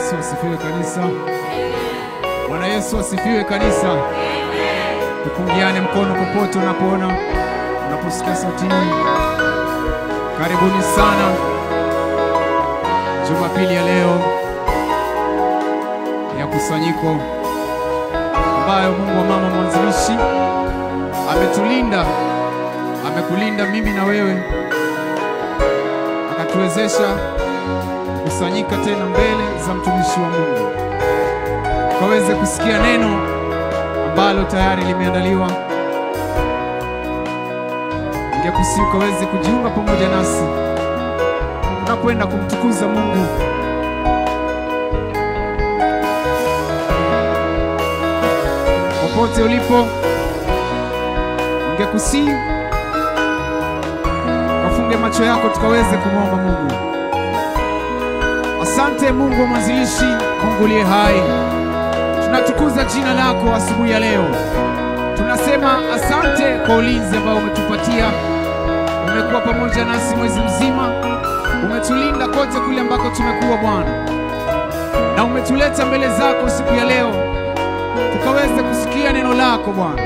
Yesu asifiwe kanisa. Bwana Yesu asifiwe kanisa. Tupungiane mkono popote unapoona, unaposikia sauti hii. Karibuni sana Jumapili ya leo ya kusanyiko ambayo Mungu wa mama mwanzilishi ametulinda, amekulinda mimi na wewe, akatuwezesha kusanyika tena mbele za mtumishi wa Mungu ukaweze kusikia neno ambalo tayari limeandaliwa. Ningekusihi ukaweze kujiunga pamoja nasi tunakwenda kumtukuza Mungu. Popote ulipo, ningekusihi kafunge macho yako tukaweze kumwomba Mungu. Asante Mungu wa mwanzilishi, Mungu uliye hai, tunatukuza jina lako asubuhi ya leo. Tunasema asante kwa ulinzi ambao umetupatia. Umekuwa pamoja nasi mwezi mzima, umetulinda kote kule ambako tumekuwa Bwana, na umetuleta mbele zako siku ya leo tukaweze kusikia neno lako Bwana.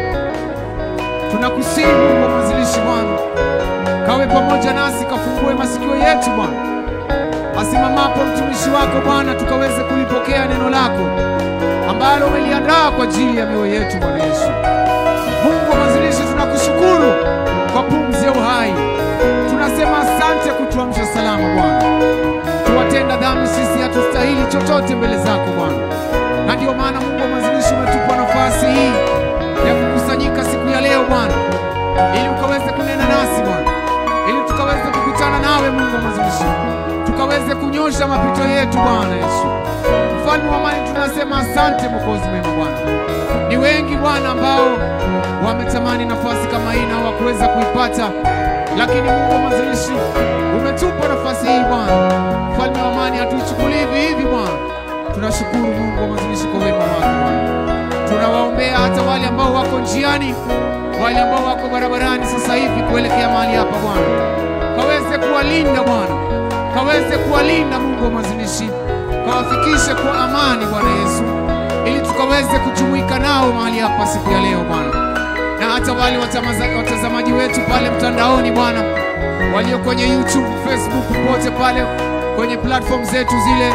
Tunakusihi Mungu wa mwanzilishi Bwana, kawe pamoja nasi, kafungue masikio yetu Bwana asimamapo mtumishi wako Bwana, tukaweze kulipokea neno lako ambalo umeliandaa kwa ajili ya mioyo yetu Bwana Yesu. Mungu wa mwanzilishi, tunakushukuru kwa pumzi ya uhai. Tunasema asante kutuamsha salama Bwana. Tuwatenda dhambi sisi, hatustahili chochote mbele zako Bwana, na ndio maana Mungu wa mwanzilishi umetupa nafasi hii ya kukusanyika siku ya leo Bwana, ili ukaweze kunena nasi Bwana, ili tukaweze kukutana nawe Mungu wa mwanzilishi tukaweze kunyosha mapito yetu Bwana Yesu. Mfalme wa amani, tunasema asante Mwokozi mwema Bwana. Ni wengi Bwana ambao wametamani nafasi kama hii na hawakuweza kuipata, lakini Mungu wa mwanzilishi umetupa nafasi hii Bwana. Mfalme wa amani, hatuichukulii hivi hivi Bwana. Tunashukuru Mungu wa mwanzilishi kwa wema wako Bwana. Tunawaombea hata wale ambao wako njiani, wale ambao wako barabarani sasa hivi kuelekea mahali hapa Bwana, kaweze kuwalinda Bwana kaweze kuwalinda Mungu wa mwanzilishi, kawafikishe kwa amani Bwana Yesu, ili tukaweze kujumuika nao mahali hapa siku ya leo Bwana, na hata wale watamaza- watazamaji wetu pale mtandaoni Bwana, walio kwenye YouTube, Facebook, popote pale kwenye platform zetu zile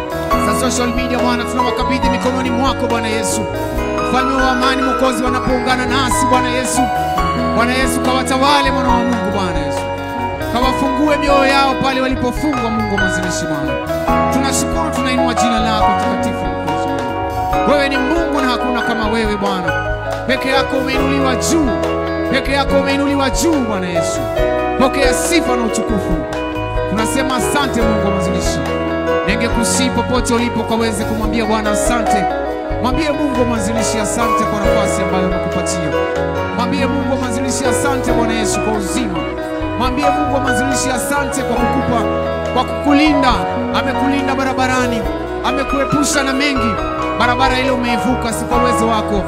za social media Bwana, tunawakabidhi mikononi mwako Bwana Yesu, mfalme wa amani, Mwokozi, wanapoungana nasi Bwana Yesu, Bwana Yesu, kawatawale mwana wa Mungu Bwana Yesu kawafungue mioyo yao pale walipofungwa. Mungu wa mwanzilishi Bwana, tunashukuru, tunainua jina lako takatifu. Mwokozi wewe. Wewe ni Mungu na hakuna kama wewe Bwana, peke yako umeinuliwa juu, peke yako umeinuliwa juu Bwana Yesu, pokea sifa na utukufu. Tunasema asante Mungu wa mwanzilishi. Ningekusii popote ulipo kaweze kumwambia Bwana asante. Mwambie Mungu wa mwanzilishi asante kwa nafasi ambayo amekupatia. Mwambie Mungu wa mwanzilishi asante Bwana Yesu kwa uzima. Mwambie Mungu wa mwanzilishi asante kwa kukupa, kwa kukulinda. Amekulinda barabarani, amekuepusha na mengi. Barabara ile umeivuka si kwa uwezo wako,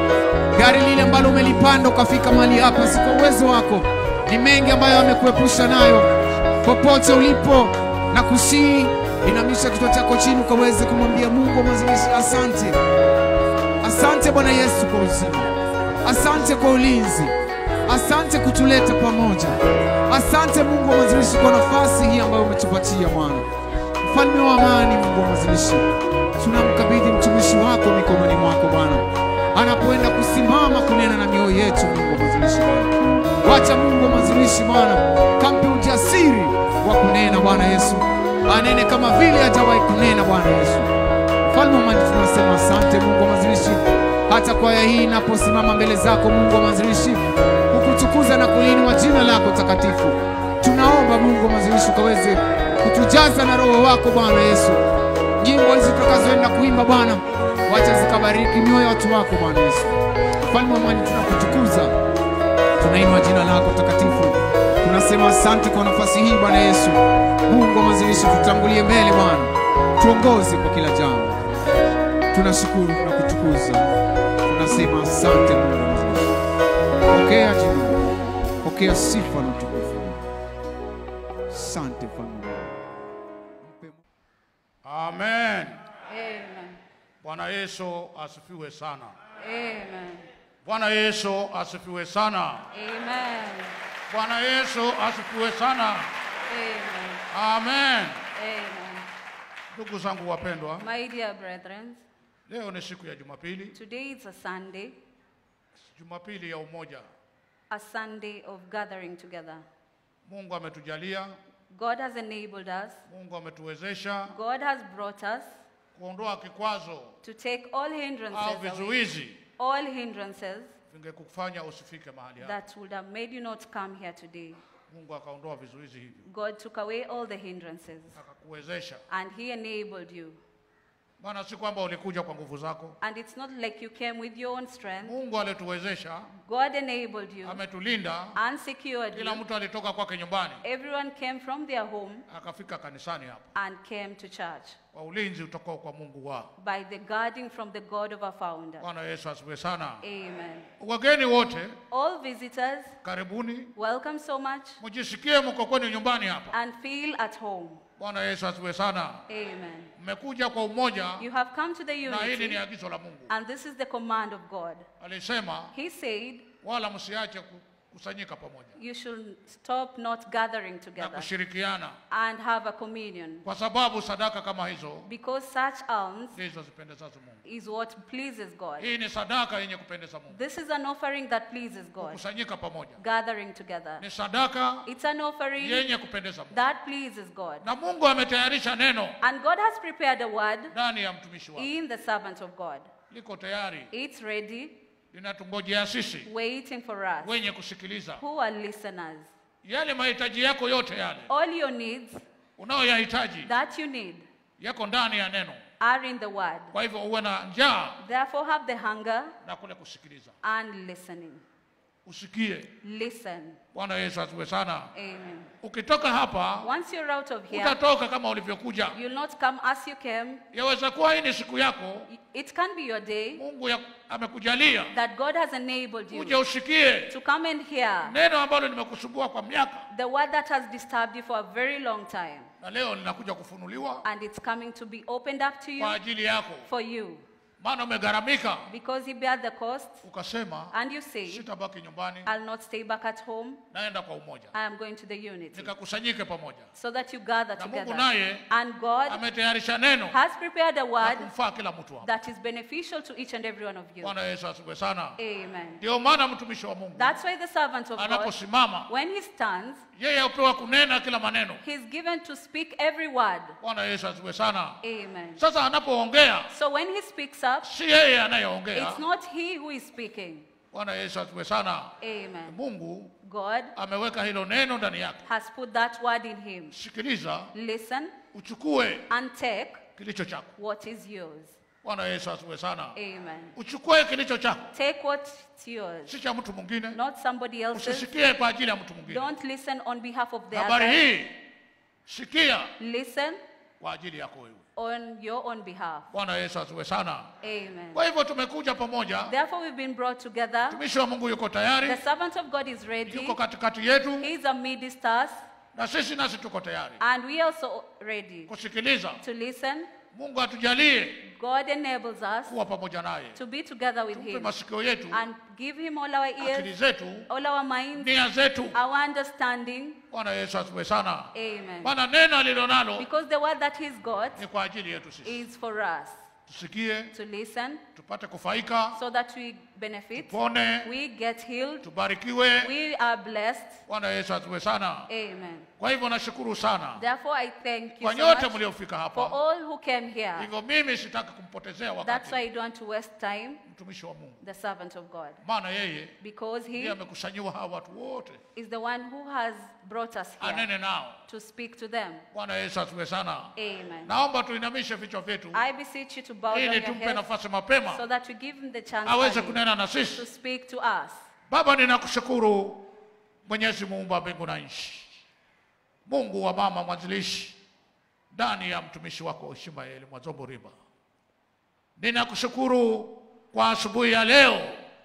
gari lile ambalo umelipanda ukafika mahali hapa si kwa uwezo wako, ni mengi ambayo amekuepusha nayo. Popote ulipo na kusii, inamisha kichwa chako chini ukaweze kumwambia Mungu wa mwanzilishi asante. Asante Bwana Yesu kwa uzima, asante kwa ulinzi, asante kutuleta pamoja. Asante Mungu wa mwanzilishi kwa nafasi hii ambayo umetupatia Bwana. Mfalme wa amani, Mungu wa mwanzilishi, tunamkabidhi mtumishi wako mikononi mwako Bwana, anapoenda kusimama kunena na mioyo yetu. Mungu wa mwanzilishi Bwana, wacha Mungu wa mwanzilishi Bwana kampe ujasiri wa kunena Bwana Yesu, anene kama vile hajawahi kunena Bwana Yesu. Mfalme wa amani, tunasema asante Mungu wa mwanzilishi, hata kwaya hii inaposimama mbele zako Mungu wa mwanzilishi kukutukuza na kuliinua jina lako takatifu. Tunaomba Mungu wa mwanzilishi ukaweze kutujaza na Roho wako Bwana Yesu. Nyimbo hizi tutakazoenda kuimba Bwana, wacha zikabariki mioyo ya watu wako Bwana Yesu. Mfalme wa amani, tunakutukuza, tunainua jina lako takatifu. Tunasema asante kwa nafasi hii Bwana Yesu. Mungu wa mwanzilishi, tutangulie mbele Bwana, tuongoze kwa kila jambo. Tunashukuru na kutukuza, tunasema asante Mungu wa mwanzilishi. Pokea jina, pokea sifa na utukufu. Asante mfalme. Mpe Amen. Amen. Bwana Yesu asifiwe sana. Amen. Bwana Yesu asifiwe sana. Amen. Bwana Yesu asifiwe sana. Amen. Amen. Amen. Ndugu zangu wapendwa, My dear brethren, leo ni siku ya Jumapili, today is a Sunday, Jumapili ya umoja. a Sunday of gathering together. Mungu ametujalia, God has enabled us, Mungu ametuwezesha God has brought us kuondoa kikwazo to take all au hindrances away, vizuizi all hindrances vingekufanya usifike mahali hapa. that would have made you not come here today. Mungu akaondoa vizuizi hivyo, God took away all the hindrances akakuwezesha. and He enabled you. Maana si kwamba ulikuja kwa nguvu zako. And it's not like you came with your own strength. Mungu alituwezesha, God enabled you ametulinda. and secured Kila you. mtu alitoka kwake nyumbani Everyone came from their home akafika kanisani hapa and came to church kwa ulinzi utokao kwa Mungu wao. by the guarding from the God of our founder. Bwana Yesu asifiwe sana. Amen. Wageni wote All visitors, karibuni, welcome so much mjisikie mko kwenu nyumbani hapa. and feel at home. Bwana Yesu asifiwe sana. Amen. Mmekuja kwa umoja, You have come to the na hili ni unity, agizo la Mungu. and this is the command of God. Alisema He said, wala msiache kukusanyika pamoja You should stop not gathering na together kushirikiana, and have a communion, kwa sababu sadaka kama hizo because such alms ndizo zipendezazo Mungu. is what pleases God. Hii ni sadaka yenye kupendeza Mungu, This is an offering that pleases God. kukusanyika pamoja Gathering together. ni sadaka It's an offering yenye kupendeza Mungu, that pleases God. na Mungu ametayarisha neno And God has prepared a word ndani ya mtumishi wake, in the servant of God. liko tayari, It's ready, linatungojea sisi waiting for us wenye kusikiliza. who are listeners. Yale mahitaji yako yote yale All your needs unayoyahitaji that you need yako ndani ya neno. are in the word. Kwa hivyo uwe na njaa Therefore, have the hunger na kule kusikiliza, and listening. usikie. Listen. Bwana Yesu asifiwe sana. Amen. Ukitoka hapa Once you're out of here, utatoka kama ulivyokuja. you'll not come as you came. Yaweza kuwa hii ni siku yako, It can be your day Mungu ya, amekujalia that God has enabled uje you usikie to come and hear neno ambalo nimekusumbua kwa miaka, the word that has disturbed you for a very long time. na leo linakuja kufunuliwa And it's coming to be opened up to you kwa ajili yako, for you maana umegharamika, because you bear the cost ukasema and you say, sitabaki nyumbani, I'll not stay back at home. naenda kwa umoja, I am going to the unity nikakusanyike pamoja. so that you gather Na Mungu together. naye And God ametayarisha neno has prepared a la word kumfaa kila mtu hapa. that is beneficial to each and every one of you. Bwana Yesu asifiwe sana. Amen. Ndio maana mtumishi wa Mungu That's why the servant of God, anaposimama when he stands, yeye hupewa kunena kila maneno. he's given to speak every word. Bwana Yesu asifiwe sana. Amen. Sasa anapoongea So when he speaks up, si yeye anayeongea. it's not he who is speaking. Bwana Yesu asifiwe sana. Amen. Mungu God ameweka hilo neno ndani yake. has put that word in him. Sikiliza, Listen uchukue and take kilicho chako. what is yours. Bwana Yesu asifiwe sana. Amen. Uchukue kilicho chako, Take what's yours, si cha mtu mwingine. not somebody else's. Usisikie kwa ajili ya mtu mwingine. Don't listen on behalf of the Habari other. hii sikia Listen kwa ajili yako wewe. on your own behalf. Bwana Yesu asifiwe sana. Amen. Kwa hivyo tumekuja pamoja, Therefore, we've been brought together. mtumishi wa Mungu yuko tayari, The servant of God is ready. yuko katikati yetu, He is amidst us, na sisi nasi tuko tayari and we are also ready kusikiliza. to listen. Mungu atujalie God enables us kuwa pamoja naye, to be together with tumpe Him masikio yetu, and give Him all our akili ears, zetu, all our minds, nia zetu. our understanding. Bwana Yesu asifiwe sana. Amen. Maana neno alilonalo Because the word that He's got ni kwa ajili yetu sisi, is for us tusikie, to listen tupate kufaika, so that we benefit, tupone, we get healed, tubarikiwe. we are blessed. Bwana Yesu asifiwe sana. Amen. Kwa hivyo nashukuru sana Therefore, I thank you kwa so nyote much mliofika for hapa. all who came here. Hivyo mimi sitaki kumpotezea That's wakati why I don't want to waste time, mtumishi wa Mungu, the servant of God, maana yeye because ndiye he amekusanyiwa hawa watu wote, is the one who has brought us here anene nao. to speak to them. Bwana Yesu asifiwe sana. Amen. Naomba tuinamishe vichwa vyetu I beseech you to bow down ili your tumpe heads nafasi mapema so that we give him the chance aweze early kunena na to sisi. speak to us. Baba, ninakushukuru Mwenyezi Muumba wa mbingu na nchi, Mungu wa mama mwanzilishi ndani ya mtumishi wako Ishmaeli Mwazombo Riba. Ninakushukuru kwa asubuhi ya leo.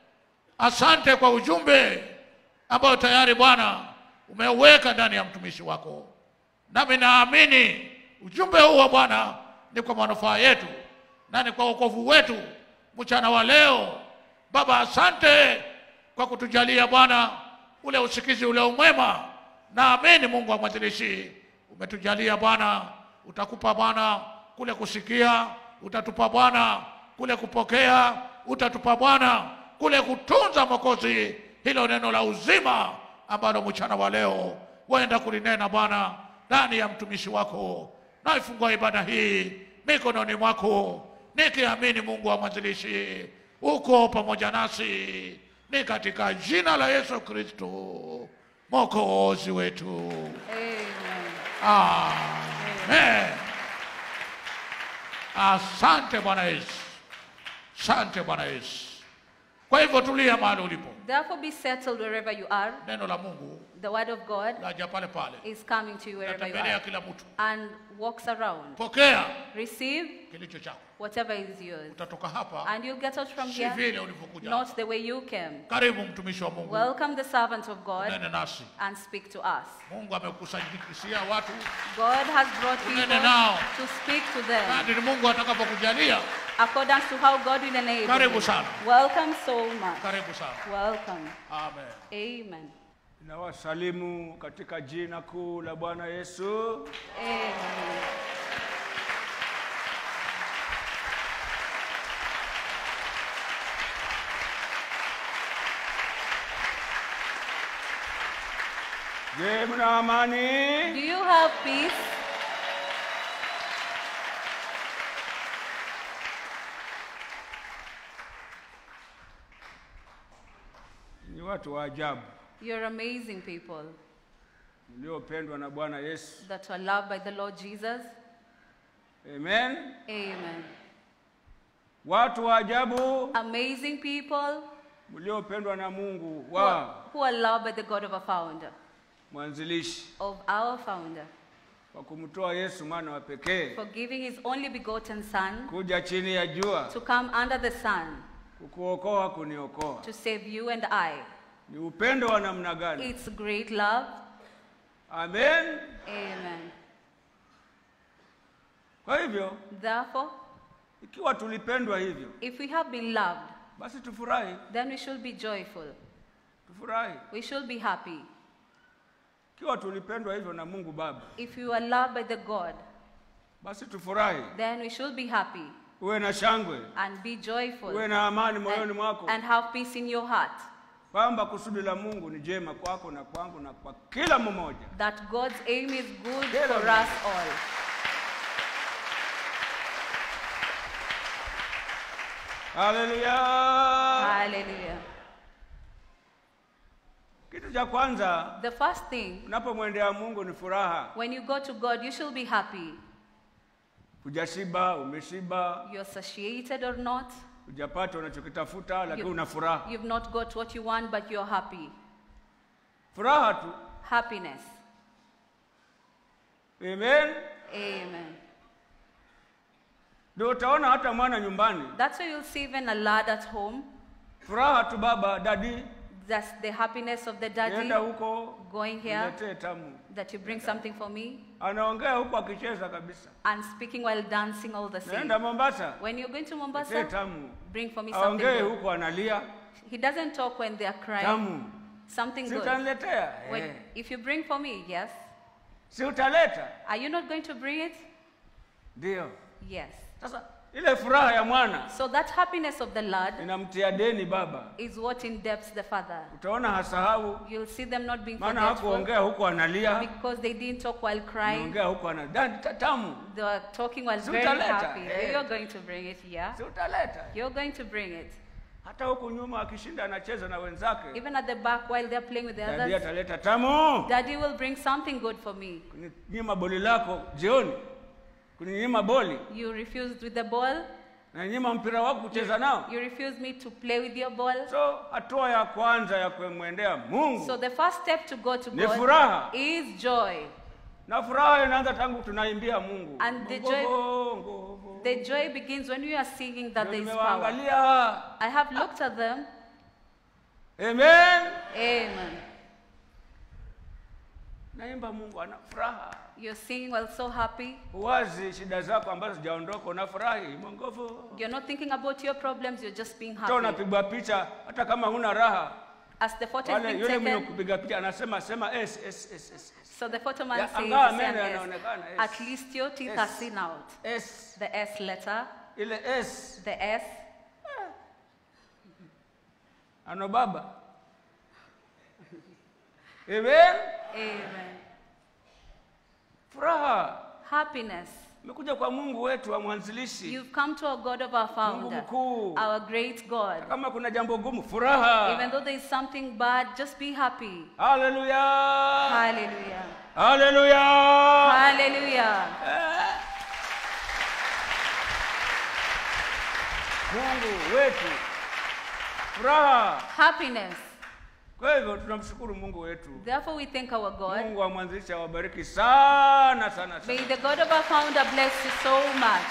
Asante kwa ujumbe ambao tayari Bwana umeuweka ndani ya mtumishi wako, nami naamini ujumbe huu wa Bwana ni kwa manufaa yetu na ni kwa wokovu wetu mchana wa leo. Baba, asante kwa kutujalia Bwana ule usikizi ule umwema. Naamini Mungu wa mwanzilishi umetujalia Bwana, utakupa Bwana kule kusikia, utatupa Bwana kule kupokea, utatupa Bwana kule kutunza Mwokozi, hilo neno la uzima ambalo mchana wa leo waenda kulinena Bwana ndani ya mtumishi wako. Naifungua ibada hii mikononi mwako, nikiamini Mungu wa mwanzilishi uko pamoja nasi, ni katika jina la Yesu Kristo mwokozi wetu. Amen. Amen. Asante Bwana Yesu, asante Bwana Yesu. Kwa hivyo tulia mahali ulipo, Therefore, be settled wherever you are. neno la Mungu The word of God laja pale pale, is coming to you wherever you natembelea are kila mtu. and walks around. Pokea Receive kilicho chako, whatever is yours. utatoka hapa And you'll get out from si here vile ulivyokuja. not the way you came. Karibu mtumishi wa Mungu, Welcome the servant of God nene nasi. and speak to us. Mungu amekusanyikisia watu God has brought people Unene nao. to speak to them kadiri Mungu atakapokujalia. according to how God will enable Karibu you. sana. Welcome so much. Karibu sana, Welcome. amen. Amen. Nawasalimu katika jina kuu la Bwana Yesu. Amen. Je, mna amani? Do you have peace? Ni watu wa ajabu You're amazing people mliopendwa na Bwana Yesu. that are loved by the Lord Jesus. Amen. Amen. Watu wa ajabu Amazing people mliopendwa na Mungu who are, wa who are loved by the God of our founder, mwanzilishi of our founder, kwa kumtoa Yesu mwana wa pekee for giving his only begotten Son kuja chini ya jua to come under the sun kukuokoa, kuniokoa. to save you and I. Ni upendo wa namna gani? It's great love. Amen. Amen. Kwa hivyo Therefore, ikiwa tulipendwa hivyo, if we have been loved, basi tufurahi, then we should be joyful. tufurahi. We should be happy. Ikiwa tulipendwa hivyo na Mungu Baba, If you are loved by the God, basi tufurahi, then we should be happy uwe na shangwe, and be joyful uwe na amani and, moyoni mwako, and have peace in your heart. kwamba kusudi la Mungu ni jema kwako na kwangu na kwa kila mmoja. That God's aim is good Get for on. us all. Haleluya! Hallelujah. Kitu cha kwanza The first thing, unapomwendea Mungu ni furaha. when you go to God, you should be happy. Hujashiba, umeshiba, You're satiated or not, hujapata unachokitafuta, lakini You- una furaha. you've not got what you want, but you're happy. Furaha tu. Happiness. Amen. Amen. Ndio utaona hata mwana nyumbani, That's why you'll see even a lad at home. furaha tu, baba dadi, That's the happiness of the daddy nenda huko going here, niletee tamu. that you bring something for me, Anaongea huko akicheza kabisa. and speaking while dancing all the same. Naenda Mombasa, When you're going to niletee Mombasa, tamu. bring for me something Aongee good. huko analia, He doesn't talk when they're crying. tamu. Something Si good. utaniletea? When, Eh. if you bring for me, yes. Si utaleta? Are you not going to bring it? Ndio. Yes. Sasa ile furaha ya mwana So that happiness of the lad inamtia deni baba. is what indebts the father. Utaona hasahau, You'll see them not being maana forgetful hakuongea huko analia, because they didn't talk while crying. anaongea huko ana dadi ta- tamu. They were talking while Si very utaleta, happy. eh. You're going to bring it here. Si utaleta? You're going to bring it. Hata huku nyuma akishinda anacheza na wenzake, Even at the back while they're playing with the dadi others, ataleta tamu. daddy will bring something good for me. Kuninyima boli lako jioni, kuninyima boli You refused with the ball. na nyima mpira wako kucheza nao. You refused me to play with your ball. So hatua ya kwanza ya kumwendea Mungu So the first step to go to Ni God furaha. is joy. na furaha inaanza tangu tunaimbia Mungu. And the Ngo- joy- ngo- ngo- The joy begins when we are singing that Ndio there is power. nimewaangalia. I have looked at them. Amen. Amen. Naimba Mungu ana furaha. You're seeing well, so happy. huwazi shida zako ambazo zijaondoka unafurahi mongovu You're not thinking about your problems, you're just being hata happy. unapigwa picha hata kama huna raha As the photo is wale being yule mwenye taken, kupiga picha anasema sema s s s s so the photo man Ya, says, angawa the meno same yanaonekana, S. yes. at least your teeth Yes. are seen out. s The S letter, ile s the S, ano baba amen Amen. furaha Happiness. umekuja kwa mungu wetu wa mwanzilishi You've come to a God of our mungu founder, mkuu our great God. kama kuna jambo gumu Even furaha though there is something bad, just be happy. haleluya Hallelujah. haleluya Hallelujah. mungu wetu furaha Happiness. kwa hivyo tunamshukuru mungu wetu Therefore, we thank our God. mungu wa mwanzilishi awabariki sana sana May sana the God of our founder bless you so much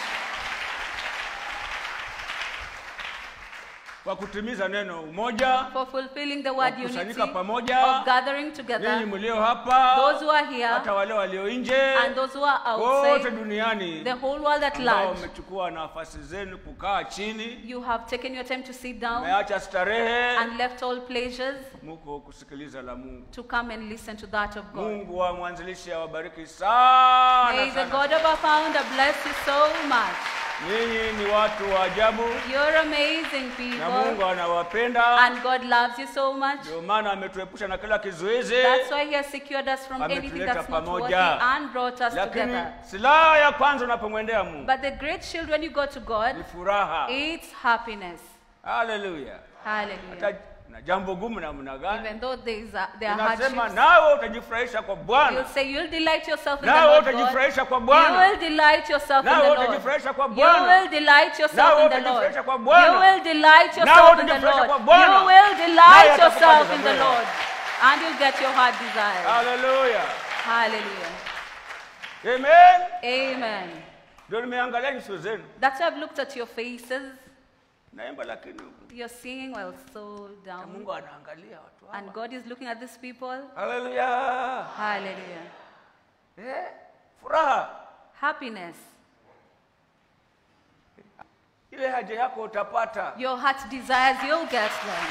kwa kutimiza neno umoja for fulfilling the word unity Wakusanyika pamoja. of gathering ninyi together. mlio hapa Those who are here hata wale walio nje and those who are wote outside, duniani the whole world at ambao large. mmechukua nafasi zenu kukaa chini You have taken your time to sit down mmeacha starehe and left all pleasures muko kusikiliza la mungu to come and listen to that of God. mungu wa mwanzilishi awabariki sana May the sana. God of our founder bless you so much. ninyi ni watu wa ajabu You're amazing na mungu people, anawapenda and God loves you so much. ndio maana ametuepusha na kila kizuizi That's why He has secured us from anything Ametuleta that's not worthy pamoja. and brought us lakini together. silaha ya kwanza unapomwendea mungu But the great shield when you go to God, ni furaha it's happiness. haleluya Hallelujah. hata na jambo gumu namna gani Even though there is a, there are inasema hardships, nawe utajifurahisha kwa you'll bwana say you'll delight yourself in the nawe Lord God. utajifurahisha kwa You bwana will delight yourself in nawe the Lord. utajifurahisha kwa You bwana will delight yourself Nawe in the Lord. utajifurahisha kwa You Bwana. will delight Nawe yourself in the utajifurahisha Lord. kwa Bwana. You will Naye delight atakupata yourself in the moyo. Lord. And you'll get your heart desire. haleluya Hallelujah. amen Amen. ndio nimeangalia nyuso zenu That's why I've looked at your faces. naimba lakini You're singing while so na down. mungu anaangalia watu hawa. And God is looking at these people. haleluya Hallelujah. eh, furaha Happiness. ile haja yako utapata Your heart desires, you'll get them.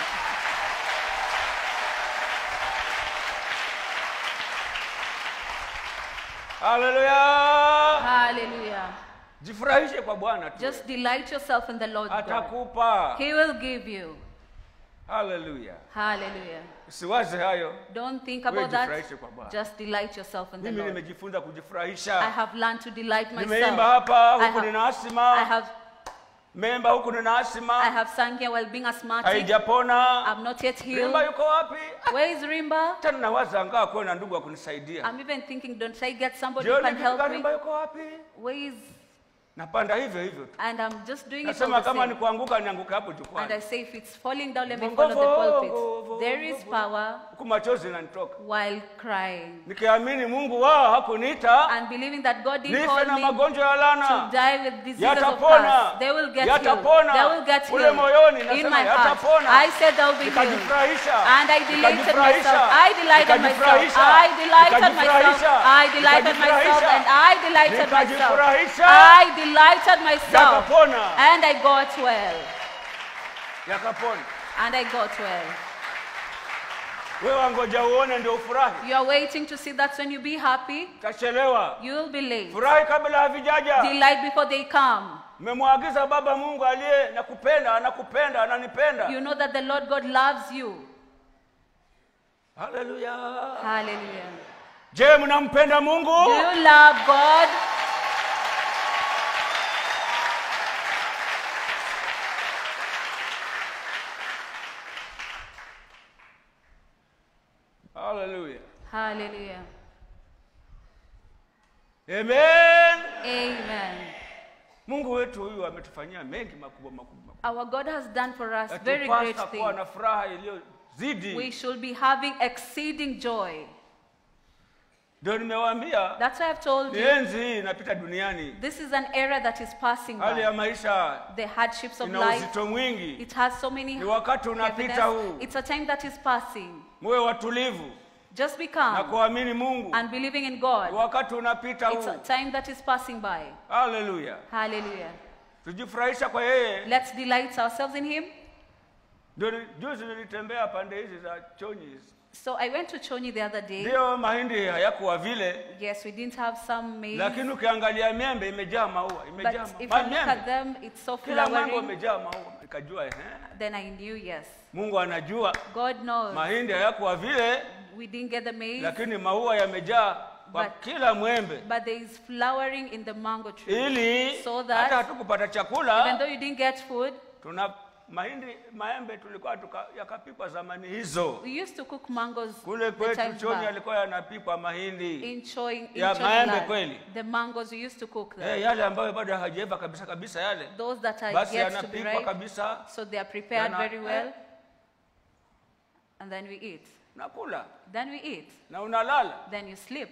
haleluya Hallelujah. jifurahishe kwa bwana tu Just delight yourself in the Lord God. atakupa He will give you. haleluya Hallelujah. usiwaze hayo Don't think Wewe about that. jifurahishe kwa Bwana. Just delight yourself in the mimi Lord. nimejifunza I kujifurahisha have learned to delight nimeimba myself. hapa I huku have- nina I asima have meimba huku nina I asima have sung here while being asthmatic. haijapona I'm not yet healed. rimba yuko wapi Where is Rimba? tena nawaza angaa kuwe na ndugu wa kunisaidia I'm even thinking, don't I get somebody who jioni can help kifika me? rimba yuko wapi Where is? napanda hivyo hivyo tu And I'm just doing it all nasema the kama ni same. kuanguka nianguke hapo And I jukwani say, if it's falling down, let me follow the pulpit. There is power huku machozi inanitoka while crying. nikiamini mungu wao hakuniita And believing that God didn't nife call na me magonjwa ya to lana die with diseases of Yatapona. past. They will get healed. Yatapona. They will get Kule healed. moyoni In nasema my heart. yatapona. I said they'll be healed. nikajifurahisha And I delighted Nikajifurahisha. myself. I delighted myself. Nikajifurahisha. I delighted myself. Nikajifurahisha. I delighted myself. Nikajifurahisha. And I delighted myself. Nikajifurahisha. I delighted myself. yakapona And I got well. yakapona And I got well. wewe wangoja uone ndio ufurahi You are waiting to see that when you be happy, utachelewa you will be late. furahi kabla havijaja Delight before they come. mmemwagiza baba mungu aliye nakupenda anakupenda ananipenda You know that the Lord God loves you. haleluya Hallelujah. je mnampenda mungu Do you love God? haleluya Hallelujah. amen Amen. mungu wetu huyu ametufanyia mengi makubwa makubwa makubwa. Our God has done for us very great Yatupasa kuwa things. na furaha iliyozidi We should be having exceeding joy. ndio nimewaambia That's why I've told ni you enzi hii inapita duniani this is an era that is passing hali ya by. maisha The hardships of ina life, uzito mwingi it has so many ni wakati unapita heaviness. huu It's a time that is passing. muwe watulivu Just be na calm kuamini mungu and believing in God. wakati unapita It's a huu time that is passing by. haleluya Hallelujah. tujifurahisha kwa yeye Let's delight ourselves in Him. ndio ni- juzi nilitembea pande hizi za chonyi hizi So I went to Chonyi the other day. ndio mahindi hayakuwa vile Yes, we didn't have some maize. lakini ukiangalia miembe imejaa maua But imejaa if ma- I look at miembe them, it's so kila mambo flowering. imejaa maua ikajua ehe Then I knew, yes. mungu anajua God knows. mahindi hayakuwa vile We didn't get the maize, lakini maua yamejaa kwa But- kila mwembe but there is flowering in the mango tree. ili So hata that hatukupata even chakula though you didn't get food, tuna mahindi maembe tulikuwa tuka, yakapikwa zamani hizo we used to cook mangoes kule the kwetu times choni back. alikuwa yanapikwa mahindi In Choi, in Ya Choi maembe land, kweli. the mangoes we used to cook them. eh, yale ambayo bado hajaiva kabisa kabisa yale Those that are basi yet to be yanapikwa ripe, kabisa so they are prepared Yana- very eh. well, and then we eat. nakula Then we eat. na unalala Then you sleep.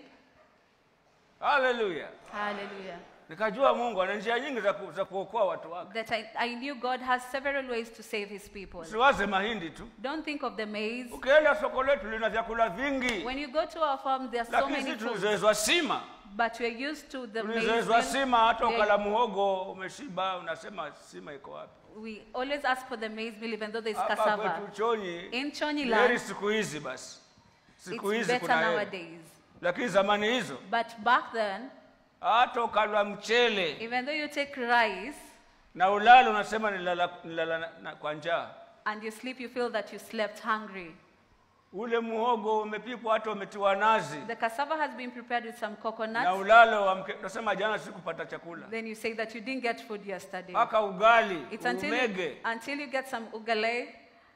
haleluya Hallelujah. nikajua mungu ana njia nyingi za, ku, za kuokoa watu wake That I, I knew God has several ways to save his people. usiwaze mahindi tu Don't think of the maize. ukienda soko letu lina vyakula vingi When you go to our farm, there are so lakini many sisi foods, tulizoezwa sima but we're used to the maize. tulizoezwa meal. sima hata They- ukala muhogo umeshiba unasema sima iko wapi We always ask for the maize meal, even though there's hapa cassava. kwetu chonyi In Chonyi heri land, siku hizi basi siku it's hizi better kuna heri nowadays. lakini zamani hizo But back then, hata ukalwa mchele even though you take rice na ulalo unasema nilala, nilala na, na, kwa njaa and you sleep, you feel that you slept hungry. ule muhogo umepikwa hata umetiwa nazi The cassava has been prepared with some na coconut. ulalo wa mke- unasema jana sikupata chakula Then you say that you didn't get food yesterday. mpaka ugali It's until you, umege until you get some ugale.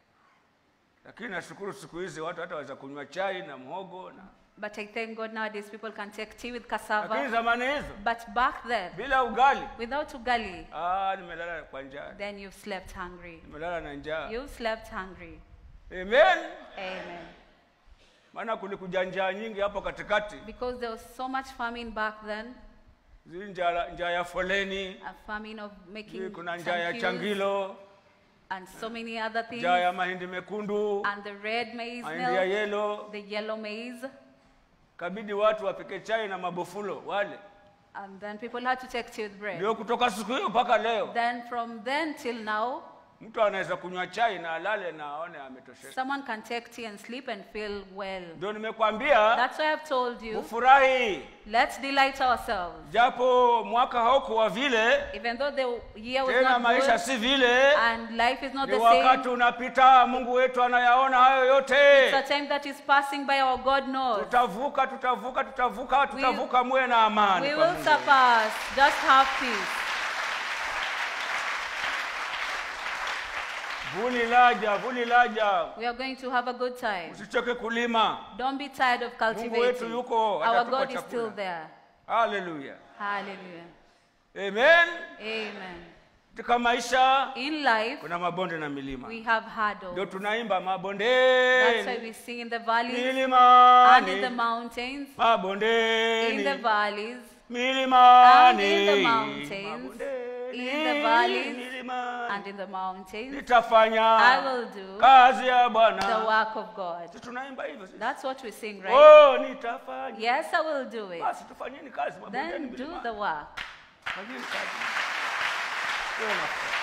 lakini nashukuru siku hizi watu hata waweza kunywa chai na mhogo na But I thank God nowadays people can take tea with lakini cassava. zamani hizo But back then, bila ugali without ugali, ah, nimelala kwa njaa then you've slept hungry. nimelala na njaa You've slept hungry. amen Amen. maana kulikuja njaa nyingi hapo katikati Because there was so much famine back then, zii njaa njaa ya foleni a famine of making zii kuna some njaa ya queues changilo and so many other things, njaa ya mahindi mekundu and the red maize mahindi ya milk, yelo the yellow maize, kabidi watu wapike chai na mabofulo wale and then people had to take tea with bread. ndio kutoka siku hiyo mpaka leo Then from then till now, mtu anaweza kunywa chai na alale na aone ametosheka someone can take tea and sleep and feel well. ndio nimekwambia That's why I've told you, ufurahi let's delight ourselves. japo mwaka haukuwa vile Even though the year was tena not maisha good si vile and life is not ni the wakati same, unapita mungu wetu anayaona hayo yote it's a time that is passing by our God knows. tutavuka tutavuka tutavuka tutavuka muwe na amani We kwa will Mungu. surpass. Just have peace. vuli laja vuli laja We are going to have a good time. usichoke kulima Don't be tired of wetu cultivating. yuko, Our atatupa God is chakula. still there. haleluya Hallelujah. amen Amen. katika maisha In life, kuna mabonde na milima we have ndio hurdles. tunaimba That's why mabondeni we sing in the valleys and in the milimani mountains. In the mabondeni valleys, milimani And in the mountains, Mabondeni, in the valleys, milimani. and in the mountains, nitafanya I will do kazi ya the bwana work of God. Si tunaimba hivyo sisi? That's what we sing, right? oh nitafanya Yes, I will do it. basi tufanyeni kazi mabondeni Then do milimani. the work. Fanyeni kazi Tuwe na furaha.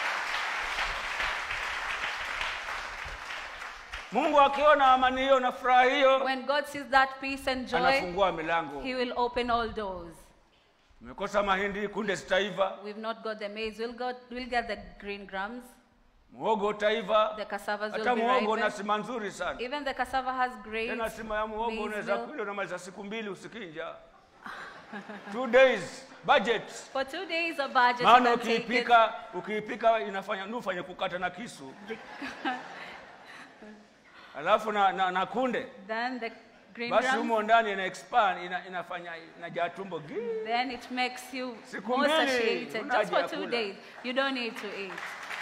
mungu akiona amani hiyo na furaha hiyo When God sees that peace and joy, anafungua milango He will open all doors. umekosa mahindi kunde zitaiva We've not got the maize. We'll, got, we'll get the green grams. muhogo utaiva The cassavas hata will be muhogo una ripened. sima nzuri sana Even the cassava has great tena sima ya muhogo maize unaweza meal. kuila unamaliza siku mbili usikinja two days budget For two days of budget, you maana can take it. ukiipika ukiipika inafanya nufanye kukata na kisu alafu na, na, na kunde Then the green basi grams, humo ndani ina expand ina, inafanya inajaa tumbo gi then it makes you Siku more mbili, satiated. huna Just haja ya for two kula. days. You don't need to eat.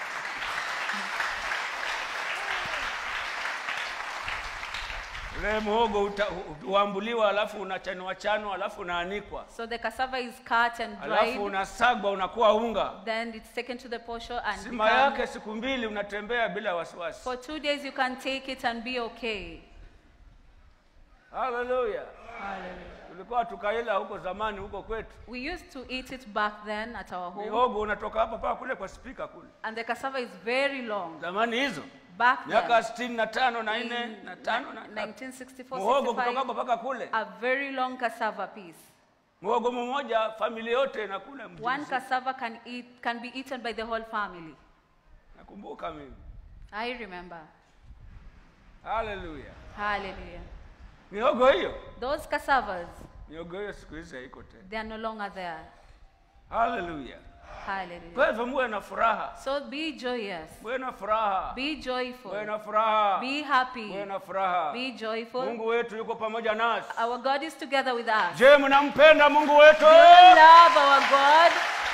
ule muhogo uta- hu- huambuliwa alafu unachanwa chanwa alafu unaanikwa So the cassava is cut and alafu dried. unasagwa unakuwa unga Then it's taken to the posho and sima become- yake siku mbili unatembea bila wasiwasi for two days you can take it and be okay. haleluya Hallelujah. tulikuwa tukaila huko zamani huko kwetu We used to eat it back then at our home, mihogo unatoka hapa mpaka kule kwa spika kule and the cassava is very long. zamani hizo Back miaka then, sitini na tano na in nne na tano na tatu. 1964, muhogo kutoka 65, hapa mpaka kule a very long cassava piece. muhogo mmoja familia yote inakula mji One mzima. cassava can eat can be eaten by the whole family. nakumbuka mimi I remember. haleluya Hallelujah. mihogo hiyo Those cassavas, mihogo hiyo siku hizi haiko tena they are no longer there. haleluya Hallelujah. kwa hivyo muwe na furaha So be joyous. muwe na furaha Be joyful. muwe na furaha Be happy. muwe na furaha Be joyful. mungu wetu yuko pamoja nasi Our God is together with us. je mnampenda mungu wetu Do you love our God?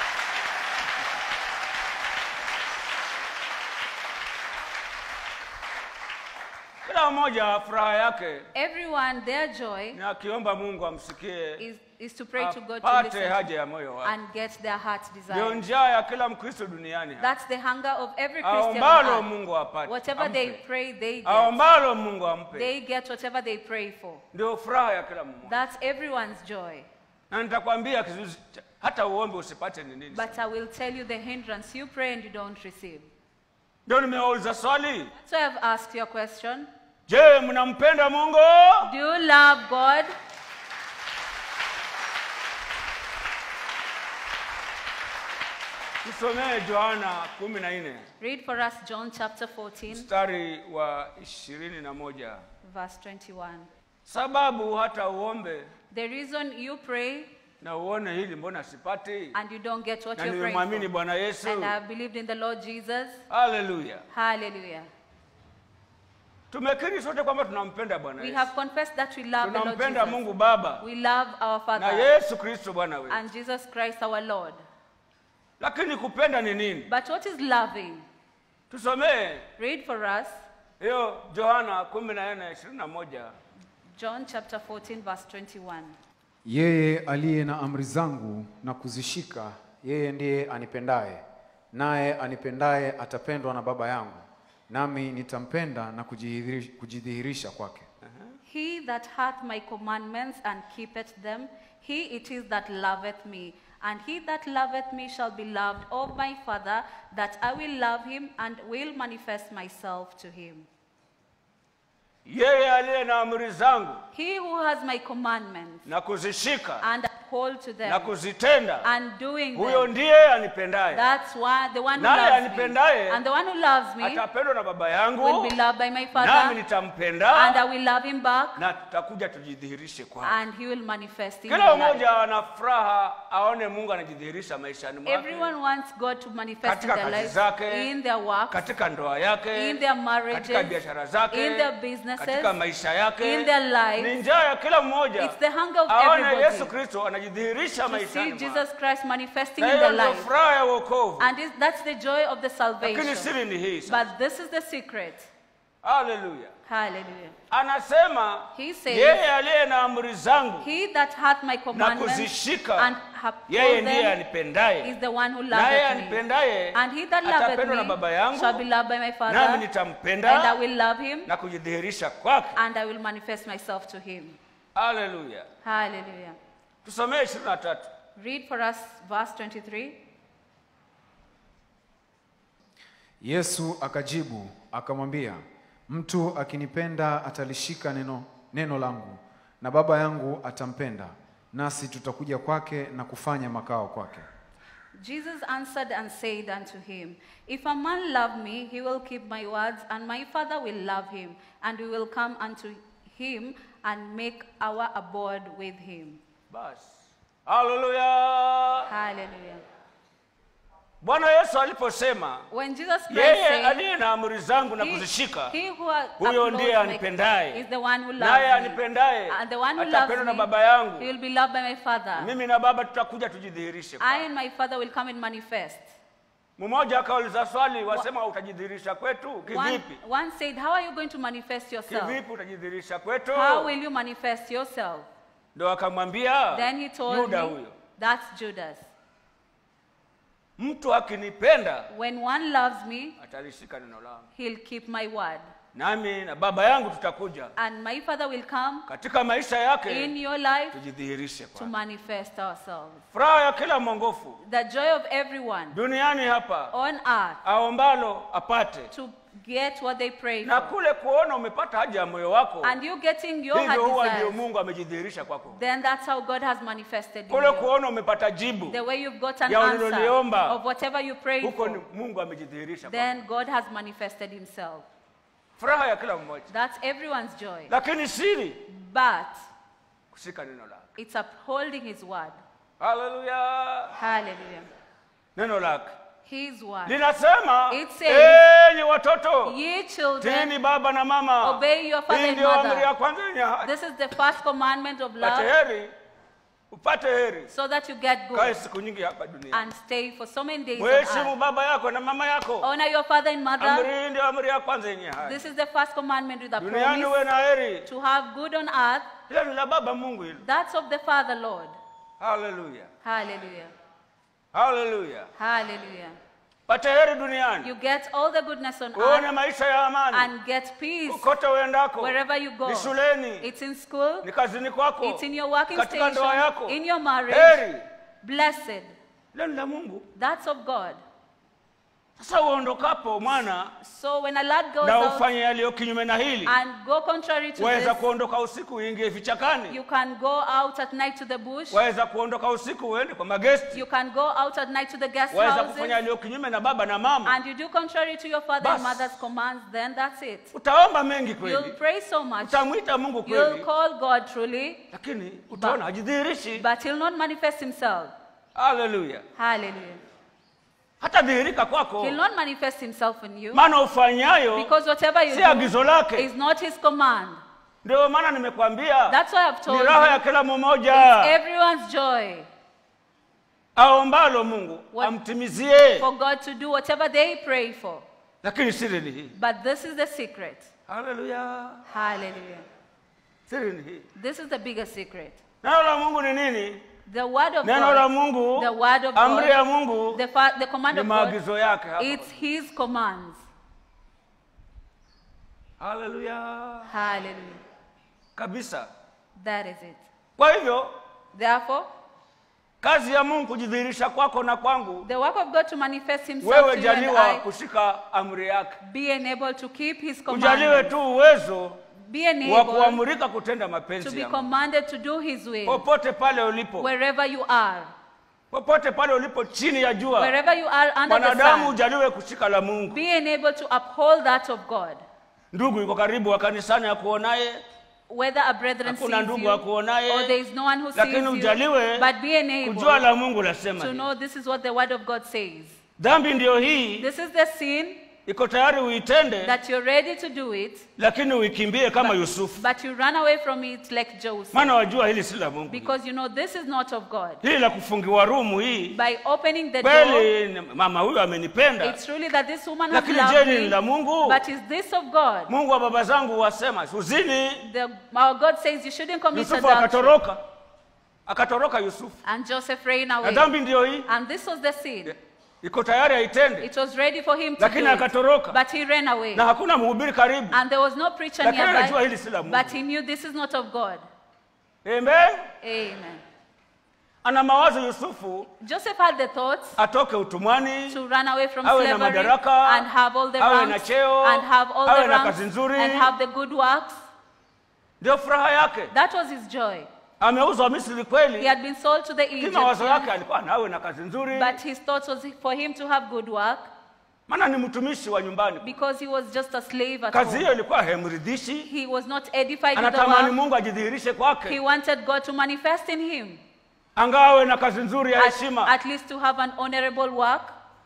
kila mmoja furaha yake Everyone, their joy ni akiomba mungu amsikie is, is to pray to God to apate listen haja ya moyo wake and get their heart's ndio desire. njaa ya kila mkristo duniani hapa. That's the hunger of every Christian. on aombalo earth. mungu apate Whatever they ampe. pray, they get. aombalo mungu ampe They get whatever they pray for. ndio furaha ya kila mmoja That's everyone's joy. na nitakwambia kizuizi cha- hata uombe usipate ni nini But I will tell you the hindrance you pray and you don't receive. ndio nimewauliza swali So I've asked you a question. je mnampenda mungu Do you love God? tusomee yohana kumi na nne Read for us John chapter 14, mstari wa ishirini na moja verse 21. sababu hata uombe The reason you pray na uone hili mbona sipati and you don't get what na you're praying nimemwamini for. bwana yesu And I have believed in the Lord Jesus. haleluya Hallelujah. tumekiri sote kwamba tunampenda bwana We yesu have confessed that we love the Lord tunampenda Jesus. mungu baba We love our na Father yesu kristo bwana wetu and Jesus Christ our Lord. lakini kupenda ni nini But what is loving? tusomee Read for us hiyo johana kumi na nne ishirini na moja John chapter 14, verse 21. Yeye aliye na amri zangu na kuzishika, yeye ndiye anipendaye, naye anipendaye atapendwa na Baba yangu, nami nitampenda na kujidhihirisha, kujidhihirisha kwake. He that hath my commandments and keepeth them, he it is that loveth me. And he that loveth me shall be loved of my Father, that I will love him and will manifest myself to him. yeye aliye na amri zangu He who has my commandments na kuzishika and uphold to na them kuzitenda and doing huyo them, ndiye anipendaye that's why the one who Naye loves me. anipendaye And the one who loves me atapendwa na baba will yangu be loved by my nami Father, and I nitampenda will love him back, na tutakuja tujidhihirishe kwake and he will manifest in kila your life. mmoja ana furaha aone mungu anajidhihirisha maishani mwake Everyone wants God to manifest in Katika their kazi lives, zake, in their work, katika ndoa yake in their marriages, katika biashara zake in their businesses, katika maisha yake in their lives. ni njaa ya kila mmoja It's the hunger of aone yesu everybody kristo anajidhihirisha to see maishani mwake. Jesus Christ manifesting na in hiyo their ndio life. furaha ya wokovu And is- that's the joy of the lakini salvation. siri ni hii sasa. But this is the secret. haleluya Hallelujah. anasema He says, yeye aliye na amri zangu He that hath my na commandments kuzishika and yeye uphold ndiye them anipendaye is the one who naye loveth me. anipendaye And he that loveth atapendwa na baba me yangu shall be loved by my nami Father, and I nitampenda will love him, na kujidhihirisha kwake and I will manifest myself to him. haleluya Hallelujah. tusomee ishirini na tatu Read for us verse 23. Yesu akajibu akamwambia, mtu akinipenda atalishika neno, neno langu, na Baba yangu atampenda, nasi tutakuja kwake na kufanya makao kwake. Jesus answered and said unto him, If a man love me, he will keep my words, and my Father will love him, and we will come unto him and make our abode with him. basi haleluya Hallelujah. bwana yesu aliposema When Jesus Christ yeye said, aliye na amri zangu na he, kuzishika he who has huyo upholds ndiye my- anipendaye. is the one who naye loves me. anipendaye And the one who atapendwa loves na me, baba yangu he will be loved by my Father. mimi na baba tutakuja tujidhihirishe I kwake. and my Father will come and manifest. mmoja akauliza swali wasema utajidhihirisha kwetu One, kivipi one said, How are you going to manifest yourself? kivipi utajidhihirisha kwetu How will you manifest yourself? ndo akamwambia Then he told yuda me, huyo That's Judas. mtu akinipenda When one loves me, atalishika neno langu he'll keep my word. nami na baba yangu tutakuja and my Father will come katika maisha in yake your life tujidhihirishe to kwa manifest ourselves. furaha ya kila mwongofu The joy of everyone duniani hapa on earth aombalo apate to get what they pray na for. kule kuona umepata haja ya moyo wako And you getting your hivyo huwa heart ndio desires, mungu amejidhihirisha kwako then that's how God has manifested in kule you. kuona umepata jibu The way you've got an Ya answer uliloliomba. of whatever you prayed huko ni for, mungu amejidhihirisha kwako then God has manifested himself. furaha ya kila mmoja That's everyone's joy. lakini siri But kushika neno lake it's upholding his word. haleluya Hallelujah. neno lake His word. linasema It says, enyi watoto Ye children, tini baba na mama obey your father hii and ndio amri ya mother. kwanza yenye haki This is the first commandment of upate love heri upate heri so that you get kae good siku nyingi hapa duniani and stay for so many days on mheshimu earth. baba yako na mama yako Honor your father and amri mother. hii ndio amri ya kwanza yenye haki This is the first commandment with a duniani uwe promise na heri to have good on earth. hilo ni la baba mungu hilo That's of the Father, Lord. haleluya Hallelujah. haleluya Hallelujah. pate heri duniani You get all the goodness on uone earth maisha ya amani and get peace kote uendako wherever you go. ni shuleni It's in school, ni kazini kwako it's in your working katika ndoa station, yako in your marriage. heri Blessed. hilo ni la mungu That's of God. sasa uondokapo mwana So when a lad goes na out ufanye yaliyo kinyume na hili and go contrary to waweza this, kuondoka usiku uingie vichakani you can go out at night to the bush. waweza kuondoka usiku uende kwa magesti You can go out at night to the guest waweza houses. kufanya yaliyo kinyume na baba na mama And you do contrary to your father and Bas. mother's commands, then that's it. utaomba mengi You'll kweli pray so much. utamwita mungu You'll kweli call God truly, lakini utaona hajidhihirishi but he'll not manifest himself. haleluya Hallelujah. hata dhihirika kwako He'll not manifest himself in you maana ufanyayo because whatever you si do agizo lake is not his command. ndio maana nimekwambia That's why I've told ni raha ya you kila mmoja everyone's joy aombalo mungu What- amtimizie for God to do whatever they pray for. lakini siri ni hii But this is the secret. haleluya Hallelujah. siri ni hii This is the biggest secret. neno la mungu ni nini The word of neno la God, mungu the word of amri ya God, mungu the, fa- the command ni of God, maagizo yake hapa. it's his commands. haleluya Hallelujah. kabisa That is it. kwa hivyo Therefore, kazi ya mungu kujidhihirisha kwako na kwangu the work of God to manifest himself wewe to you and jaliwa I, kushika amri yake be enabled to keep his ujaliwe commandments. tu uwezo Be wa enabled kuamrika kutenda to mapenzi be ya Mungu. commanded to do his will popote pale ulipo wherever you are. popote pale ulipo chini ya jua Wherever you are under the mwanadamu sun, ujaliwe kushika la mungu be enabled to uphold that of God. ndugu yuko karibu wa kanisani akuonaye Whether a brethren Hakuna sees ndugu you akuonaye, or there is no one who sees lakini you, ujaliwe but be enabled kujua la mungu lasema to hivi. know this is what the word of God says. dhambi ndiyo hii This is the sin iko tayari uitende that you're ready to do it, lakini uikimbie kama yusufu but you run away from it like Joseph. maana wajua hili si la mungu Because you know this is not of God. hili la kufungiwa rumu hii By opening the door, kweli ni- mama huyu amenipenda it's truly that this woman has lakini je loved ni la me, mungu but is this of God? mungu wa baba zangu wasema uzini The, our God says you shouldn't commit yusufu adultery. akatoroka akatoroka yusufu And Joseph ran na away. dhambi ndiyo hii And this was the sin. iko tayari aitende It was ready for him to lakini do it, akatoroka but he ran away. na hakuna mhubiri karibu And there was no preacher lakini anajua nearby, hili si la mungu but he knew this is not of God. amen Amen. ana mawazo yusufu Joseph had the thoughts atoke utumwani to run away from awe na slavery madaraka, and have all the awe na ranks cheo, and have all awe the na ranks kazi nzuri. and have the good works. ndio furaha yake That was his joy. ameuzwa misri He kweli had been sold to the lakini mawazo yake Egyptians, alikuwa nawe na kazi nzuri but his thought was for him to have good work maana ni mtumishi wa nyumbani because he was just a slave at kazi home. hiyo ilikuwa haimridhishi He was not edified with the anatamani work. mungu ajidhihirishe He kwake wanted God to manifest in him, angawe na kazi nzuri ya at, heshima at least to have an honorable work.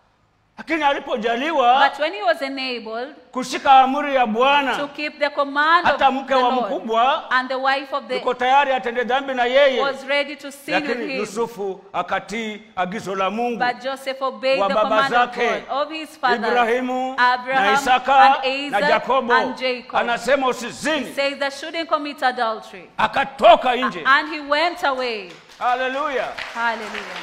lakini alipojaliwa But when he was enabled kushika amri ya to bwana keep the command of hata mke the wa Lord, mkubwa and the wife of the yuko tayari atende dhambi na yeye was ready to sin with lakini him. yusufu akatii agizo la mungu But Joseph obeyed wa the baba command of zake God, of his father, ibrahimu na Abraham isaka and na Isaac yakobo and Jacob. anasema He usizini says that shouldn't commit adultery. akatoka nje And he went away. haleluya Hallelujah.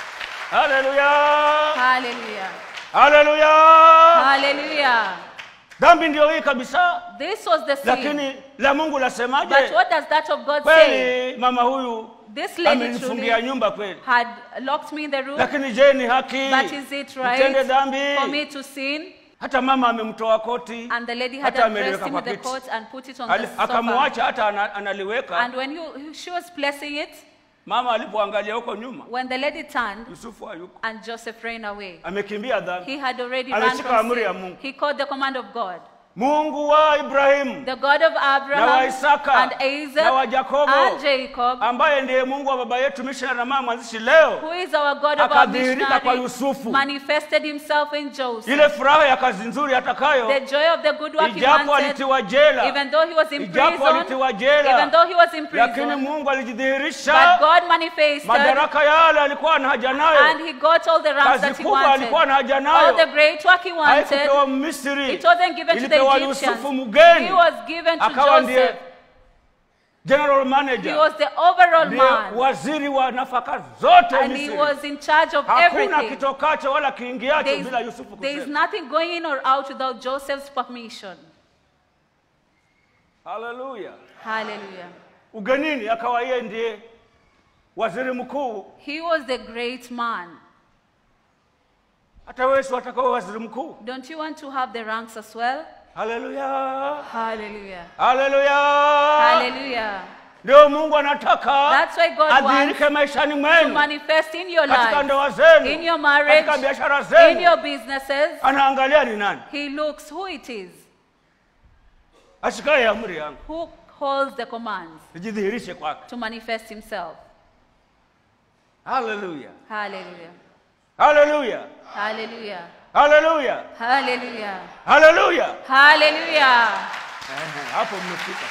haleluya Hallelujah. haleluya Hallelujah. dhambi ndio hii kabisa This was the sin. lakini la mungu But lasemaje what does that of God say? kweli mama huyu This lady amenifungia truly nyumba kweli had locked me in the room. lakini je ni haki But is it right nitende dhambi for me to sin? hata mama amemtoa koti And the lady had hata addressed ameliweka him kwa with the kiti coat and put it on Ali- the sofa. akamwacha hata ana, analiweka And when he, she was placing it, mama alipoangalia huko nyuma when the lady turned yusufu hayuko and Joseph ran away, amekimbia dhambi he had already Ameshika run from amri ya sin. Mungu. He called the command of God. mungu wa ibrahimu The God of Na wa Abraham Isaka, and na Isaac wa Yakobo, and Jacob, ambaye ndiye mungu wa baba yetu missionary na mama mwanzishi leo who is our God of our Akadhihirika kwa missionary, Yusufu. manifested himself in Joseph. ile furaha ya kazi nzuri atakayo The joy of the good work he ijapo wanted, alitiwa jela even though he was in ijapo prison, alitiwa jela even though he was in lakini prison, mungu but alijidhihirisha God manifested madaraka yale alikuwa na haja and nayo he got all the ranks kazi that he kubwa wanted. alikuwa na haja All nayo the great work he wanted, haikupewa misri it wasn't given to the ilipewa Egyptians. yusufu mgeni He was given to akawa ndiye Joseph. general He manager was the overall ndiye man. waziri wa nafaka zote And he misri was in charge of hakuna everything. kitokacho wala kiingiacho There is, bila yusufu there is kusema nothing going in or out without Joseph's permission. haleluya Hallelujah. ugenini akawa yeye ndiye waziri mkuu He was the great man. hata wewe si watakawe waziri mkuu Don't you want to have the ranks as well? haleluya Hallelujah. haleluya Hallelujah. ndio mungu anataka That's why God adhihirike maishani To mwenu manifest in your katika life, ndoa zenu in your marriage, katika biashara in zenu your businesses. anaangalia ni nani He looks who it is, ashikaye amri yangu who holds the commands nijidhihirishe kwake to manifest himself. haleluya Hallelujah. haleluya Hallelujah. haleluya Hallelujah. haleluya Hallelujah. Ehe, hapo mmefika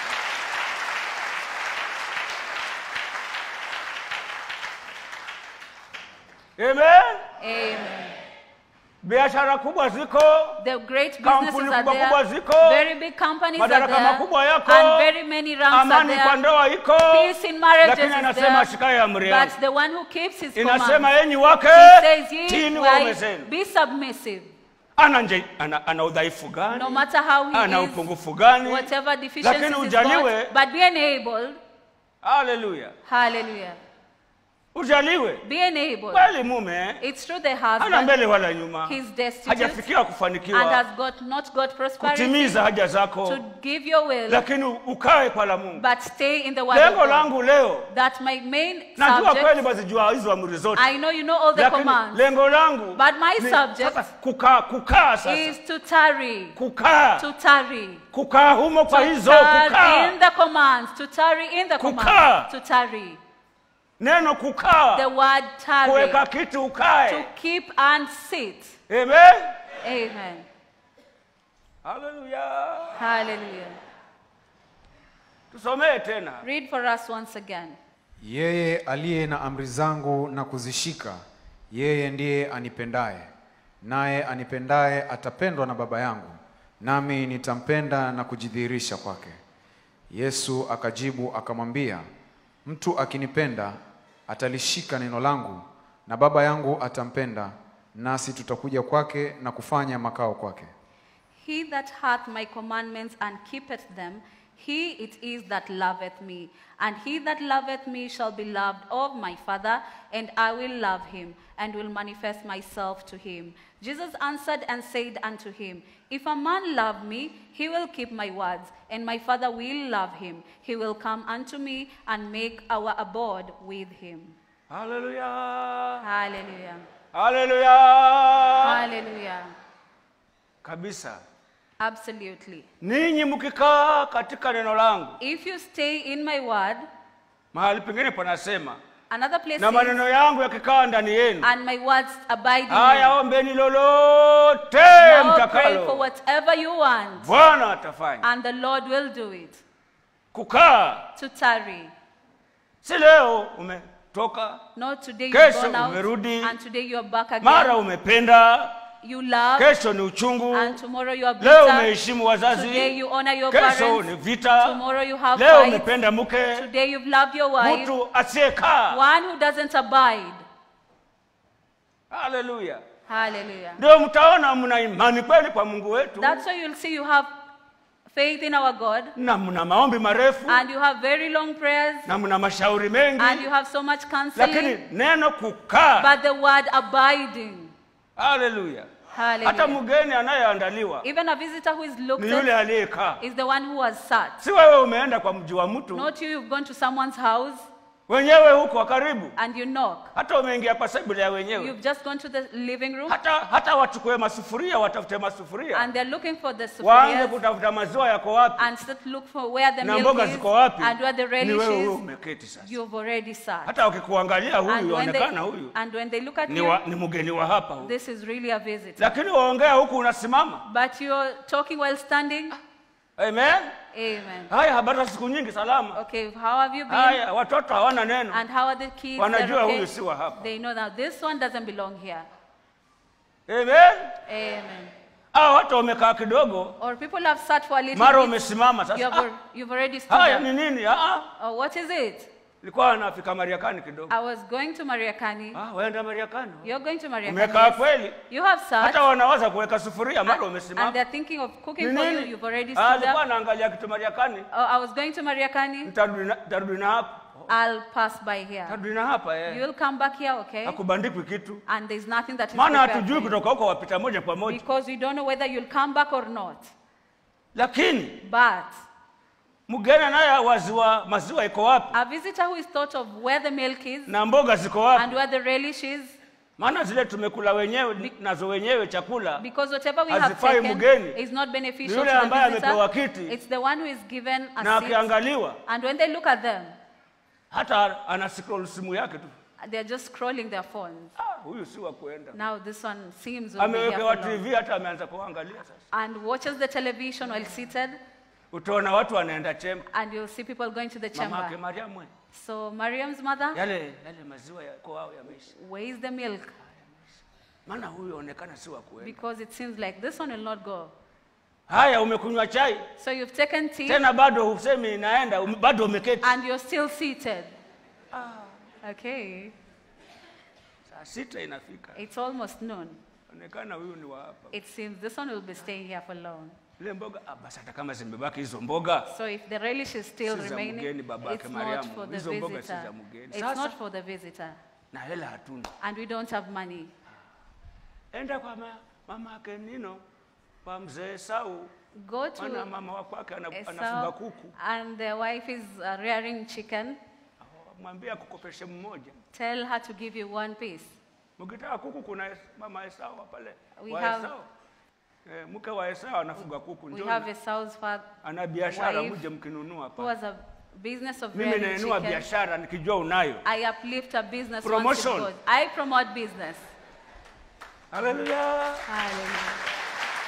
amen Amen. biashara kubwa ziko The great Kampuni businesses are kubwa kubwa there. ziko. Very big companies are Madaraka there. makubwa yako. And very many ranks are amani kwa there. ndoa iko Peace in marriages lakini is anasema ashikaye there. amri yangu But the one who keeps his inasema commands, enyi wake he says, ye tini waume wives, zenu be submissive. ana, nje- ana, ana udhaifu gani No matter how he ana is, upungufu gani whatever deficiencies Lakini he's ujaliwe. got, but be enabled. haleluya Hallelujah. ujaliwe Be enabled. kweli mume It's true the hana husband, mbele wala nyuma he's destitute hajafikia and kufanikiwa has got not got prosperity kutimiza haja zako to give your will, lakini ukae kwa la mungu but stay in the word of lengo God. langu leo That my main najua kweli subject, bazijua hizo amri zote I know you know all the lakini commands, lengo langu But my ni subject sasa kukaa kukaa sasa is to tarry, kukaa to tarry, kukaa humo kwa to hizo tarry kukaa in the commands, to tarry in the Kukaa. commands, to tarry. neno The kukaa word tarry, kuweka kitu to ukae keep and sit. amen Amen. haleluya Hallelujah. tusomee tena Read for us once again. Yeye aliye na amri zangu na kuzishika, yeye ndiye anipendaye, naye anipendaye atapendwa na Baba yangu, nami nitampenda na kujidhihirisha kwake. Yesu akajibu akamwambia, mtu akinipenda atalishika neno langu, na Baba yangu atampenda, nasi tutakuja kwake na kufanya makao kwake. He that hath my commandments and keepeth them, he it is that loveth me. And he that loveth me shall be loved of my Father, and I will love him, and will manifest myself to him. Jesus answered and said unto him, If a man love me, he will keep my words, and my Father will love him. He will come unto me and make our abode with him. haleluya Hallelujah. haleluya Hallelujah. kabisa Absolutely. ninyi mkikaa katika neno langu If you stay in my word, mahali pengine panasema another place na says, maneno yangu yakikaa ndani yenu and my words abide in haya you. ombeni lolote Now pray for mtakalo whatever you want, bwana atafanya and the Lord will do it. kukaa To tarry. si leo umetoka Not today Kesho you've gone out, umerudi. and today you are back mara again. umependa You love, kesho ni uchungu and tomorrow you are leo bitter. umeheshimu Today wazazi you honor your kesho ni parents. vita Tomorrow you have leo fights. umependa mke Today you've loved your wife. mtu asiyekaa One who doesn't abide. haleluya Hallelujah. ndio mtaona mna imani kweli kwa mungu wetu That's why you'll see you have faith in our God na mna maombi marefu and you have very long prayers na mna mashauri mengi and you have so much lakini counseling, neno kukaa but the word abiding. haleluya hata Hallelujah. mgeni anayeandaliwa Even a visitor who is looked ni yule at aliyekaa is the one who has sat. si wewe umeenda kwa mji wa mtu Not you, you've gone to someone's house wenyewe huko wa karibu and you knock. hata umeingia kwa sebule ya wenyewe You've just gone to the living room hata hata wachukue masufuria watafute masufuria and they're looking for the waanze sufurias kutafuta maziwa yako wapi and start look for where the na milk mboga is ziko wapi and where the ni relish wewe huyo is. umeketi sasa You've already sat. hata wakikuangalia And huyu when, they, onekana huyu and when they look at ni, you, wa, ni mgeni wa hapa huyu. this is really a visitor. lakini waongea huku unasimama But you're talking while standing. amen Amen. haya habari za siku nyingi salama Okay, how have you been? haya watoto hawana neno And how are the kids? Wanajua They're okay? huyu si wa hapa. They know that this one doesn't belong here. amen Amen. hao watu wamekaa kidogo Or people have sat for a little mara bit. umesimama You sasa have, ah, al- you've already stood haya up. ni nini Ah, ah, Oh, what is it? ilikuwa nafika mariakani kidogo I was going to Mariakani. ah, waenda mariakani You're going to Mariakani. umekaa yes. kweli You have sat. hata wanawaza kuweka sufuria mara and umesimama they're thinking of cooking Ni for you. nini? You've already Ah, stood alikuwa up. anaangalia kitu mariakani Oh, I was going to Mariakani. nitarudi na- nitarudi na hapa I'll pass by here. nitarudi na hapa eh. You'll come back here, okay? hakubandikwi kitu And there's nothing that is maana prepared hatujui for you. kutoka huko wapita moja kwa moja Because we don't know whether you'll come back or not. lakini But mgeni anayewaziwa maziwa iko wapi a visitor who is thought of where the milk is na mboga ziko and wapi where the relish is, maana zile tumekula wenyewe nazo wenyewe chakula because whatever we have Hazifai taken mgeni. is not Ni beneficial yule to ambaye the amepewa visitor. kiti. It's the one who is given na a seat. akiangaliwa And when they look at them, hata ana scroll simu yake tu they're just scrolling their phones. ah, huyu si wa kuenda Now this one seems will be here amewekewa for long. tv hata ameanza kuangalia sasa and watches the television while seated, utaona watu wanaenda chemba and you'll see people going to the mamake chamber. mariamu we, So Mariam's mother, yale yale maziwa yako ao yameisha where's the milk? maana huyu aonekana si wa kuenda Because it seems like this one will not go. haya umekunywa chai So you've taken tea tena bado husemi inaenda um, bado umeketi and you're still seated. Okay, saa sita inafika it's almost noon. onekana huyu ni wa hapa It seems this one will be staying here for long. ile mboga ah, basi hata kama zimebaki hizo mboga So if the relish is still Si za remaining, mgeni babake it's not Mariamu. for the Hizo mboga si visitor. za mgeni. It's Sasa- not for the visitor. na hela hatuna And we don't have money. enda kwa ma, mama yake nino kwa mzee Sau Go to maana mama wa kwake ana- anafuga Esau, kuku and the wife is uh, rearing chicken. mwambie akukopeshe mmoja Tell her to give you one piece. mkitaka kuku kuna Es- mama Esau pale We wa have- Esau eh, mke wa Esau anafuga kuku We njoo have Esau's father ana biashara wife mje mkinunua who hapa has a business of mimi rearing nainua chicken. biashara nikijua unayo I uplift a business once Promotion. it's good. I promote business. haleluya Hallelujah.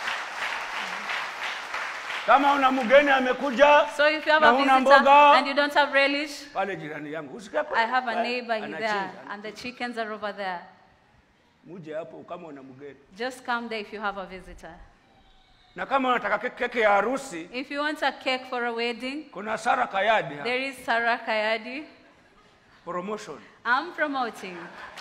kama una mgeni amekuja So if you have na a huna visitor mboga and you don't have relish, pale jirani yangu usikia I have a pale, neighbor there anachinja. and the chickens are over there. muje hapo kama una mgeni Just come there if you have a visitor. na kama unataka ke- keki ya harusi If you want a cake for a wedding, kuna Sara Kayadi hapa, there is Sarah Kayadi. promotion I'm promoting.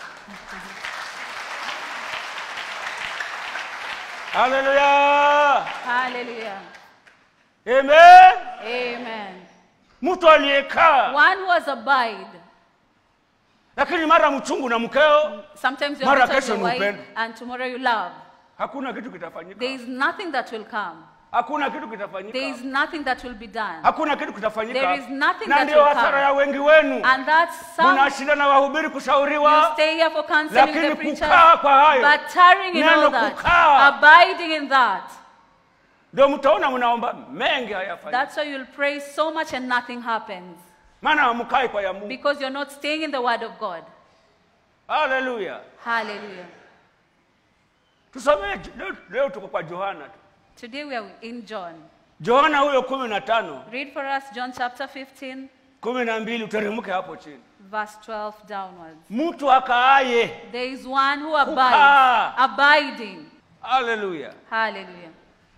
haleluya Hallelujah. amen Amen. mtu aliyekaa One who has abide. lakini mara mchungu na mkeo Sometimes you're Mara bitter with kesho your ni wife upendo. and tomorrow you love. hakuna kitu kitafanyika There is nothing that will come. hakuna kitu kitafanyika There is nothing that will be done. hakuna kitu kitafanyika There is nothing na that ndio will hasara come. ya wengi wenu And that's some mnashinda na wahubiri you kushauriwa stay here for counseling lakini the preachers, kukaa kwa hayo but tarrying in Neno all that, kukaa. abiding in that. ndio mtaona mnaomba mengi hayafanyiki That's why you'll pray so much and nothing happens. maana hamkai kwa ya Mungu Because you're not staying in the word of God. haleluya Hallelujah. tusomee leo, leo tuko kwa Yohana tu Today we are in John. Yohana huyo kumi na tano Read for us John chapter 15, kumi na mbili uteremke hapo chini verse 12 downwards. mtu akaaye There is one who abides, Kukaa. abiding. haleluya Hallelujah.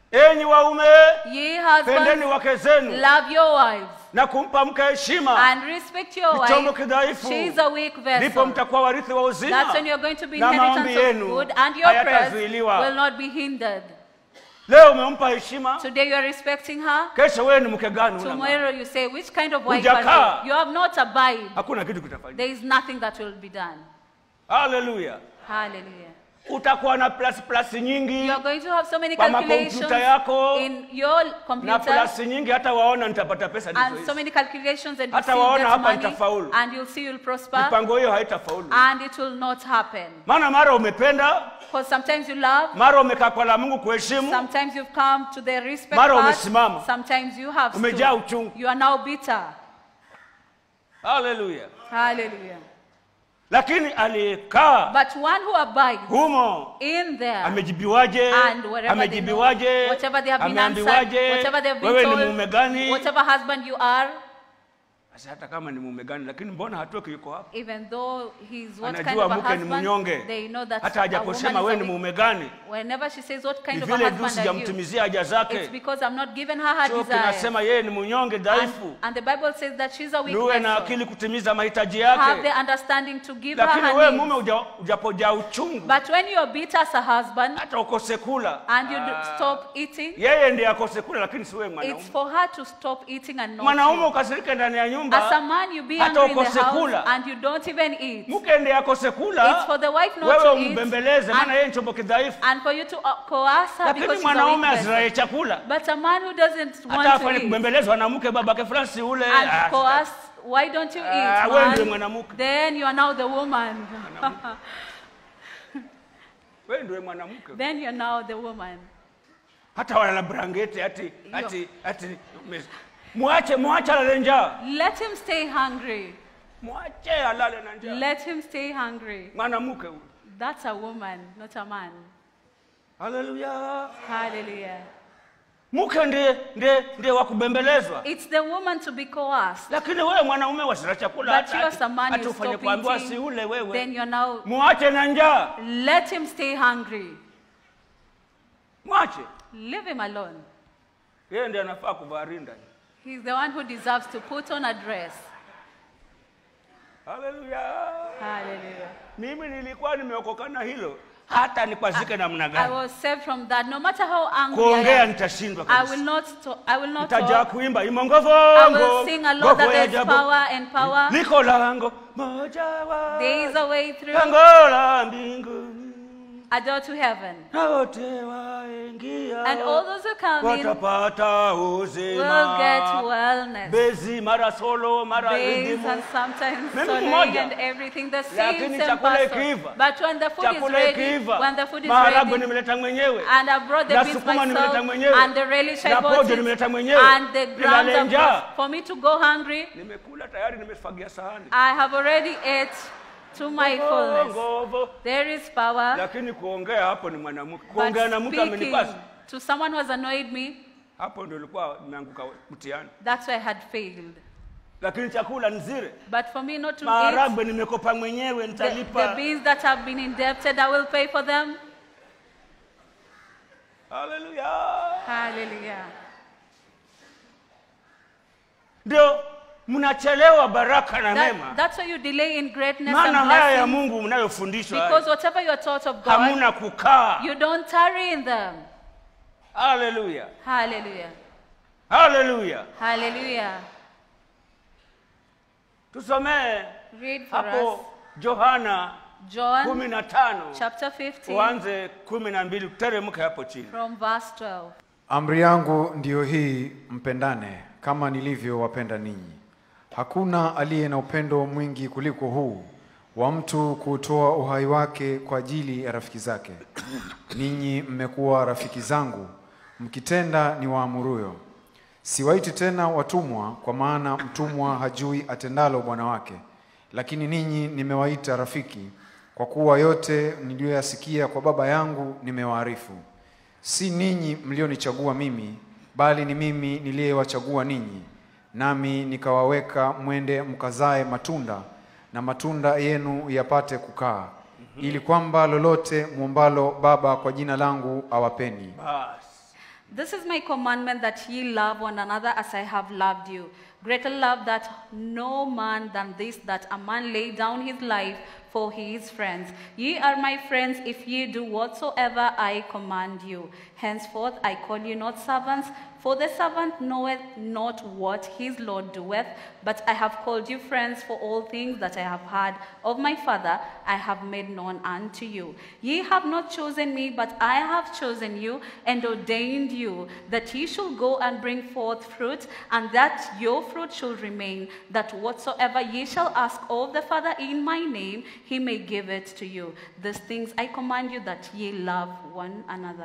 enyi waume Ye pendeni husbands, wake zenu love your wives na kumpa mke heshima and respect your Ni chombo wife. kidhaifu. She is a weak ndipo vessel. mtakuwa warithi wa uzima That's when you're going to be na maombi inheritance of yenu good and your prayers hayatazuiliwa. will not be hindered. leo umempa heshima Today you are respecting her. kesho wewe ni mke gani una Tomorrow you say, which kind of wife Hujakaa. are you? You have not abide. hakuna kitu kitafanyika There is nothing that will be done. haleluya Hallelujah. utakuwa na plus plus nyingi You are going to have so many Kwa calculations makompyuta yako, in your na computer plus nyingi hata waona nitapata pesa ndizo and so hizi. many calculations and you Hata see you waona get hapa money nitafaulu. and you'll see you'll prosper mipango hiyo haitafaulu and it will not happen. maana mara umependa Because sometimes you love, mara umekaa kwa la mungu kuheshimu sometimes you've come to the respect Mara part, umesimama. sometimes you have Umejaa stood. uchungu. You are now bitter. haleluya Hallelujah. lakini aliyekaa But one who abides humo in there amejibiwaje and wherever they know, amejibiwaje whatever they have been answered, ameambiwaje whatever they have been wewe ni told, mume gani whatever husband you are, Sasa hata kama ni mume gani lakini mbona hatoki yuko hapa even though he's what kind anajua of a mke ni husband, mnyonge they know that hata a hajaposema woman wewe is ni a weak- mume gani Whenever she says what ni kind of a vile tu husband are you, sijamtimizia haja it's zake because I'm not giving her her sio desire. kinasema yeye ni mnyonge And, dhaifu and the Bible says that she's a weak niwe na vessel. akili kutimiza mahitaji Have the yake understanding to give her lakini her wewe needs. mume uja- ujapojaa uchungu But when you're bitter as a husband hata ukose kula and you do stop eating, yeye ndiye akose kula lakini si wewe it's mwanaume for her to stop eating and not mwanaume you. ukasirika ndani ya As a nyumba man, you be hata angry in the ukose house kula. and you don't even eat. mke ndiye akose It's kula for the wife not wewe to eat umbembeleze maana and, yeye ni chombo kidhaifu and for you to uh, coerce her lakini because she's a mwanaume weak vessel. azirae chakula But a man who doesn't hata want to afanye eat kubembelezwa na mke babake fulani si ule and ah, coerce, why don't you Ah, eat, wewe ndiye man? mwanamke. Then you are now the woman. wewe ndiye mwanamke then you're now the woman. hata wana brangeti ati ati ati me- mwache mwache alale njaa Let him stay hungry. mwache alale na njaa Let him stay hungry. mwanamke huyu That's a woman, not a man. haleluya Hallelujah. mke ndiye ndiye ndiye wa kubembelezwa It's the woman to be coerced. lakini wewe mwanaume wasira chakula But you as a man, hata you ufanye stop kuambiwa si eating. ule Then wewe you're now, mwache na njaa let him stay hungry. mwache Leave him alone. yeye ndiye anafaa kuvaa rinda He's the one who deserves to put on a dress. haleluya Hallelujah. mimi nilikuwa nimeokoka na hilo hata nikwazike namna I gani was saved from that. No matter how angry I kuongea am, nitashindwa I will kabisa not, to- I will not nitajaa talk. kuimba I imongovongo will sing a lot that there's power and power. liko lango moja wa There is a way through lango la mbinguni a door to heaven. na wote waingia And all those who come in watapata will uzima get wellness. bezi mara solo mara Days ridimu and sometimes Mimi soloing mmoja. and everything, the Lakini same same chakula person. ikiiva, But when the food is chakula ready, ikiiva when the food is maharagwe ready, nimeleta mwenyewe and I brought the na beans sukuma nimeleta myself, mwenyewe and the relish I na bought pojo it, nimeleta mwenyewe and the grounds nilale of njaa for me to go hungry, nimekula tayari nimefagia sahani I have already ate to my fullness. Ngovo. There is power, lakini kuongea hapo ni mwanamke but kuongea na mtu speaking amenipasa to someone who has annoyed me, hapo ndio ilikuwa nimeanguka mtihani that's why I had failed. lakini chakula nzire But for me not to eat, maharagwe nimekopa mwenyewe the, the nitalipa beans that have been indebted, I will pay for them. haleluya Hallelujah. ndio mnachelewa baraka na That, mema that's why you delay in greatness maana and haya ya blessing. mungu mnayofundishwa Because haya, whatever you are taught of God, hamuna kukaa you don't tarry in them. haleluya Hallelujah. haleluya Hallelujah. tusomee Read for us hapo johana John kumi na tano chapter 15 uanze kumi na mbili teremke hapo chini from verse 12. Amri yangu ndiyo hii, mpendane kama nilivyowapenda ninyi. Hakuna aliye na upendo mwingi kuliko huu wa mtu kutoa uhai wake kwa ajili ya rafiki zake. Ninyi mmekuwa rafiki zangu mkitenda ni waamuruyo. Siwaiti tena watumwa, kwa maana mtumwa hajui atendalo bwana wake, lakini ninyi nimewaita rafiki, kwa kuwa yote niliyoyasikia kwa Baba yangu nimewaarifu. Si ninyi mlionichagua mimi, bali ni mimi niliyewachagua ninyi, nami nikawaweka mwende mkazae matunda, na matunda yenu yapate kukaa, ili kwamba lolote mwombalo Baba kwa jina langu awapeni. basi This is my commandment that ye love one another as I have loved you. Greater love that no man than this, that a man lay down his life for his friends. Ye are my friends if ye do whatsoever I command you. Henceforth I call you not servants, for the servant knoweth not what his Lord doeth, but I have called you friends, for all things that I have heard of my Father I have made known unto you. Ye have not chosen me, but I have chosen you and ordained you, that ye should go and bring forth fruit, and that your fruit should remain, that whatsoever ye shall ask of the Father in my name, he may give it to you. These things I command you that ye love one another.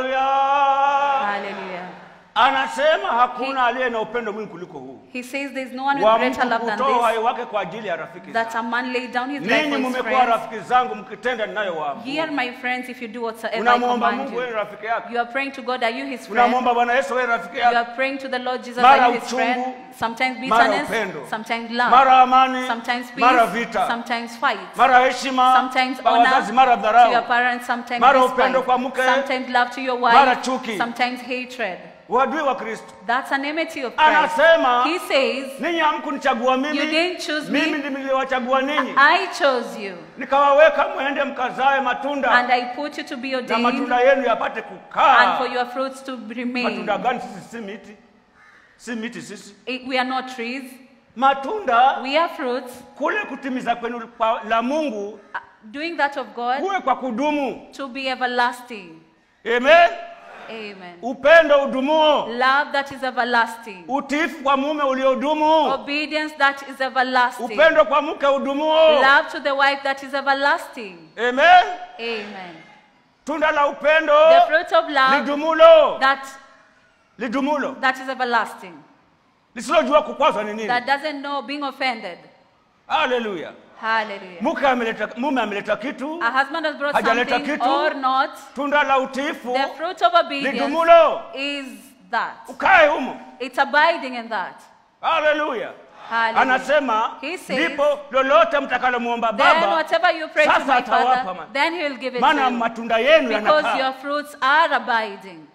haleluya Hallelujah. anasema hakuna aliye na upendo mwingi kuliko huu He says there's no one wa with greater mtu love than kutoa uhai this, wake kwa ajili ya rafiki that zake. a man laid down his life ninyi for his mmekuwa friends. rafiki zangu mkitenda Ye ninayowaamuru are my friends if you do whatsoever I unamwomba command mungu wewe you. ni rafiki yake You are praying to God, are you his friend? unamwomba bwana yesu wewe ni rafiki You yake are praying to the Lord Jesus, Mara are you his uchungu, friend? Sometimes mara bitterness, upendo, sometimes love, mara amani sometimes peace, mara vita sometimes fight, mara heshima sometimes kwa honor wazazi mara to your dharau parents, sometimes Mara upendo kwa despite, mke, sometimes love to your mara wife, chuki. sometimes hatred. uadui wa kristo That's an enmity of Christ. anasema He says, ninyi hamkunichagua You mimi didn't choose me. mimi ndimi niliwachagua ninyi I chose you, nikawaweka mwende mkazae matunda and I put you to be na ordained, matunda yenu yapate and kukaa for your fruits to remain. matunda gani sisi si miti si miti sisi It- We are not trees, matunda we are fruits. kule kutimiza kwenu kwa- la mungu Uh, Doing that of God kuwe kwa kudumu to be everlasting. amen Amen. upendo udumuo Love that is everlasting. utiifu kwa mume uliodumu Obedience that is everlasting. upendo kwa mke udumuo Love to the wife that is everlasting. amen Amen. tunda la upendo The fruit of love lidumulo that, lidumulo that is everlasting. lisilojua kukwazwa ni nini That doesn't know being offended. haleluya Hallelujah. mke ameleta mume ameleta kitu A husband has brought Hajaleta something kitu. or not. tunda la utiifu The fruit of obedience lidumulo is that. ukae humo It's abiding in that. haleluya Hallelujah. anasema He says, ndipo lolote mtakalomwomba Then baba whatever you pray to sasa my atawapa Father, man. then he will give it maana to you. matunda yenu Because yanakaa your fruits are abiding.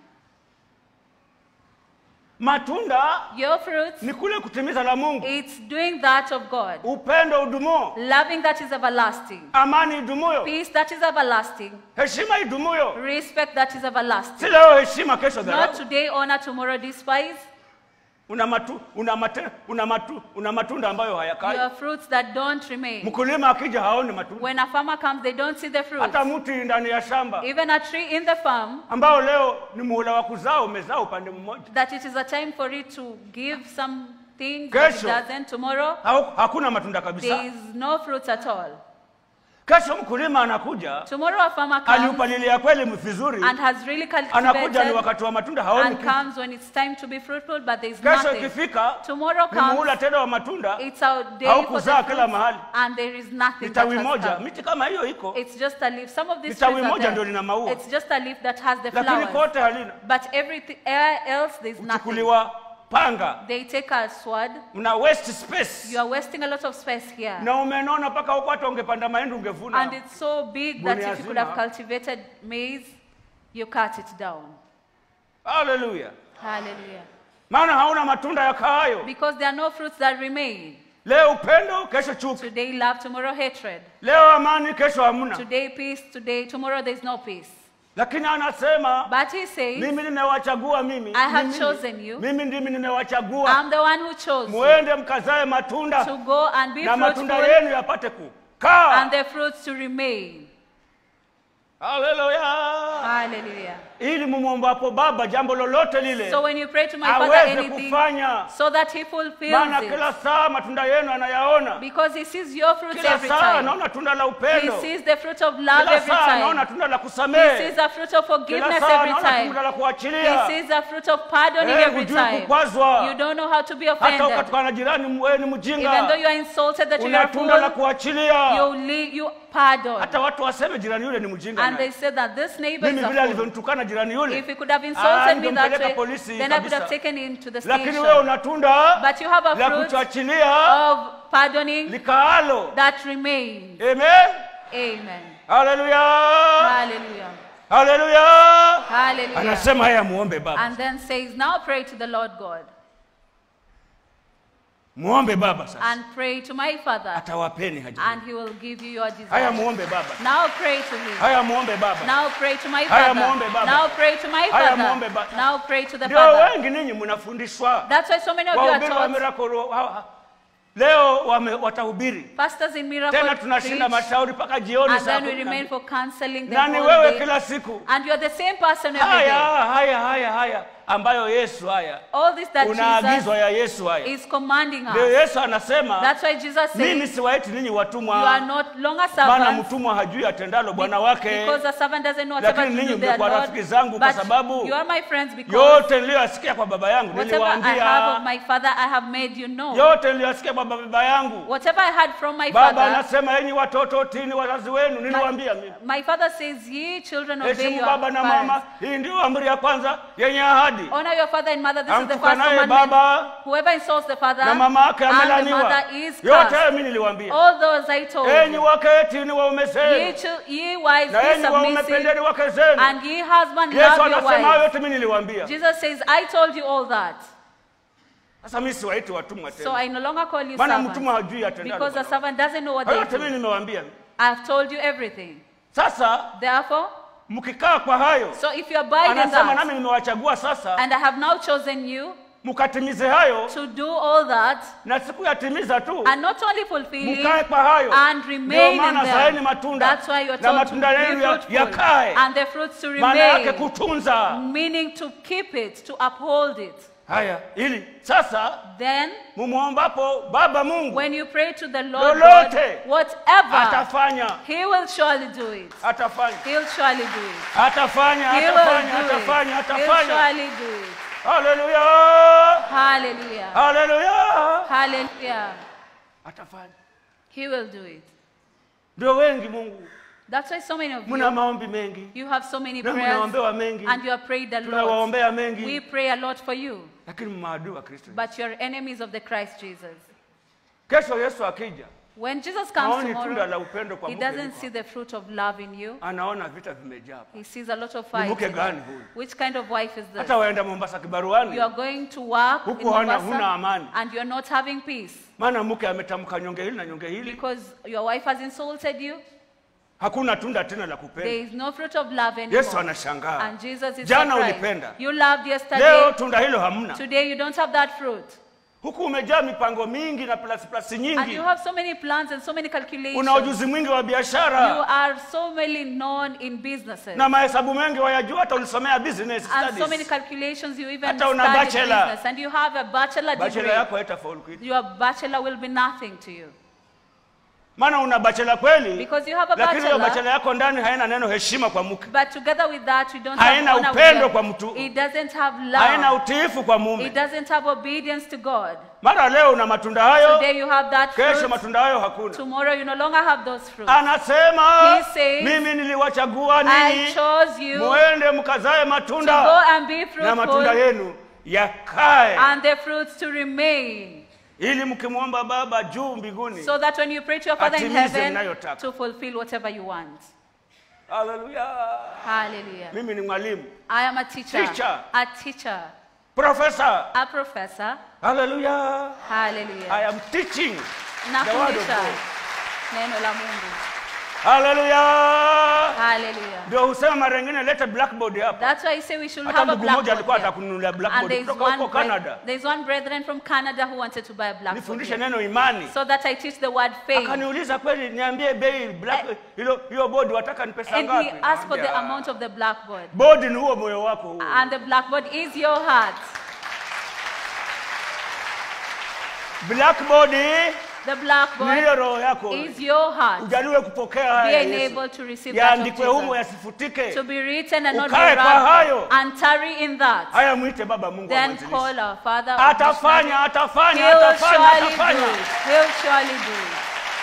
matunda Your fruits, ni kule kutimiza la mungu it's doing that of God. upendo udumuo Loving that is everlasting. amani idumuyo Peace that is everlasting. heshima idumuyo Respect that is si everlasting. leo heshima kesho Not dharau today honor, tomorrow despise. una, matu, una, mate, una, matu, una matunda ambayo hayakai Your fruits that don't remain. mkulima akija haoni matunda When a farmer comes, they don't see the fruit. hata mti ndani ya shamba Even a tree in the farm, ambao leo ni muhula wa kuzaa umezaa upande mmoja that it is a time for it to give something, but it Kesho. doesn't. Tomorrow, Hau- hakuna matunda there kabisa is no fruits at all. kesho mkulima anakuja Tomorrow, a farmer comes aliupalilia kweli vizuri and has really anakuja ni cultivated wakati wa matunda haoni and kitu comes when it's time to be fruitful, but there is kesho nothing. ikifika Tomorrow ni muhula comes, tena wa matunda it's a day Au for kuzaa the kila fruits, mahali. and there is nothing ni that tawi has moja come. miti kama hiyo iko It's just a leaf. Some of these Ni tawi trees are moja ndio there. lina maua. It's just a leaf that has the lakini flowers. kote halina But everything else, there's nothing. uchukuliwa panga They take a sword. mna waste space You are wasting a lot of space here. na umenona mpaka huko hata ungepanda mahindi And ungevuna it's so big that Gunia if you could have zima. cultivated maize, you cut it down. haleluya Hallelujah. maana hauna matunda yakaayo Because there are no fruits that remain. leo upendo kesho chuki Today love, tomorrow hatred. leo amani kesho hamna Today peace, today, tomorrow there's no peace. lakini anasema But he says, mimi nimewachagua mimi I have Mimi- chosen you. mimi ndimi nimewachagua I'm the one who chose you muende mkazae matunda to go and be na matunda fruitful yenu yapate kukaa and the fruits to remain. haleluya Hallelujah. ili mumwombapo baba jambo lolote lile So when you pray to my Father aweze anything, kufanya so that he fulfills maana it. kila saa matunda yenu anayaona Because he sees your fruits kila every saa time. anaona tunda la He upendo sees the fruit of love kila every saa anaona time. tunda la He kusamehe sees a fruit of kila forgiveness saa every anaona time. tunda la He kuachilia sees a fruit of pardoning Eh, every hujui time. kukwazwa. You don't know how to be hata offended. ukatukana jirani wewe ni Even though mjinga you are insulted that you una are tunda la fool, kuachilia you, leave, you pardon. hata watu waseme jirani yule ni mjinga And they naye. said that this neighbor is mimi a vile fool. alivyonitukana jirani yule If he could have Ah, insulted me that ningempeleka way, polisi then I could have kabisa. taken him to the lakini wewe station. una tunda But you have a la fruit kutuachilia of pardoning likaalo that remains. amen Amen. haleluya Hallelujah. haleluya Hallelujah. Hallelujah. anasema haya muombe baba And then says, Now pray to the Lord God muombe baba sasa and pray to my Father, atawapeni haja and he will give you your haya desire. muombe baba Now pray to me. haya muombe baba Now pray to my Haya Father. muombe Baba. Now pray to my Haya muombe Father. Baba. Now pray to the ndio Father. wengi ninyi mnafundishwa That's why so many of you are wahubiri wa taught. miracle ha- ha- leo wame, watahubiri Pastors in miracle tena tunashinda preach, mashauri mpaka jioni and saa then we kumi na remain mbili. for counseling the na ni whole wewe day. kila siku And you're the same person every haya day. haya haya haya ambayo yesu haya All this that unaagizwa Jesus ya yesu haya is commanding ndio us. yesu anasema That's why Jesus mimi says, siwaiti ninyi You are watumwa not longer maana servants. mtumwa hajui atendalo bwana wake Because the servant doesn't know whatever Lakini to ninyi do their mmekuwa Lord. rafiki zangu kwa But sababu you are my friends because yote niliyoyasikia kwa baba yangu whatever I have of niliwaambia my father, I have made you know. yote niliyoyasikia kwa baba yangu Whatever I had from my baba father, anasema enyi watoto tini wazazi wenu niliwaambia mimi my father says, Ye children obey heshimu your baba na parents. mama hii ndio amri ya kwanza yenye ahadi Honor your father and mother. This is the first amtukanaye commandment. baba Whoever insults the father na mama yake and the amelaniwa mother is yote cursed. hayo mimi niliwaambia All those I told enyi you. wake tini waume Ye, zenu chil- ye wives, na be enyi waume submissive, pendeni wake zenu and ye husband, yesu love your anasema hayo wives. yote mimi niliwaambia Jesus says, I told you all that. sasa mimi siwaiti watumwa So tena I no longer call you maana servants. mtumwa hajui atendalo Because the Bwana. servant doesn't know what hayo they yote mimi do. nimewaambia I've told you everything. sasa Therefore, mkikaa kwa hayo so if you abide in anasema nami that, nimewachagua sasa and I have now chosen you mkatimize hayo to do all that, na sikuyatimiza tu and not only fulfill mkae it, kwa hayo and ndio remain in maana zaeni them. matunda That's why you're na told to matunda yenu be ya- fruitful, yakae and the fruits to maana yake remain, kutunza meaning to keep it, to uphold it. haya ili sasa Then, mumwombapo baba mungu when you pray to the Lord Lolote. God, whatever, atafanya He will surely do it. atafanya He'll surely do it. atafanya He will atafanya do atafanya it. He'll atafanya surely do it. haleluya Hallelujah. haleluya Hallelujah. atafanya He will do it. ndio wengi mungu That's why so many of mna you, maombi mengi you have so many na prayers mnaombewa mengi and you have prayed a lot. tunawaombea We mengi pray a lot for you, lakini maadui wa kristo but you're enemies of the Christ Jesus. kesho yesu akija When Jesus comes haoni tunda la tomorrow, upendo kwa he mke doesn't yuko see the fruit of love in you. hapa. anaona vita vimejaa hapa. He sees a lot of Ni fights. mke in gani you. huyu? Which kind of wife is this? hata waenda mombasa kibaruani You are going to work in Huku hana- huna Mombasa amani. and you're not having peace maana mke ametamka nyonge hili na nyonge hili because your wife has insulted you. hakuna tunda tena la There kupenda is no fruit of love anymore. yesu anashangaa And Jesus is Jana surprised. ulipenda. You loved leo yesterday. tunda hilo hamna Today you don't have that fruit. huku umejaa mipango mingi na plasiplasi And nyingi you have so many plans and so many calculations. una ujuzi mwingi wa You biashara are so many known in businesses. na mahesabu mengi wayajua hata ulisomea business and so many studies calculations you even Hata una studied bachelor. business. And you have a bachelor bachela degree. yako haitafaulu kitu Your bachelor will be nothing to you. maana una bachela kweli Because you have a lakini hiyo bachelor. bachela yako ndani haina neno heshima kwa mke But together with that, you don't Haina have honor upendo with kwa them. mtu. It doesn't have haina love. utiifu kwa It mume doesn't have obedience to God. mara leo una matunda hayo Today you have that kesho fruit. matunda hayo hakuna Tomorrow you no longer have those fruits. anasema He says, mimi niliwachagua I ninyi chose you to muende mkazae go matunda and be na matunda fruitful yenu yakae and the fruits to remain. ili mkimwomba baba juu mbinguni So that when you pray to your Father in Atimize heaven, mnayotaka. to fulfill whatever you want. haleluya Hallelujah. mimi ni mwalimu I am a teacher. Teacher. A teacher. profesa A professor. haleluya i Hallelujah. am teaching the word of Nafundisha God. neno la Mungu. haleluya Hallelujah. ndio husema mara nyingine lete blackboard hapa That's why I say we should hata have a ndugu mmoja alikuwa blackboard. here. atakununulia And blackboard there's kutoka one, huko breth- canada there's one brethren from Canada who wanted to buy a blackboard. nifundishe here. neno imani So that I teach the word faith. akaniuliza kweli niambie bei black hilo hiyo bodi wataka ni pesa And ngapi he asked for the Naambia, amount of the blackboard. bodi ni huo moyo wako huo And the blackboard is your heart. blackboard The ni blackboard hiyo roho yako is your heart. ujaliwe kupokea Be haya ya Yesu. enabled to receive that of yaandikwe humo Jesus. yasifutike To be written and not be Ukae kwa hayo. wrapped. And tarry in that. haya mwite baba mungu wa Then mwanzilishi. call our Father. of atafanya missionary. atafanya He will atafanya surely do atafanya it. He'll surely do it.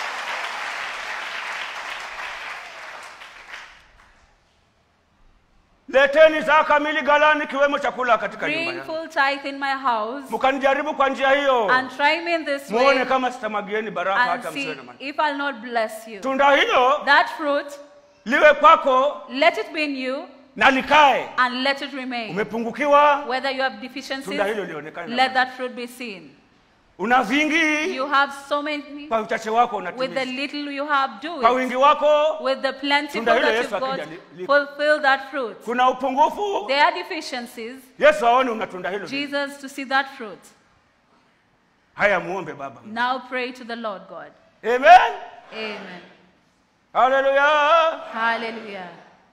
leteni zaka kamili galani kiwemo chakula katika nyumba Bring yangu full tithe in my house mkanijaribu kwa njia hiyo and try me in this muone way kama sitamwagieni baraka and hata see msiwe na mani if I'll not bless you. tunda hilo That fruit, liwe kwako let it be in you na likae and let it remain. umepungukiwa Whether you have deficiencies, Tunda hilo lionekane. let that fruit be seen. una vingi You have so many. kwa uchache wako With the unatimiza little you have, do kwa it. wingi wako With the plentiful Tunda hilo that Yesu you've got, akija li- li- fulfill that fruit. kuna upungufu There are deficiencies. yesu aone una tunda hilo Jesus to see that fruit. haya muombe baba Now pray to the Lord God. amen Amen. haleluya Hallelujah.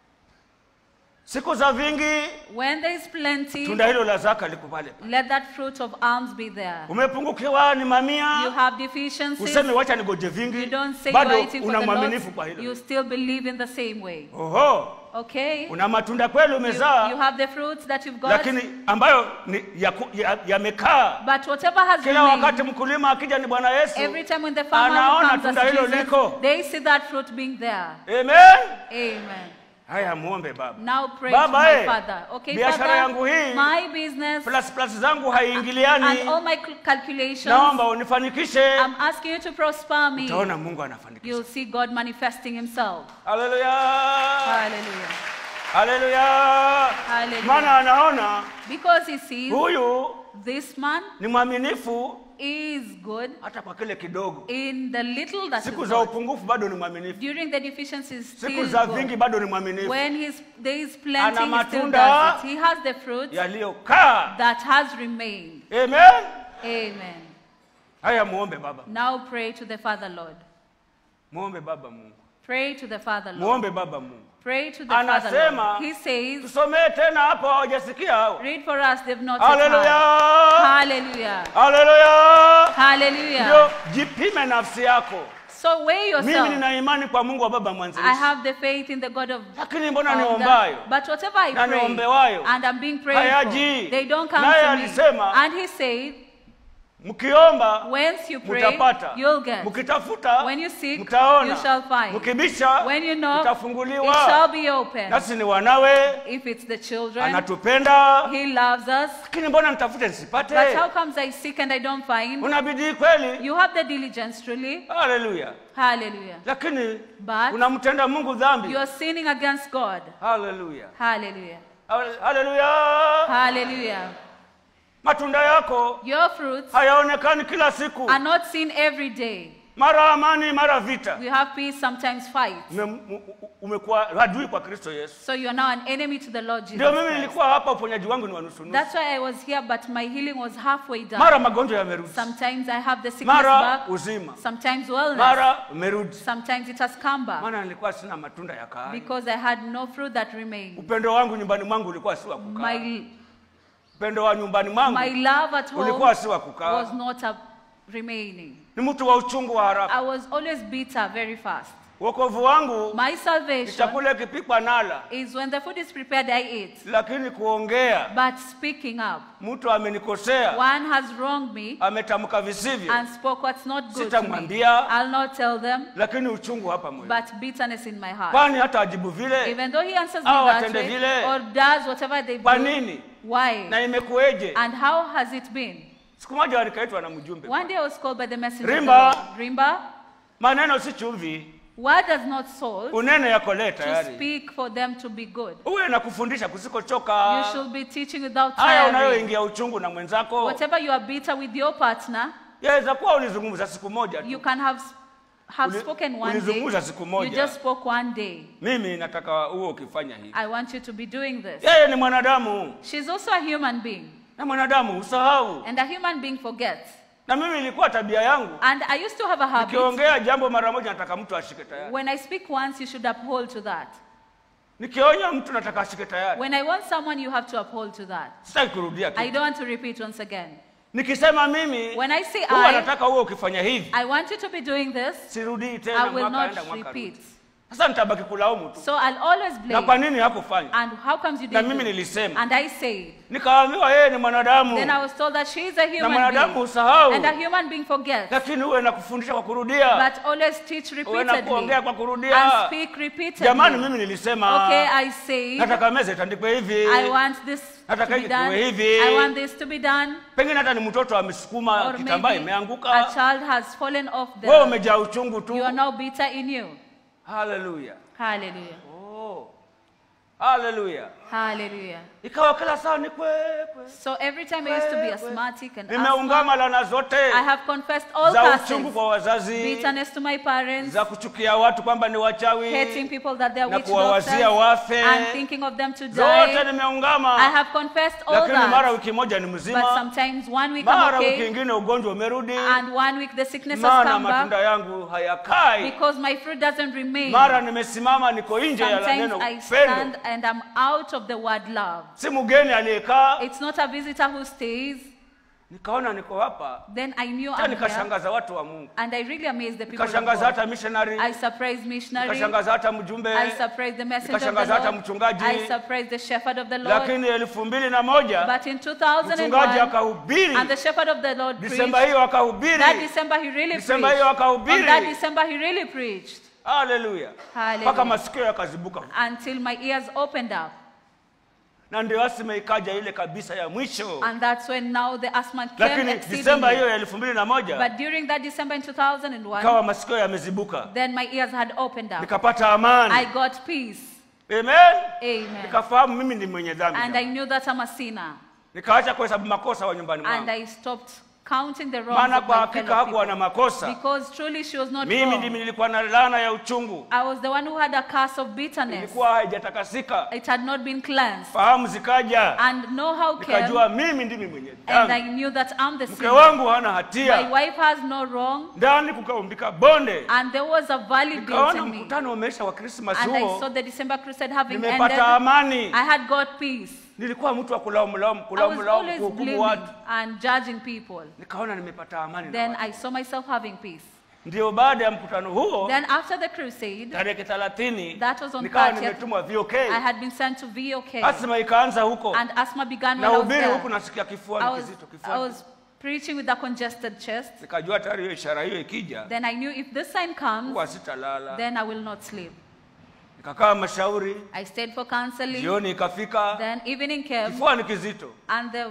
siku za vingi When there is plenty, tunda hilo la zaka liko pale let that fruit of alms be there. umepungukiwa ni You mamia have deficiencies. useme wacha nigoje You vingi don't say you are bado eating for una the mwaminifu kwa Lord. hilo You still believe in the same way. oho Okay? una matunda kweli You, you umezaa have the fruits that you've got. lakini ambayo ni yaku- ya- yamekaa But whatever has kila wakati remained, mkulima akija ni bwana yesu every time when the farmer anaona comes tunda as hilo Jesus, liko. they see that fruit being there. amen Amen. haya muombe baba Now pray Baba, to my eh, Father. Okay, biashara Father, yangu hii, my business plus plus zangu and haiingiliani all my cal- calculations, naomba unifanikishe I'm asking you to prosper me. utaona mungu anafanikisha You'll see God manifesting himself. haleluya Hallelujah. haleluya Hallelujah. maana anaona Because he sees huyu this man ni mwaminifu is good hata kwa kile kidogo in the little that siku is za good. upungufu bado ni mwaminifu During the deficiencies, siku still za good. vingi bado ni mwaminifu When he's, there is plenty, Ana he still matunda does it. He has the fruit yaliyokaa that has remained. amen Amen. haya muombe baba Now pray to the Father, Lord. muombe baba mungu Pray to the Father, Lord. muombe baba mungu Pray to the Father, Anasema- Lord. He says, tusomee tena hapo hawajasikia hao read for us, they've not yet haleluya heard. Hallelujah. haleluya ndio Hallelujah. jipime nafsi yako So weigh mimi yourself. nina imani kwa mungu wa baba I mwanzilishi have the faith in the God of lakini mbona founder, niombayo But whatever I Na pray niombewayo, and I'm being prayed hayaji. for, they don't come Naye to me. alisema, And he said, mkiomba Once you pray, mtapata you'll get. mkitafuta When you seek, mtaona you shall find. mkibisha When you knock, it mtafunguliwa shall be open. nasi ni wanawe If it's the children, anatupenda he loves us. lakini mbona nitafute But nisipate how comes I seek and I don't find? una bidii kweli You have the diligence truly. haleluya Hallelujah. lakini But unamtenda mungu dhambi you are sinning against God. haleluya Hallelujah. Hale- haleluya Hallelujah. matunda yako Your fruits hayaonekani kila siku are not seen every day. mara amani mara vita We have peace, sometimes fight. Ume- u- u- umekuwa adui kwa kristo yesu So you're now an enemy to the Lord Jesus. ndio mimi Christ. nilikuwa hapa uponyaji wangu ni wanusunusu That's why I was here, but my healing was halfway done. mara magonjwa yamerudi Sometimes I have the sickness mara back, uzima sometimes wellness, mara umerudi sometimes it has come back maana nilikuwa sina matunda ya kaani because I had no fruit that remained. upendo wangu nyumbani mwangu ulikuwa si wa kukaa My, upendo wa nyumbani mwangu my love at home ulikuwa si wa kukaa was not a remaining. ni mtu wa uchungu wa haraka I was always bitter very fast. wokovu wangu My ni salvation chakula ikipikwa nala is when the food is prepared, I eat. lakini kuongea But speaking up, mtu amenikosea one has wronged me ametamka visivyo and spoke what's not good to me. Sitamwambia. I'll not tell them, lakini uchungu hapa moyo but bitterness in my heart. kwani hata ajibu vile Even though he answers me Au that atende way vile. or does whatever they kwa do, nini why na imekueje and how has it been? siku moja walikaitwa na mjumbe One day I was called by the messenger Rimba. of the Lord. Rimba, maneno si chumvi word does not salt unene yako lee to tayari speak for them to be good. uwe na kufundisha kusikochoka You should be teaching without haya tiring. unayoingia uchungu na mwenzako Whatever you are bitter with your partner, yaweza kuwa ulizungumza siku moja you tu can have have Uli- spoken one day. ulizungumza siku You moja. just spoke one day. mimi nataka uwe ukifanya hivi I want you to be doing this. yeye ni mwanadamu She's also a human being, na mwanadamu usahau and a human being forgets. na mimi ilikuwa tabia yangu And I used to have a habit. nikiongea jambo mara moja nataka mtu ashike tayari When I speak once, you should uphold to that. nikionya mtu nataka ashike tayari When I want someone, you have to uphold to that. sitaki kurudia I tu don't want to repeat once again. nikisema mimi When I say huwa I, nataka uwe ukifanya hivi I want you to be doing this. sirudii I tena will mwaka enda not mwaka repeat. rudi. sasa nitabaki kulaumu tu So I'll always na kwa blame. nini hakufanya And how comes you na didn't? mimi do it? nilisema And I said. nikaambiwa yeye ni mwanadamu Then I was told that she is a na human mwanadamu being. usahau And a human being forgets. lakini uwe na kufundisha kwa kurudia But always teach uwe na repeatedly. kuongea kwa And kurudia speak repeatedly. jamani mimi nilisema Okay, I say. nataka meza itandikwe hivi I want this to Nataka be hiki done. kiwe hivi. I want this to be done. pengine hata ni mtoto amesukuma Or kitambaa maybe a imeanguka child has fallen off wewe the. umejaa uchungu tu You are now bitter in you. haleluya Hallelujah. oh. haleluya Hallelujah. ikawa kila saa ni kwekwe So every time I used to be asthmatic and nimeungama asthma, lana zote I have confessed all za uchungu curses, kwa wazazi bitterness to my parents, za kuchukia watu kwamba ni wachawi hating people that they're na witch kuwawazia doctors, wafe. and thinking of them to zote die. nimeungama I have confessed all lakini mara that. wiki moja ni But mzima sometimes one week I'm mara wiki okay, ingine ugonjwa umerudi and one week the sickness has maana come matunda back yangu hayakai because my fruit doesn't remain. mara nimesimama niko nje ya Sometimes neno I pendo stand and I'm out of the word love. si mgeni aliyekaa It's not a visitor who stays. nikaona niko hapa Then I knew hata I'm here. nikashangaza watu wa mungu And I really amazed the people of nikashangaza God. hata missionary I surprised missionary. nikashangaza hata mjumbe I surprised the messenger of the nikashangaza hata Lord. mchungaji. I surprised the shepherd of the Lord. lakini elfu mbili na moja But in mchungaji 2001, akahubiri and the shepherd of the Lord disemba preached. hiyo akahubiri That December he really Disemba preached. hiyo On akahubiri. that December he really preached. haleluya Hallelujah. mpaka masikio yakazibuka Until my ears opened up. na ndio asima ikaja ile kabisa ya mwisho And that's when now the asthma came lakini disemba exceedingly. hiyo ya elfu mbili na moja But during that December in 2001, kawa masikio yamezibuka then my ears had opened up. nikapata I amani got peace. amen Amen. nikafahamu mimi ni mwenye dhambi And I jamani. knew that I'm a sinner. nikaacha kuhesabu makosa wa nyumbani And mwangu I stopped counting the wrongs maana of kwa my hakika fellow hakuwa na people. makosa Because truly she was not mimi wrong. ndimi nilikuwa na laana ya uchungu I was the one who had a curse of bitterness. ilikuwa haijatakasika It had not been cleansed. fahamu zikaja And know-how came. nikajua mimi ndimi mwenye And I dhambi knew that I'm the mke sinner. wangu hana My hatia wife has no wrong. ndani kukaumbika bonde And there was a valley built nikaona in me. mkutano umeisha wa krismasi And I saw huo the December crusade having ended. nimepata amani I had got peace. nilikuwa mtu wa kulaumulaumu I was kulaumulaumu always kuhukumu blaming watu and judging people. nikaona nimepata amani na Then watu. I saw myself having peace. ndio baada ya mkutano huo Then after the crusade, tarehe thelathini That was on nikawa 30th. nimetumwa VOK I had been sent to VOK. asma ikaanza huko And asthma began when na I was ubiri there. huku nasikia kifua I ni was, kizito I kifua was preaching with a congested chest. nikajua tayari hiyo ishara hiyo ikija Then I knew if this sign comes, huwa sitalala then I will not sleep. nikakaa mashauri I stayed for counseling. jioni ikafika Then evening came, kifua ni kizito and the,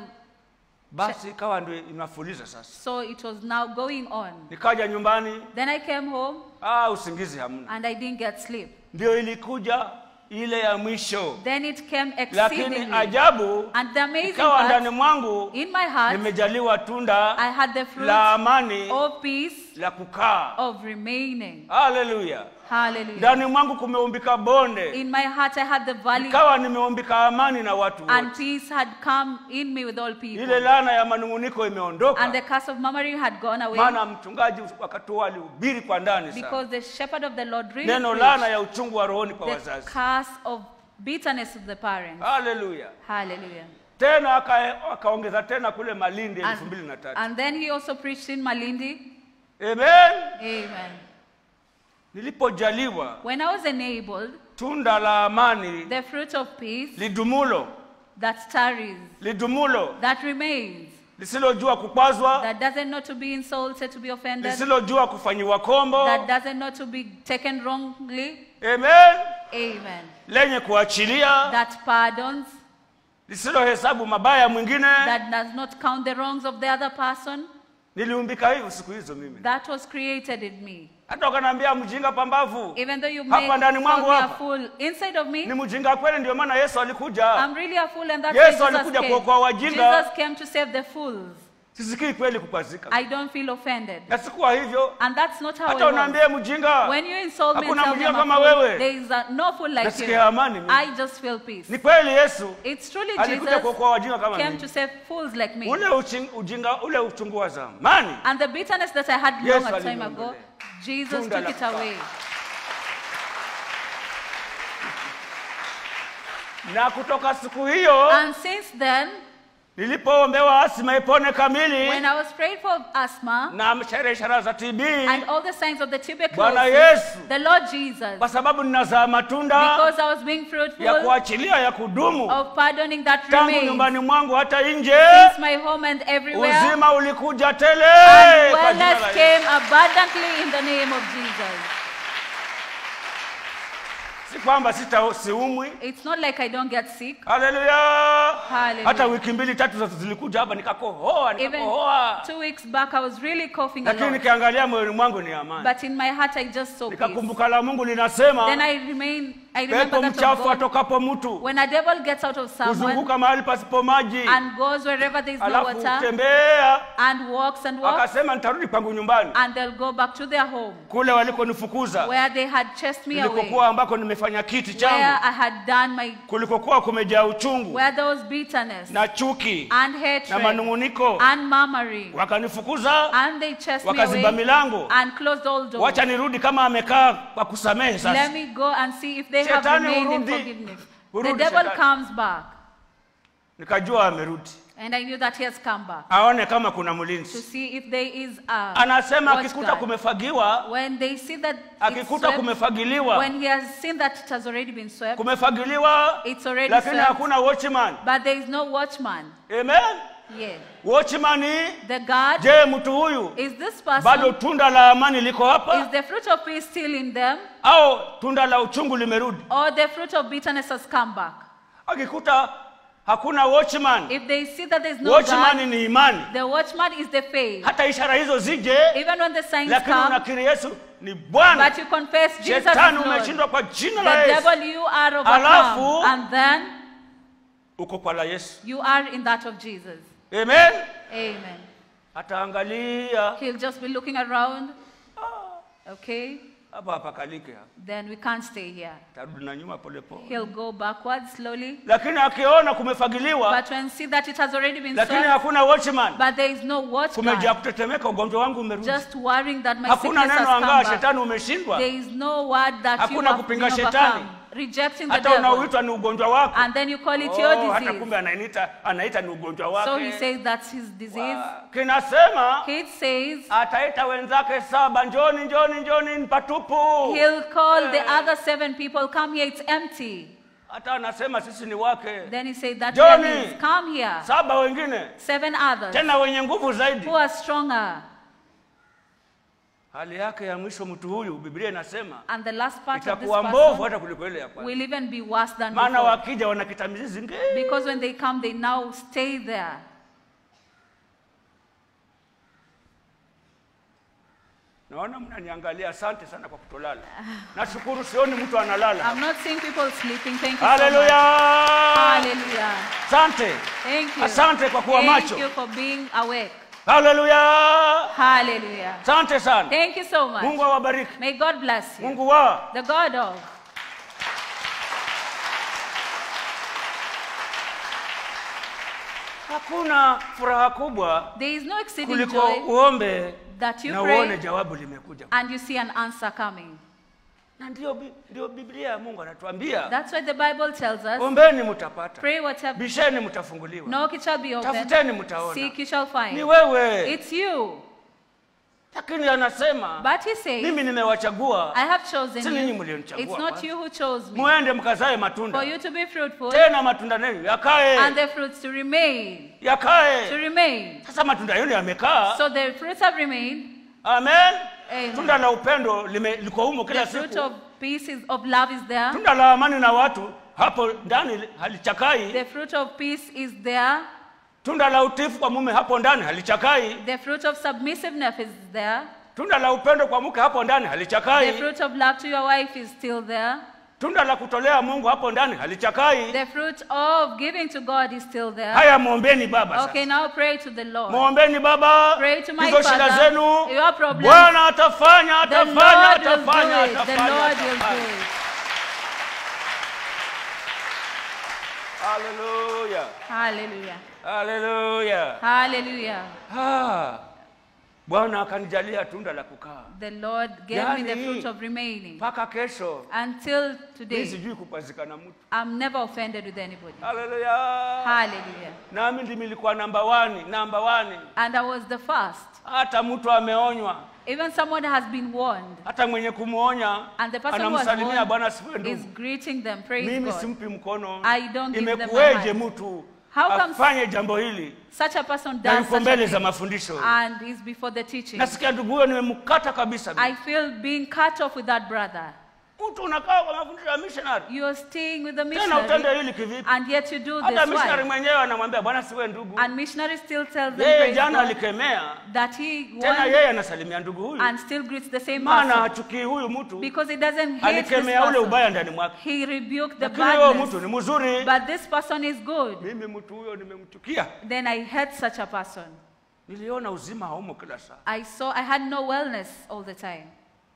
basi ikawa ndio inafuliza sasa so it was now going on. nikaja nyumbani Then I came home, ah, usingizi hamna and I didn't get sleep. ndio ilikuja ile ya mwisho Then it came lakini exceedingly. ajabu And the amazing ikawa ndani part, mwangu in my heart, nimejaliwa tunda I had the fruit la amani of peace, la kukaa of remaining. haleluya Hallelujah. ndani mwangu kumeumbika bonde In my heart, I had the valley, ikawa nimeumbika amani na watu and wote peace had come in me with all ile people. laana ya manunguniko imeondoka And the curse of murmuring had gone away maana mchungaji wakati huo alihubiri kwa ndani sana because the shepherd of the Lord really neno laana preached ya uchungu wa rohoni kwa the wazazi curse of bitterness of the parents. haleluya Hallelujah. tena aka- akaongeza tena kule malindi elfu mbili na And, tatu and then he also preached in Malindi. amen Amen. nilipojaliwa When I was enabled, tunda la amani the fruit of peace lidumulo that tarries, lidumulo that remains, lisilojua kukwazwa that doesn't know to be insulted, to be offended, lisilojua kufanyiwa kombo that doesn't know to be taken wrongly. amen Amen. lenye kuachilia That pardons, lisilohesabu mabaya mwingine that does not count the wrongs of the other person. niliumbika hivyo siku hizo mimi That was created in me. hata ukanaambia mjinga pambavu Even though you Hapa make ndani mwangu call me a hapa. fool, inside of me, ni mjinga kweli ndio maana yesu alikuja I'm really a fool, and that's Yesu why Jesus alikuja came. kuokoa wajinga. Jesus came to save the fools. sisikii kweli kukwazika I don't feel offended. na sikuwa hivyo And that's not how hata I was. unaambia mjinga When you insult me and Hakuna tell me mjinga I'm a kama fool, wewe. there is a, no fool like Nasikia you. amani mimi. I just feel peace. ni kweli yesu It's truly alikuja Jesus kuokoa wajinga kama came mimi to save fools like me. ule uching, ujinga ule uchungu wa zamani And the bitterness that I had long Yesu a time aliniondolea. ago, Jesus Tunda took la it kukaa. away. na kutoka siku hiyo And since then, nilipoombewa asima ipone kamili when I was prayed for asthma na ishara ishara za tb and all the signs of the bwana tuberculosis, yesu the Lord Jesus, kwa sababu ninazaa matunda because I was being ya fruitful kuachilia ya kudumu of pardoning that tangu remains, nyumbani mwangu hata nje since my home and everywhere, uzima ulikuja tele and kwa jina la wellness Yesu. came abundantly in the name of Jesus. si kwamba sita siumwi It's not like I don't get sick. haleluya Hallelujah. hata wiki mbili tatu za zilikuja hapa nikakohoa Even nikakohoa two weeks back, I was really coughing a lakini lot. nikiangalia moyoni mwangu ni amani But in my heart, I just saw peace. nikakumbuka la mungu linasema Then I remain I remember pepo that of mchafu God. atokapo mtu When a devil gets out of someone kuzunguka mahali pasipo maji and goes wherever there is no alafu water tembea and walks and walks, akasema nitarudi kwangu nyumbani and they'll go back to their home kule walikonifukuza where they had chased me away, kulikokuwa ambako nimefanya kiti where changu I had done my, kulikokuwa kumejaa uchungu where there was bitterness na chuki and na hatred manung'uniko and murmuring, wakanifukuza and they chased me wakaziba away milango and closed all doors. wacha nirudi kama amekaa kwa kusamehe Let sasa me go and see if they have Shetani remained in hurudi. forgiveness. The Hurudi devil shetani. comes back, nikajua amerudi and I knew that he has come back aone kama kuna to mlinzi see if there is a anasema watch akikuta guard. kumefagiwa When they see that it's akikuta swept, kumefagiliwa when he has seen that it has already been swept, kumefagiliwa it's already lakini swept, hakuna watchman but there is no watchman. amen Yeah. watchman The guard je mtu huyu is this person. bado tunda la amani liko Is hapa the fruit of peace still in them, au tunda la uchungu limerudi or the fruit of bitterness has come back? akikuta hakuna watchman If they see that there is no watchman guard, ni imani the watchman is the faith. hata ishara hizo zije Even when the signs lakini come, unakiri yesu ni bwana but you confess Jesus is shetani Lord. umeshindwa kwa jina The la yesu devil you are overcome, Alafu- and then uko kwa la yesu you are in that of Jesus. amen Amen. ataangalia He'll just be looking around. Okay, hapa hapakalike hapa then we can't stay here. tarudi na nyuma polepole He'll go backwards slowly. lakini akiona kumefagiliwa But when see that it has already been lakini swept, hakuna watchman but there is no watch kumejaa guard, kutetemeka ugonjwa wangu umerudi just worrying that my hakuna sickness has neno come angaa back. shetani umeshindwa There is no word that you Hakuna have kupinga been shetani. overcome. Rejecting the hata devil. unaoitwa ni ugonjwa wako And then you call it Oh, your hata disease. kumbe anaita anaita ni ugonjwa So he wake says that's his disease. kinasema He says ataita wenzake saba njoni njoni njoni ni patupu he'll call the other seven people, come here, it's empty. hata anasema sisi ni wake Then he said that Johnny. we are his. come here. saba wengine Seven others tena wenye nguvu zaidi who are stronger. hali yake ya mwisho mtu huyu biblia inasema And the last part of this itakuwa mbovu person hata kuliko ile ya kwanza will even be worse than maana before. wakija wanakita mizizi nge Because when they come, they now stay there. naona mnaniangalia asante sana kwa kutolala nashukuru sioni mtu analala I'm not seeing people sleeping. Thank you so haleluya much. Hallelujah. asante Thank you. Asante kwa kuwa Thank macho. you for being awake. haleluya Hallelujah. asante sana Thank you so much. mungu awabariki May God bless you. mungu wa The God of. hakuna furaha kubwa There is no exceeding kuliko joy uombe that you na pray uone jawabu limekuja and you see an answer coming. na ndio, bi- ndio biblia ya mungu anatuambia That's why the Bible tells us ombeni mtapata pray whatever. bisheni mtafunguliwa Knock, it shall be open. tafuteni mtaona Seek, you shall ni find. wewe It's you. lakini anasema But he says, mimi nimewachagua I have chosen Si ninyi you. mlionichagua It's not kwanza. you who chose me. muende mkazae For matunda you to be fruitful tena matunda nenu yakae and the fruits to remain. To yakae remain. sasa matunda yenu yamekaa So the fruits have remained. amen Amen. tunda la upendo lime- liko humo The kila fruit siku of peace is, of love is there. tunda la amani na watu hapo ndani halichakai The fruit of peace is there. tunda la utifu kwa mume hapo ndani halichakai The fruit of submissiveness is there. tunda la upendo kwa mke hapo ndani The halichakai fruit of love to your wife is still there. tunda la kutolea mungu hapo ndani halichakai The fruit of giving to God is still there. haya mwombeni baba sasa. Okay, now pray to the Lord. mwombeni baba Pray to my hizo shida Father, zenu your problems. bwana atafanya The atafanya Lord will atafanya do it. The atafanya Lord will do atafanya. it. haleluya Hallelujah. haleluya Hallelujah. Ah, bwana akanijalia tunda la kukaa The Lord gave me the Yani- fruit of remaining. mpaka kesho Until mi today, sijui kupazikana mtu I'm never offended with anybody. haleluya Hallelujah. nami ndimi nilikuwa namba wani namba wani And I was the first. hata mtu ameonywa Even someone has been warned. hata mwenye kumwonya And the person who was anamsalimia bwana warned sifiwe is ndugu greeting them. Praise mimi God. simpi mkono I don't give them my imekuweje hand. mtu How comes- afanye jambo hili Such a person na does yuko such mbele a za thing mafundisho and is before the teaching. nasikia ndugu huyo nimemkata kabisa I feel being cut off with that brother. mtu unakaa kwa mafundisho ya missionary You are staying with the tena utende missionary, hili kivipi and yet you do hata this. missionary Why? mwenyewe anamwambia bwana siwe ndugu And missionary still tells them yeye praise jana God, alikemea that he tena won yeye anasalimia ndugu huyu and still greets the same maana person hachukii huyu mtu because he doesn't hate this alikemea ule person. ubaya ndani mwake He rebuked the lakini huyo mtu badness. ni mzuri But this person is good. mimi mtu huyo nimemchukia Then I hate such a person. niliona uzima haumo kila saa I saw I had no wellness all the time.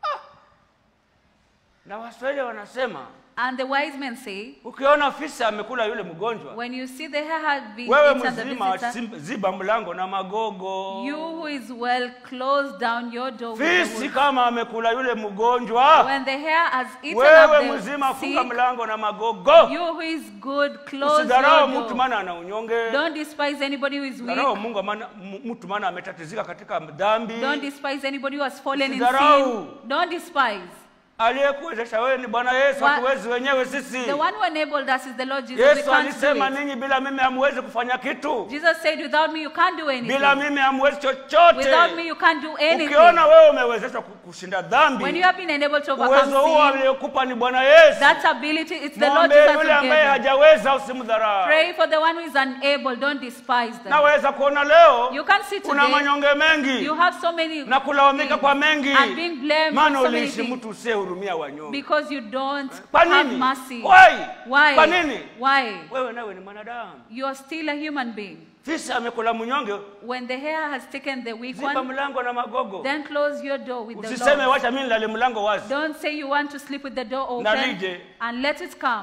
na waswahili wanasema And the wise men say, ukiona fisi amekula yule mgonjwa when you see the hair had been wewe eaten the mzima visitor, sim- ziba mlango na magogo you who is well, close down your door with the fisi wood. kama amekula yule mgonjwa When the hair has eaten wewe up mzima the funga sick, mlango na magogo you who is good, close usidharau your mtu door. maana ana unyonge Don't despise anybody who is dharau weak. mungu maana m- mtu maana ametatizika katika dhambi Don't despise anybody who has fallen in Usidharau. sin. Don't despise. aliyekuwezesha wewe ni bwana yesu Wa- hatuwezi wenyewe sisi The one who enabled us is the Lord Jesus. We yesu can't do alisema it. ninyi bila mimi hamwezi kufanya kitu Jesus said, without me you can't do anything. bila mimi hamwezi chochote Without me you can't do anything. ukiona wewe umewezeshwa ku- kushinda When dhambi you have been enabled to overcome uwezo huo sin, aliyokupa ni bwana yesu that ability, it's the Lord mwombe Jesus yule who ambaye gave it. hajaweza usimdharau Pray for the one who is unable. Don't despise them. naweza kuona leo You can see una today, manyonge mengi you have so many na kulalamika things kwa mengi and being blamed maana for so many uliishi things mtu usiyehurumia wanyonge because you don't kwa have nini mercy. Why? Why? kwa nini Why? wewe nawe ni mwanadamu You are still a human being. fisi amekula mnyonge When the hair has taken the weak ziba one, mlango na magogo then close your door with the usiseme Lord. wacha mimi nilale mlango wazi Don't say you want to sleep with the door Na open lije. and let it come.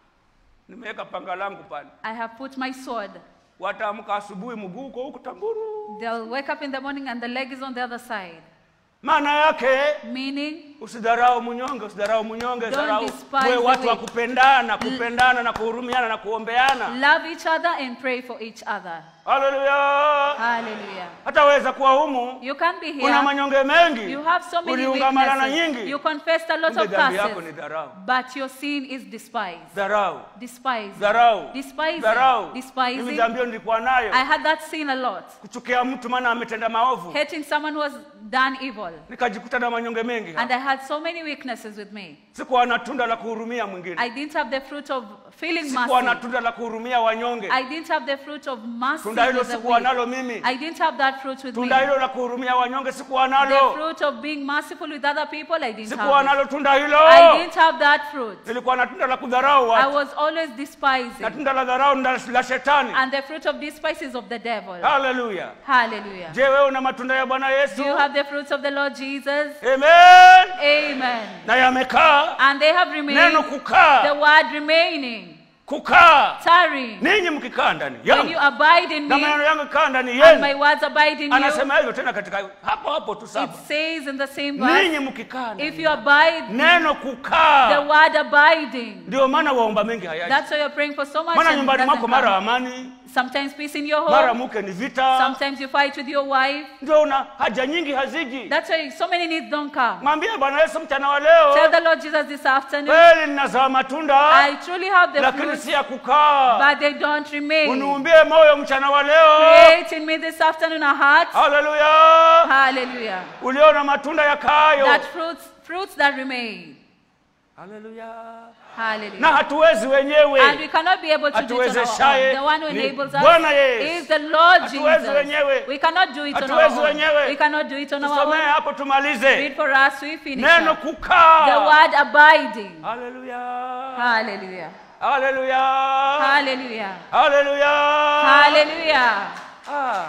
nimeweka panga langu pale I have put my sword. wataamka asubuhi mguu uko huku tamburu They'll wake up in the morning and the leg is on the other side. maana yake Meaning, usidharau mnyonge usidharau mnyonge Don't dharau despise wewe the watu wa weak. kupendana kupendana na kuhurumiana na kuombeana love each other and pray for each other. haleluya Hallelujah. hataweza kuwa humu You can be una here. manyonge mengi You have so many uliungamana na weaknesses. nyingi You confessed a lot kumbe of dhambi yako ni curses, dharau but your sin is despised. dharau Despised. dharau Despising. dharau mimi Despising. dhambi hiyo nilikuwa nayo I had that sin a lot. kuchukia mtu maana ametenda maovu Hating someone who has done evil. nikajikuta na manyonge mengi And I had so many weaknesses with me. sikuwa na tunda la kuhurumia mwingine I didn't have the fruit of feeling sikuwa na mercy. tunda la kuhurumia wanyonge I didn't have the fruit of mercy tunda hilo with the sikuwa weak. nalo mimi I didn't have that fruit with me. tunda hilo la kuhurumia wanyonge sikuwa The nalo fruit of being merciful with other people, I didn't sikuwa have it. nalo tunda hilo I didn't have that fruit. nilikuwa na tunda la kudharau I watu was always na despising. tunda la dharau ni la la shetani And the fruit of despise is of the devil. haleluya Hallelujah. je wewe una matunda ya bwana yesu Do you have the fruits of the Lord Jesus? amen Amen. na yamekaa And they have neno remained, the kukaa word remaining, kukaa tarrying. ninyi mkikaa ndani When you yangu abide in na me maneno yangu kaa ndani and my yenu words abide in you, anasema hivyo tena katika hapo hapo tu it saba says in the same verse, ninyi mkikaa ndani if you abide, neno the kukaa word abiding. ndio maana waomba mengi hayaji That's why you're praying for so much. maana and it nyumbani doesn't mwako mara come. amani Sometimes peace in your mara home. mke ni vita Sometimes you fight with your wife. ndio una haja nyingi haziji That's why so many needs don't come. mwambie bwana yesu mchana wa Tell leo the Lord Jesus this afternoon, kweli ninazaa matunda I truly have the lakini fruits, si ya kukaa but they don't remain. uniumbie moyo mchana wa leo Create in me this afternoon a heart. haleluya Hallelujah. uliona matunda yakaayo That fruits, fruits that remain. haleluya na Hallelujah. hatuwezi wenyewe And we cannot be able to do it on our Atuwezeshaye own. The one who ni enables Bwana us Yesu. is the Lord Hatuwezi wenyewe. Jesus. We cannot do it on our Hatuwezi own. wenyewe. We cannot do it on our tusomee own. hapo tumalize Read for us, we finish. neno up. The kukaa word abiding. haleluya Hallelujah. haleluya Hallelujah. haleluya Hallelujah. Ah.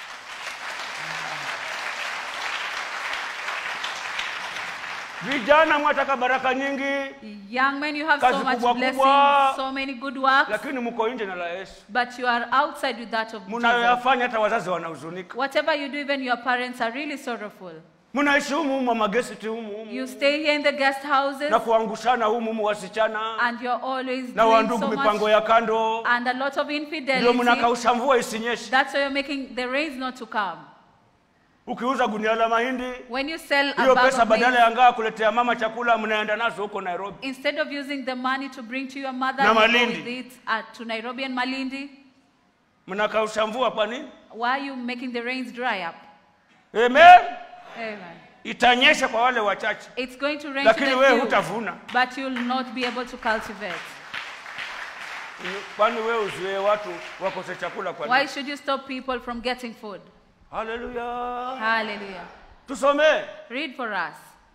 vijana mwataka baraka nyingi Young men, you have so Kazi much kubwa blessings, kubwa. so many good works, lakini mko nje na la yesu but you are outside with that of Jesus. mnayoyafanya hata wazazi wanahuzunika Whatever you do, even your parents are really sorrowful. mnaishi humu humu magesiti humu humu You stay here in the guest houses, na kuangushana humu humu wasichana and you're always na doing wandugu so mipango much, ya kando and a lot of ndio infidelity. mnakausha mvua isinyeshe That's why you're making the rains not to come. ukiuza gunia la mahindi When you sell a hiyo bag pesa of badala maize, ya ngaa kuletea mama chakula mnaenda nazo huko nairobi instead of using the money to bring to your mother, Na you go Malindi. with it uh, to Nairobi and Malindi. mnakausha mvua kwa nini Why are you making the rains dry up? amen Amen. itanyesha kwa wale wachache It's going to rain lakini to wewe the few, hutavuna but you'll not be able to cultivate. kwani wewe uzuie watu wakose chakula kwa Why nini should you stop people from getting food? haleluya Hallelujah. tusomee Read for us.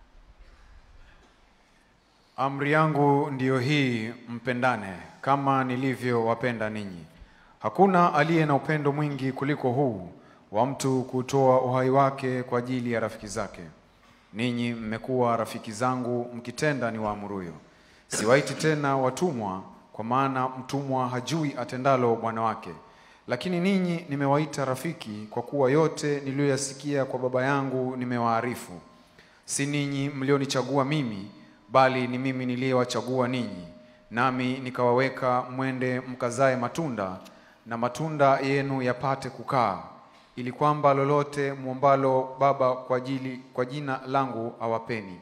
Amri yangu ndiyo hii, mpendane kama nilivyowapenda ninyi. Hakuna aliye na upendo mwingi kuliko huu wa mtu kutoa uhai wake kwa ajili ya rafiki zake. Ninyi mmekuwa rafiki zangu mkitenda ni waamuruyo. Siwaiti tena watumwa, kwa maana mtumwa hajui atendalo bwana wake. Lakini ninyi nimewaita rafiki, kwa kuwa yote niliyoyasikia kwa Baba yangu nimewaarifu. Si ninyi mlionichagua mimi, bali ni mimi niliyewachagua ninyi, nami nikawaweka mwende mkazae matunda, na matunda yenu yapate kukaa, ili kwamba lolote mwombalo Baba kwa ajili kwa jina langu awapeni.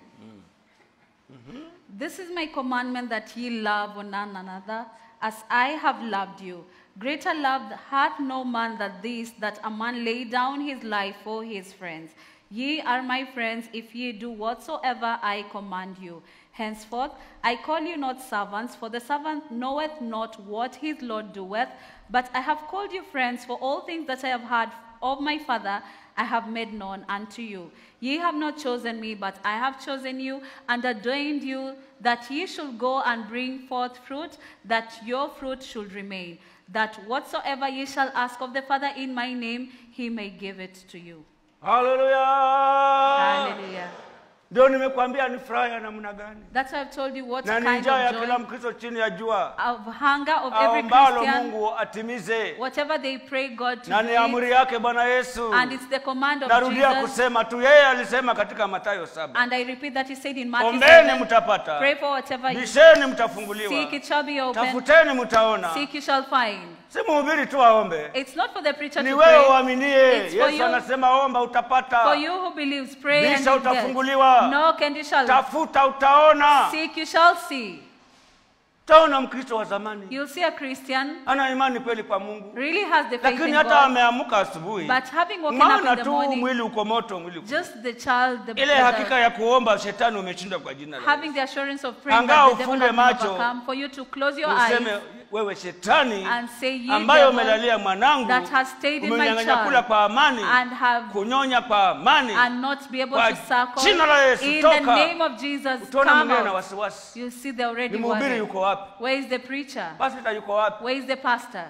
This is my commandment that ye love one another as I have loved you. Greater love hath no man than this, that a man lay down his life for his friends. Ye are my friends if ye do whatsoever I command you. Henceforth I call you not servants, for the servant knoweth not what his Lord doeth, but I have called you friends, for all things that I have heard of my Father I have made known unto you. Ye have not chosen me, but I have chosen you and ordained you that ye should go and bring forth fruit, that your fruit should remain, that whatsoever ye shall ask of the Father in my name, he may give it to you. haleluya Hallelujah. ndio nimekwambia ni furaha ya namna gani That's why I've told you what na ni kind njaa ya of kila joy, mkristo chini ya jua of hunger of every ambalo Christian, mungu atimize whatever they pray God to na do ni it, amri yake bwana yesu and it's the command of narudia Jesus. kusema tu yeye alisema katika matayo saba And I repeat that he said in Matthew ombeni 7, mtapata pray for whatever you bisheni mtafunguliwa seek, it shall be open. tafuteni mtaona Seek, you shall find. si mhubiri tu aombe It's not for the preacher ni to wewe pray. uaminie It's for yesu you. anasema omba utapata For you who believes, pray and Bisha you get. utafunguliwa. Knock and you shall. tafuta utaona Seek, you shall see. utaona mkristo wa zamani You'll see a Christian ana imani kweli kwa mungu really has the faith lakini in hata God, ameamka asubuhi but having woken up maana in the tu morning, mwili uko moto mwili uko just the child, the, ile the- hakika ya kuomba shetani umeshinda kwa jina la having Yesu. the assurance of praying Angaa that the devil ufunge has been macho, overcome, for you to close your useme eyes wewe shetani and say, Ye ambayo devil umelalia mwanangu that has stayed in my umenyang'anya kula child kwa amani and have kunyonya kwa amani and not be able Kwa to suckle. jina la Yesu, In toka. the name of Jesus, utaona come mwingine na out. wasiwasi You see the already ni mhubiri worried. yuko wapi Where is the preacher? pasita yuko wapi Where is the pastor?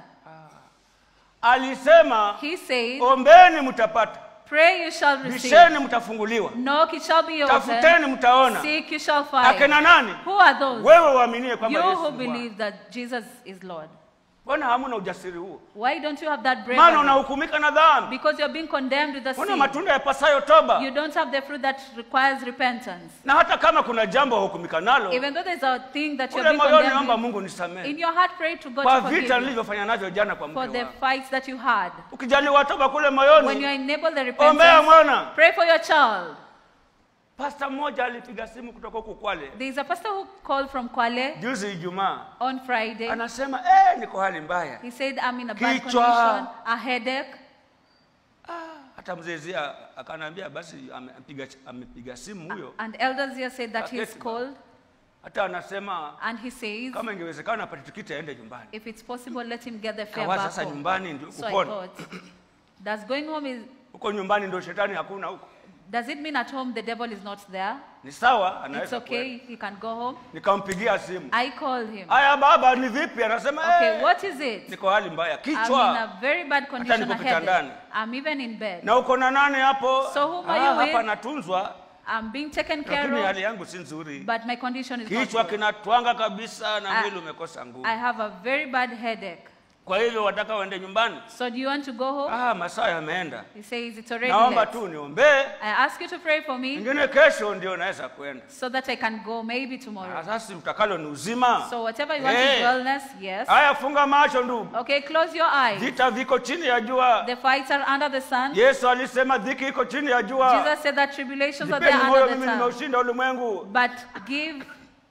alisema He says, ombeni mtapata Pray you shall receive. bisheni mtafungulliwa Knock it shall be open. tafuteni mtaona Seek you shall find. akina nani Who are those? wewe uaminie kwamba You Yesu who ni Bwana. believe that Jesus is Lord. mbona hamuna ujasiri huo Why don't you have that maana bravery? unahukumika na dhambi Because you're being condemned with the mbona sin. matunda yapasayo toba You don't have the fruit that requires repentance. na hata kama kuna jambo wahukumika nalo Even though there's a thing that you're ule being moyoni condemned naomba with, mungu nisamehe in your heart pray to God kwa to forgive vita you nilivyofanya navyo jana kwa for mke the wangu fights that you had. ukijaliwa toba kule When you are moyoni enabled the ombea repentance, mwana pray for your child. pasta mmoja alipiga simu kutoka huku kwale There is a pastor who called from Kwale juzi ijumaa on Friday. anasema eh, niko hali mbaya He said, I'm in a bad Kichwa. condition, a headache. hata mzezia akanaambia basi amepiga, amepiga simu huyo And elders here said that he's Aketi. cold. hata anasema And he says, kama ingewezekana apate tikiti aende nyumbani if it's possible, let him get the fare kawa back sasa home. nyumbani ndio So I kupona thought, does going home is, huko nyumbani ndio shetani hakuna huko does it mean at home the devil is not there? ni sawa It's anaweza okay, kwenda. he can go home. nikampigia simu I called him. haya baba ni vipi anasema Okay, eh, what is it? niko hali mbaya I'm in kichwa a very bad condition, niko a headache. kitandani. I'm even in bed. na uko na nane hapo So whom are Ah, you with? hapa natunzwa I'm being taken lakini care hali of, yangu si nzuri but my condition is not kichwa good. kinatwanga kabisa na I- mwili umekosa nguvu I have a very bad headache. kwa hivyo wataka waende nyumbani So do you want to go home? ah, masaa yameenda He says it's already naomba late. tu niombee I ask you to pray for me ingine kesho ndio naweza kwenda so that I can go maybe Ah, tomorrow. sasa utakalo ni uzima So whatever you want Hey. is wellness, yes. haya funga macho ndugu Okay, close your eyes. vita viko chini ya jua The fights are under the sun. yesu alisema dhiki iko chini ya jua Jesus said that tribulations are there jipeni moyo under the mimi sun. nimeushinda ulimwengu But give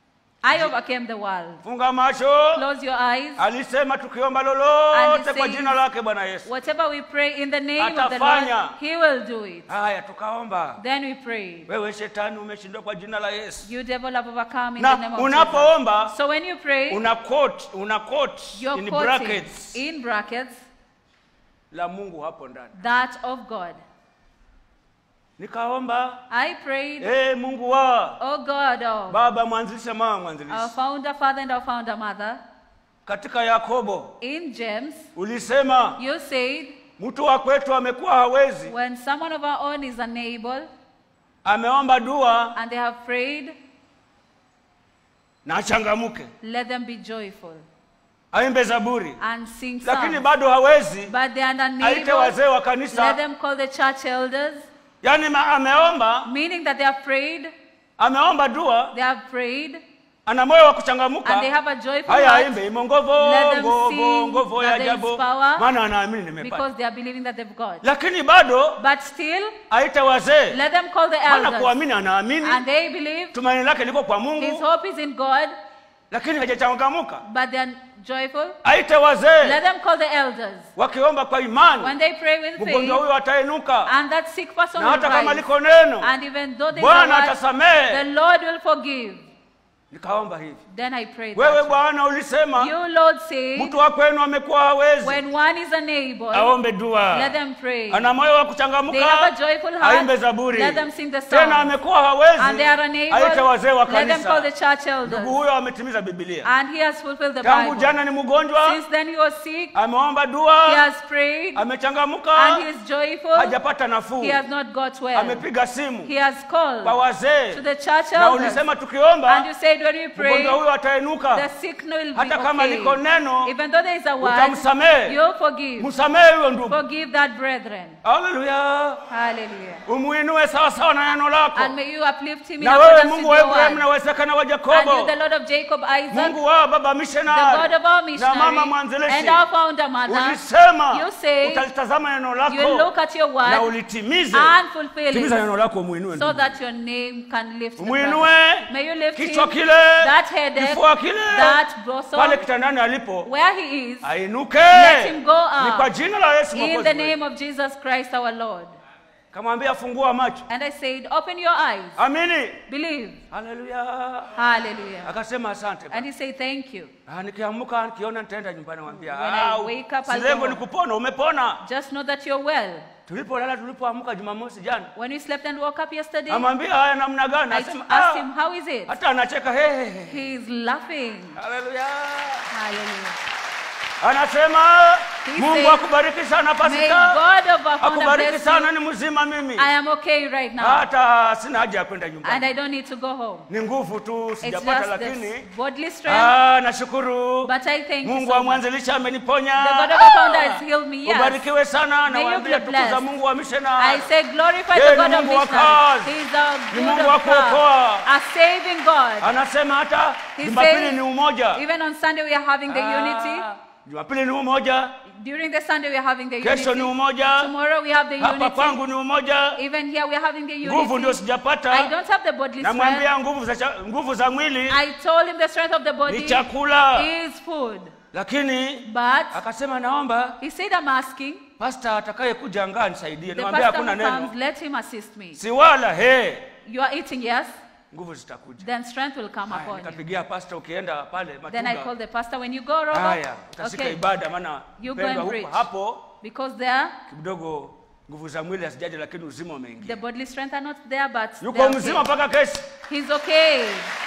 I overcame the world. funga macho Close your eyes. alisema tukiomba And lolote he kwa says- jina lake bwana yesu Whatever we pray in the name of the Atafanya. Lord, He will do it. haya tukaomba Then we pray. wewe shetani umeshindwa kwa jina la yesu You devil have overcome in the name na of Jesus. unapoomba So when you pray, una quote una quote you're in quoting brackets in brackets la mungu hapo ndani that of God. nikaomba I prayed, hey, mungu wa Oh God of baba mwanzilisha mama our mwanzilishi founder father and our founder mother, katika yakobo in James, ulisema you said, mtu wa kwetu amekuwa hawezi when someone of our own is unable ameomba dua and they have prayed, na achangamuke let them be joyful aimbe zaburi and sing lakini songs. bado hawezi But they are aite unable. wazee wa Let kanisa them call the church elders, yaani ma- ameomba meaning that they have prayed, ameomba dua they have prayed, ana moyo wa and they kuchangamuka have a joyful haya heart aimbe imongovo Let them ngovo sing ngovo ya that there is ajabu power maana anaamini nimepata because they are believing that they've got. lakini bado But still, aite wazee let them call the maana elders, kuamini anaamini and they believe tumaini lake liko kwa his mungu hope is in God, lakini hajachangamuka but they are joyful. aite wazee Let them call the elders. wakiomba kwa When imani they pray with mgonjwa faith, huyo atainuka and that sick person na will hata kama rise, liko neno and even though they bwana the atasamehe Lord will forgive. nikaomba hivi Then I prayed wewe that. bwana ulisema You, Lord, say, mtu wa kwenu amekuwa hawezi when one is unable, aombe dua let them pray. ana moyo wa They have kuchangamuka a joyful heart. aimbe zaburi Let them sing the tena song. amekuwa And hawezi they are unable. aite wazee wa Let them call the kanisa church elders. ndugu huyo ametimiza bibilia And he has fulfilled the tangu Bible. jana ni mgonjwa Since then he was sick. ameomba He dua has prayed. amechangamuka And he is joyful. hajapata nafuu He has not got well. amepiga simu He has called kwa wazee to the church na elders. ulisema And tukiomba you said when we pray, mgonjwa huyo the atainuka sick will be hata kama okay. liko neno Even though there is a word, utamsamehe you'll forgive. msamehe huyo ndugu Forgive that brethren. haleluya Hallelujah. umuinue sawa sawa na neno lako And may you uplift him in na wewe accordance with mungu wa your ibrahimu na word. wezekana wa And you, yakobo the Lord of Jacob, Isaac, mungu wa baba the God missionary of our na mama missionary, mwanzilishi and our founder mother, ulisema you say utalitazama neno you look lako at your na word ulitimize and fulfill timiza it neno lako umuinue so ndugu. that your name can lift the Muinue brother. May you lift kichwa him, kile that headache, kifua kile that bosom, pale kitandani alipo where he is, ainuke Let him go up. ni kwa jina la yesu in Mwokozi the wetu. name of Jesus Christ our Lord. kamwambia fungua macho And I said, open your eyes, amini believe. haleluya Hallelujah. akasema asante And he said, thank you. Ah, nikiamuka nikiona nitaenda nyumbani mwambia When I wake up, I'll si lengo go ni home. kupona umepona Just know that you're well. tulipolala tulipoamka jumamosi jana When we slept and woke up yesterday, amwambia haya namna gani I asema asked ah, him, how is it? hata anacheka hehehe He's laughing. haleluya Hallelujah. anasema He mungu said, akubariki sana May pasika God of our founder akubariki bless sana you. ni mzima mimi I am okay right now. hata sina haja ya kwenda And nyumbani I don't need to go home. ni nguvu tu It's sijapata just lakini this bodily strength. ah, nashukuru But I thank you mungu so wa much. mwanzilisha ameniponya The God of our founder has healed me, yes. ubarikiwe sana May you nawaambia be tukuza blessed. mungu wa I mishonari say glorify Yeye the ni God of Mungu wa missionary. kazi. He is a Ni good Mungu wa of God, kuokoa. a saving God. anasema hata He jumapili says, ni umoja Even on Sunday we are having the unity. Ah, jumapili ni umoja During the Sunday we are having the kesho ni unity. umoja Tomorrow we have the hapa unity. kwangu ni umoja Even here we are having the nguvu ndio unity. I sijapata don't have the bodily strength. namwambia nguvu za, cha- nguvu za mwili I told him the strength of the ni body chakula is food. lakini But akasema naomba he said, I'm asking pasta atakaye kuja angaa nisaidie the namwambia pastor hakuna who neno comes, let him assist me. si wala he You are eating, yes? nguvu zitakuja Then strength will come Haya, upon you. nikapigia pasta ukienda pale Then I Matuga. called the pastor when you go, Robert. haya utasika Okay. ibada maana You go pendwa and huko preach. hapo Because there, kidogo nguvu za mwili hazijaja lakini uzima the umeingia bodily strength are not there, but yuko they're mzima okay. mpaka kesho he's okay.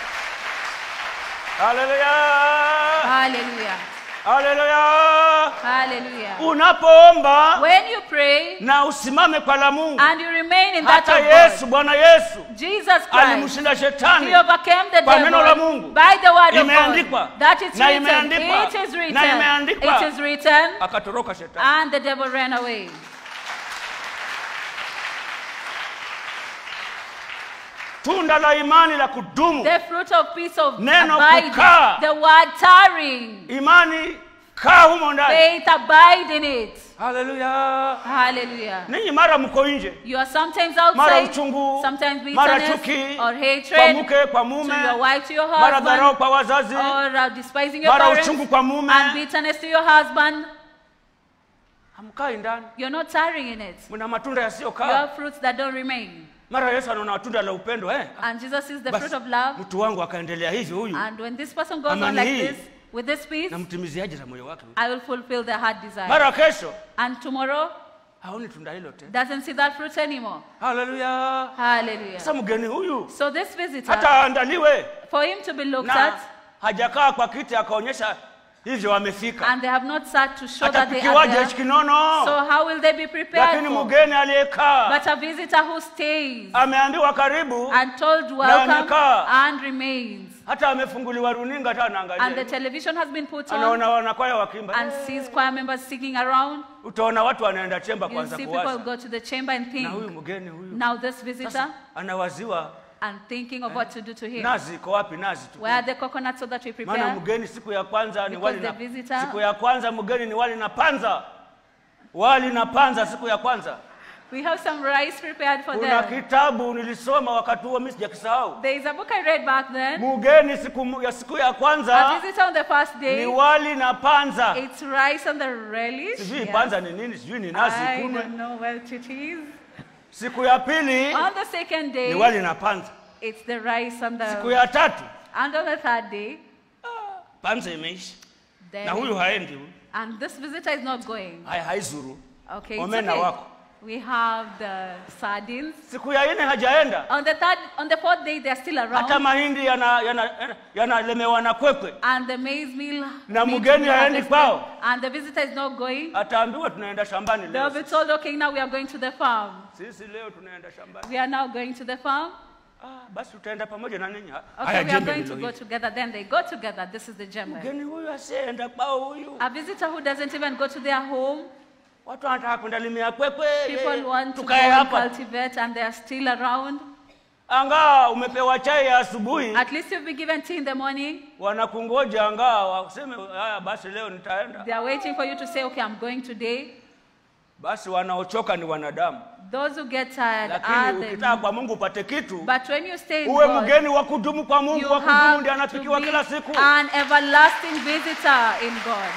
haleluya Hallelujah. haleluya Hallelujah. unapoomba When you pray na usimame kwa la mungu and you remain in that hata of yesu God, bwana yesu Jesus Christ, alimshinda shetani he overcame the kwa neno la devil Mungu. by the word of Imeandikwa. God. That is Na written. imeandikwa. It is written. Na imeandikwa. It is written. akatoroka shetani And the devil ran away. tunda la imani la kudumu The fruit of peace of Neno abiding. kukaa. The word tarrying. imani kaa humo ndani Faith, abide in it. haleluya Hallelujah. ninyi mara mko nje You are sometimes mara outside, uchungu sometimes mara bitterness chuki or kwa hatred mke kwa to mume your wife, to your mara dharau husband, kwa wazazi or uh, despising your mara parents, uchungu kwa mume and bitterness to your husband. hamkai ndani You're not tarrying in it. mna matunda You yasiyokaa have fruits that don't remain. mara yesu anaona tunda la upendo eh? And Jesus is the Basi, fruit of love. mtu wangu akaendelea hivyo huyu And when this person goes on Amani like hii. this, with this peace, namtimiziaje za moyo wake huyu? I will fulfill their heart desire. mara kesho And tomorrow haoni tunda hilo tena doesn't see that fruit anymore. haleluya Hallelujah. sasa mgeni huyu So this visitor, hata aandaliwe for him to be looked na at, hajakaa kwa kiti akaonyesha hivyo amefika and they have not sat to show that they are atapikiwaje there. hichi kinono So how will they be prepared lakini for? mgeni aliyekaa But a visitor who stays ameambiwa karibu and told welcome amekaa. and remains. hata amefunguliwa runinga hata And the anaangalia television has been put on anaona wanakwaya wakimba and sees choir members singing around. utaona watu wanaenda chemba You kwanza see people kuwaza go to the chamber and na huyu think, mgeni huyu now this visitor, sasa anawaziwa and thinking of what to do to him. nazi iko wapi nazi tu Where are the coconuts so that we maana prepare? mgeni siku ya kwanza ni Because wali the na visitor- siku ya kwanza mgeni ni wali na panza wali na panza siku ya kwanza We have some rice prepared for kuna them. kitabu nilisoma wakati huo mimi sijakisahau There is a book I read back then. mgeni siku mu- ya siku ya A kwanza visitor on the first ni day. wali na panza It's rice and the relish. sijui Yes. panza ni nini sijui ni nazi I kunwe don't know what it is. siku ya pili On the second ni day, wali na panza it's the rice and siku the. ya tatu And on the third day, panza imeisha then. na huyu haendi huyu And this visitor is not going. hai haizuru Okay, it's Omena okay. wako. We have the sardines. siku ya nne hajaenda On the third, on the fourth day, they're still hata around. mahindi yanalemewa yana, yana yanalemewa na kwekwe And the maize meal. Na needs to mgeni be haendi harvested. kwao. And the visitor is not going. ataambiwa tunaenda shambani They'll leo be told, okay, now we are going to the farm. sisi leo tunaenda shambani We are now going to the farm. ah, basi tutaenda pamoja na ninyi Okay, we are going to go together. Then they go together. This is the German. mgeni huyu asiyeenda kwao huyu A visitor who doesn't even go to their home. watu wanataka kwenda limia kwekwe People want to go tukae and hapa cultivate and they are still around. angaa umepewa chai ya asubuhi At least you've been given tea in the morning. wanakungoja angaa waseme haya basi leo nitaenda They are waiting for you to say, okay, I'm going today. basi wanaochoka ni wanadamu Those who get tired are lakini the. ukitaka kwa mungu upate kitu But when you stay in uwe God, mgeni wa kudumu kwa mungu you wa kudumu have ndiye to anapikiwa be kila siku an everlasting visitor in God.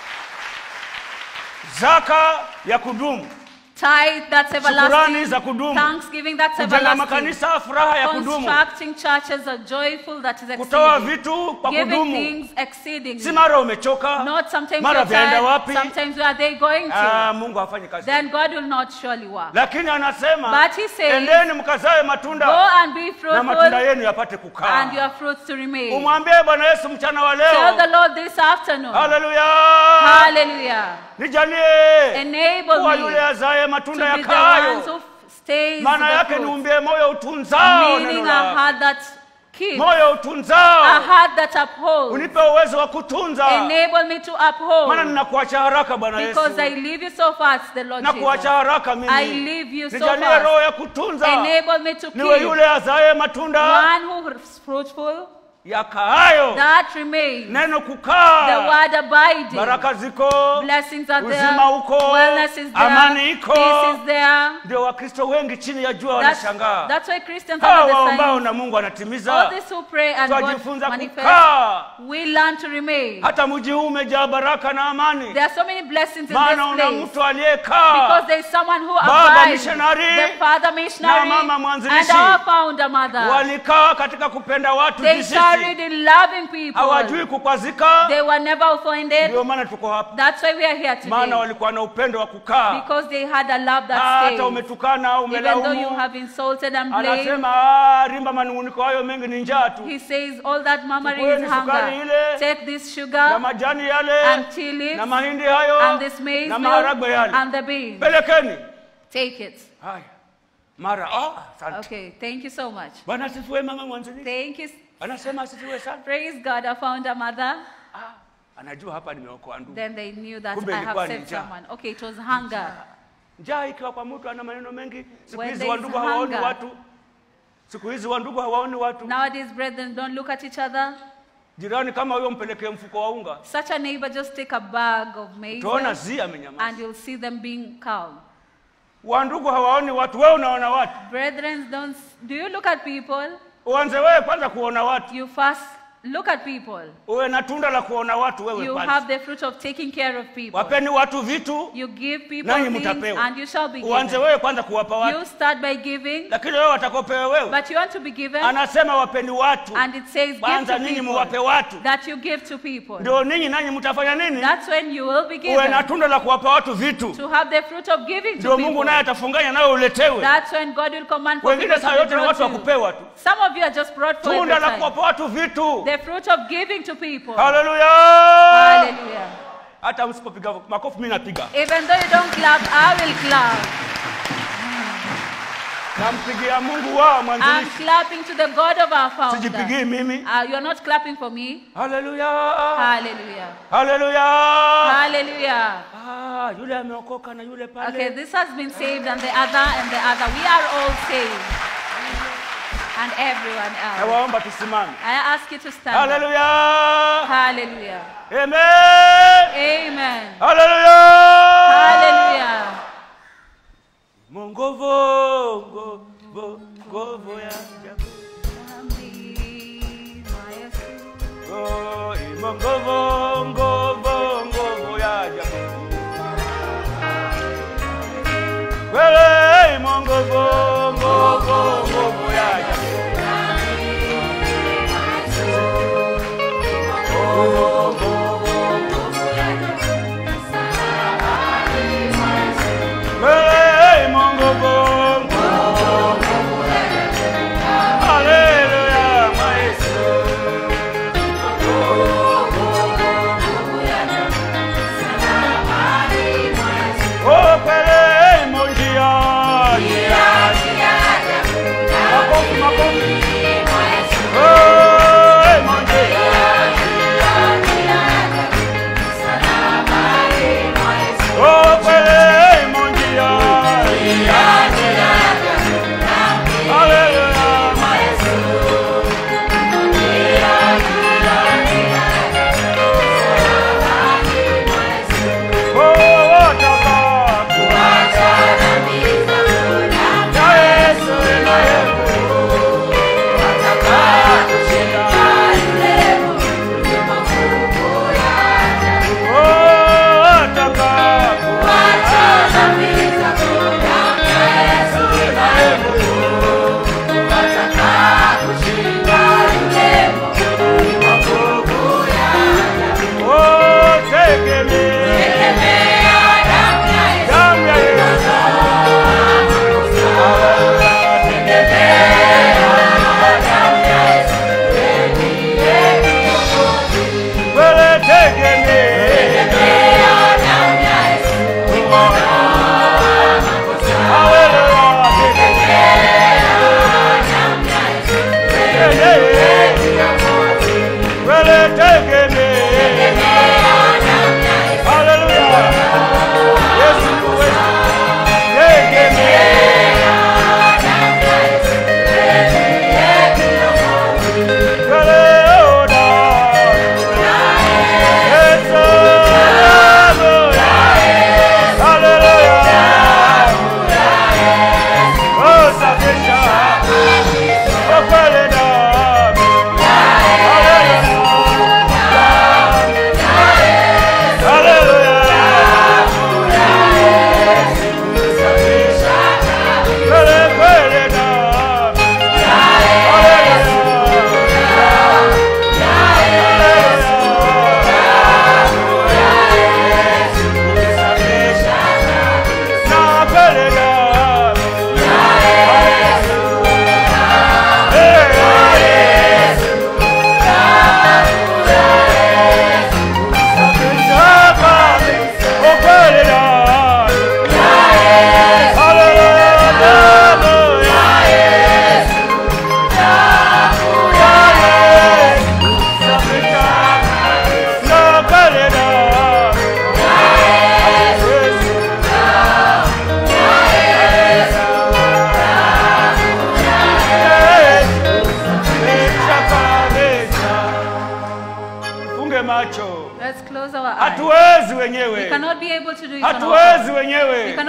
zaka ya kudumu Tithe that's Shukurani everlasting. za kudumu. Thanksgiving that's kujenga everlasting. makanisa furaha ya kudumu Constructing churches are joyful that is kutoa exceeding. vitu kwa Giving kudumu things exceedingly. si mara umechoka Not sometimes mara you're vyaenda tired, wapi sometimes where are they going to? ah, mungu hafanyi kazi then God will not surely work. lakini anasema But he says, endeni mkazae Go matunda and be na matunda fruitful yenu yapate and kukaa your fruits to remain. umwambie bwana yesu mchana wa Tell the leo Lord this afternoon. haleluya Hallelujah. nijalie Enable kuwa me yule azaye to matunda be the ones yakayo who stays maana the yake fruits. niumbie moyo utunzao Meaning neno a lako heart that keeps, moyo a utunzao heart that upholds. unipe uwezo wa kutunza Enable me to maana uphold. ninakuacha haraka bwana yesu Because I leave you so fast, the Lord na kuacha Jesus. haraka I mimi leave you so nijalie fast. roho ya kutunza Enable me to niwe keep yule azaye matunda one who is fruitful, yakaayo that remains. neno The kukaa word abiding. baraka ziko Blessings are there. uzima uko Wellness is there. amani iko Peace is there. ndio wakristo wengi chini ya jua That's, wanashangaa that's why Christians hawa are the waombao signs. na mungu All anatimiza these who pray and God twajifunza manifests, kukaa we learn to remain. hata mji huu umejaa baraka na amani There are so many blessings in maana this una place. mtu aliyekaa Because there is someone who Baba abides. missionary The father missionary na mama and mwanzilishi. our founder mother. walikaa katika kupenda watu They visisi tarried in loving people. hawajui kukwazika They were never offended. ndio maana tuko hapa That's why we are here maana today. walikuwa na upendo wa kukaa Because they had a love that hata stays. umetukana au Even though you umelaumu have insulted and blamed, anasema "Ah, rimba manunguniko hayo mengi ni njaa tu he says all that murmuring Chukueni is sukari hunger. ile, Take this na sugar majani yale and tea leaves na mahindi hayo and this maize na meal maharagwe yale and the beans. pelekeni Take it. haya mara ah, asante Okay, thank you so much. bwana asifiwe mama mwanzilishi Thank you. anasema asifiwe sana Praise God, I found a mother. ah, anajua hapa nimeokoa ndugu Then they knew that Kumbe I have ilikuwa ni saved njaa. someone. Okay, it was hunger. njaa ikiwa kwa mtu ana maneno mengi siku When hizi there is wandugu hawaoni hunger. watu siku hizi wandugu hawaoni watu Nowadays, brethren, don't look at each other. jirani kama huyo mpelekee mfuko wa unga Such a neighbor, just take a bag of utaona maize zi amenyamaza and you'll see them being calm. wandugu hawaoni watu wewe unaona watu Brethren, don't do you look at people? uanze wewe kwanza kuona watu You first look at people. uwe na tunda la kuona watu wewe You kwanza have the fruit of taking care of people. wapeni watu vitu You give people nanyi things mtapewa and you shall be uanze given. wewe kwanza kuwapa watu You start by giving, lakini wewe watakopewa wewe but you want to be given, anasema wapeni watu and it says give kwanza to ninyi people. muwape watu That you give to people. ndio ninyi nanyi mtafanya nini That's when you will be uwe na given. tunda la kuwapa watu vitu To have the fruit of giving to ndio mungu people. naye atafunganya nawe uletewe That's when God will command for wengine people saa to be yote ni brought watu wa to you. kupewa tu Some of you are just brought for tunda every la time. kuwapa watu vitu The fruit of giving to people. haleluya Hallelujah. hata msipopiga makofi mi napiga Even though you don't clap, I will clap. nampigia mungu wao I'm mwanzilishi clapping to the God of our founder. sijipigii mimi Uh, you're not clapping for me. haleluya Hallelujah. haleluya Hallelujah. Ah, yule ameokoka na yule pale Okay, this has been saved, and the other, and the other. We are all saved. And everyone else. nawaomba tusimame I ask you to stand. up. haleluya Hallelujah. amen Amen. haleluya Hallelujah. mongovo ngovo ngovo ya ajabu. Oh, imongovo ngovo ngovo ya ajabu. Wewe imongovo ngovo ngovo ya ajabu. Wewe imongovo ngovo Haleluya, maestro. Oh, pele monjia. Makofi, makofi. Oh, monjia. Oh, pele monjia. Haleluya, Oh, wataka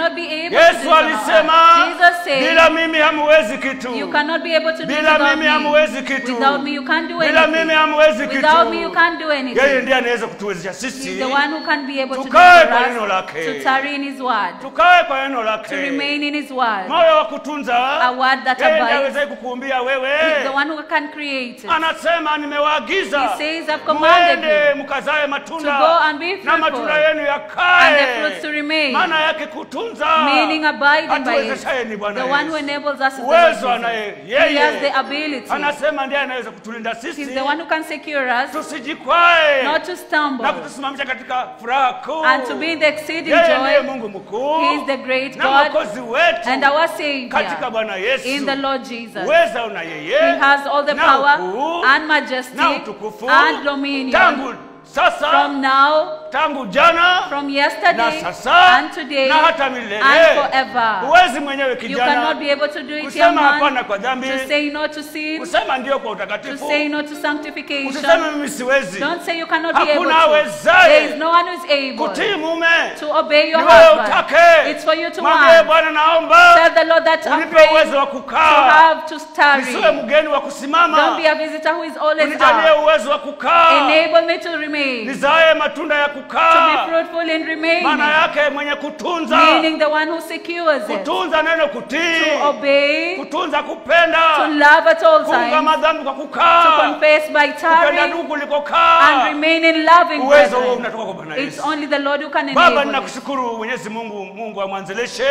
cannot be able to do yesu this on our alisema own. Jesus said, bila mimi hamuwezi kitu You cannot be able to do it bila without mimi me. hamuwezi kitu Without me, you can't do bila anything. mimi hamuwezi kitu Without me, you can't do yeye anything. ndiye anaweza kutuwezesha He's sisi the one who can be able to do Tukae for kwa neno us, lake. to tarry in His word, tukae kwa neno to lake remain in His word. moyo wa kutunza A word that yeye ndiye abides. awezaye kukuumbia wewe He's the one who can create it. anasema nimewaagiza He says, I've commanded mwende you mkazae to matunda go and be na matunda fruitful, yenu and yakae the fruits to remain. maana yake kutunza Meaning abiding by it. Atuwezeshaye ni Bwana The one who Yesu. enables us is the Uwezo Lord anaye Jesus. He has the yeye ability. anasema ndiye anaweza kutulinda sisi He's the one who can secure us, tusijikwae not to stumble, na kutusimamisha katika furaha kuu and to be in the exceeding yeye ndiye joy. mungu mkuu He is the great na God mwokozi wetu and our katika Savior bwana yesu in the Lord Jesus. uweza una yeye He has all the na power ukuu, and majesty na utukufu and dominion tangu sasa from now, tangu jana from na yesterday sasa and today na hata milele and forever. huwezi mwenyewe You kijana cannot be able to do it, young kusema hapana man, kwa dhambi to say no to sin, kusema ndio kwa to utakatifu say no to usiseme sanctification. mimi siwezi Don't say you cannot be able Hakuna to. awezaye There is no one who is able kutii mume to obey your Ni wewe husband. utake. It's for you to mwambie want. bwana naomba Tell the Lord that I'm unipe praying uwezo wa to kukaa have to tarry. nisiwe mgeni wa Don't kusimama be a visitor who is always unijalie out. uwezo wa kukaa Enable me to remain, to nizae matunda ya be kukaa fruitful in remaining, maana yake mwenye kutunza meaning the one who secures it, kutunza neno kutii to obey, kutunza to kupenda love at all kuunga times, madhambi kwa to kukaa confess by kupenda tarrying, ndugu and kulikokaa remain in loving uwezo huo brethren. unatoka kwa bwana It's yesu only the Lord who can baba enable it. ninakushukuru mwenyezi mungu mungu wa mwanzilishe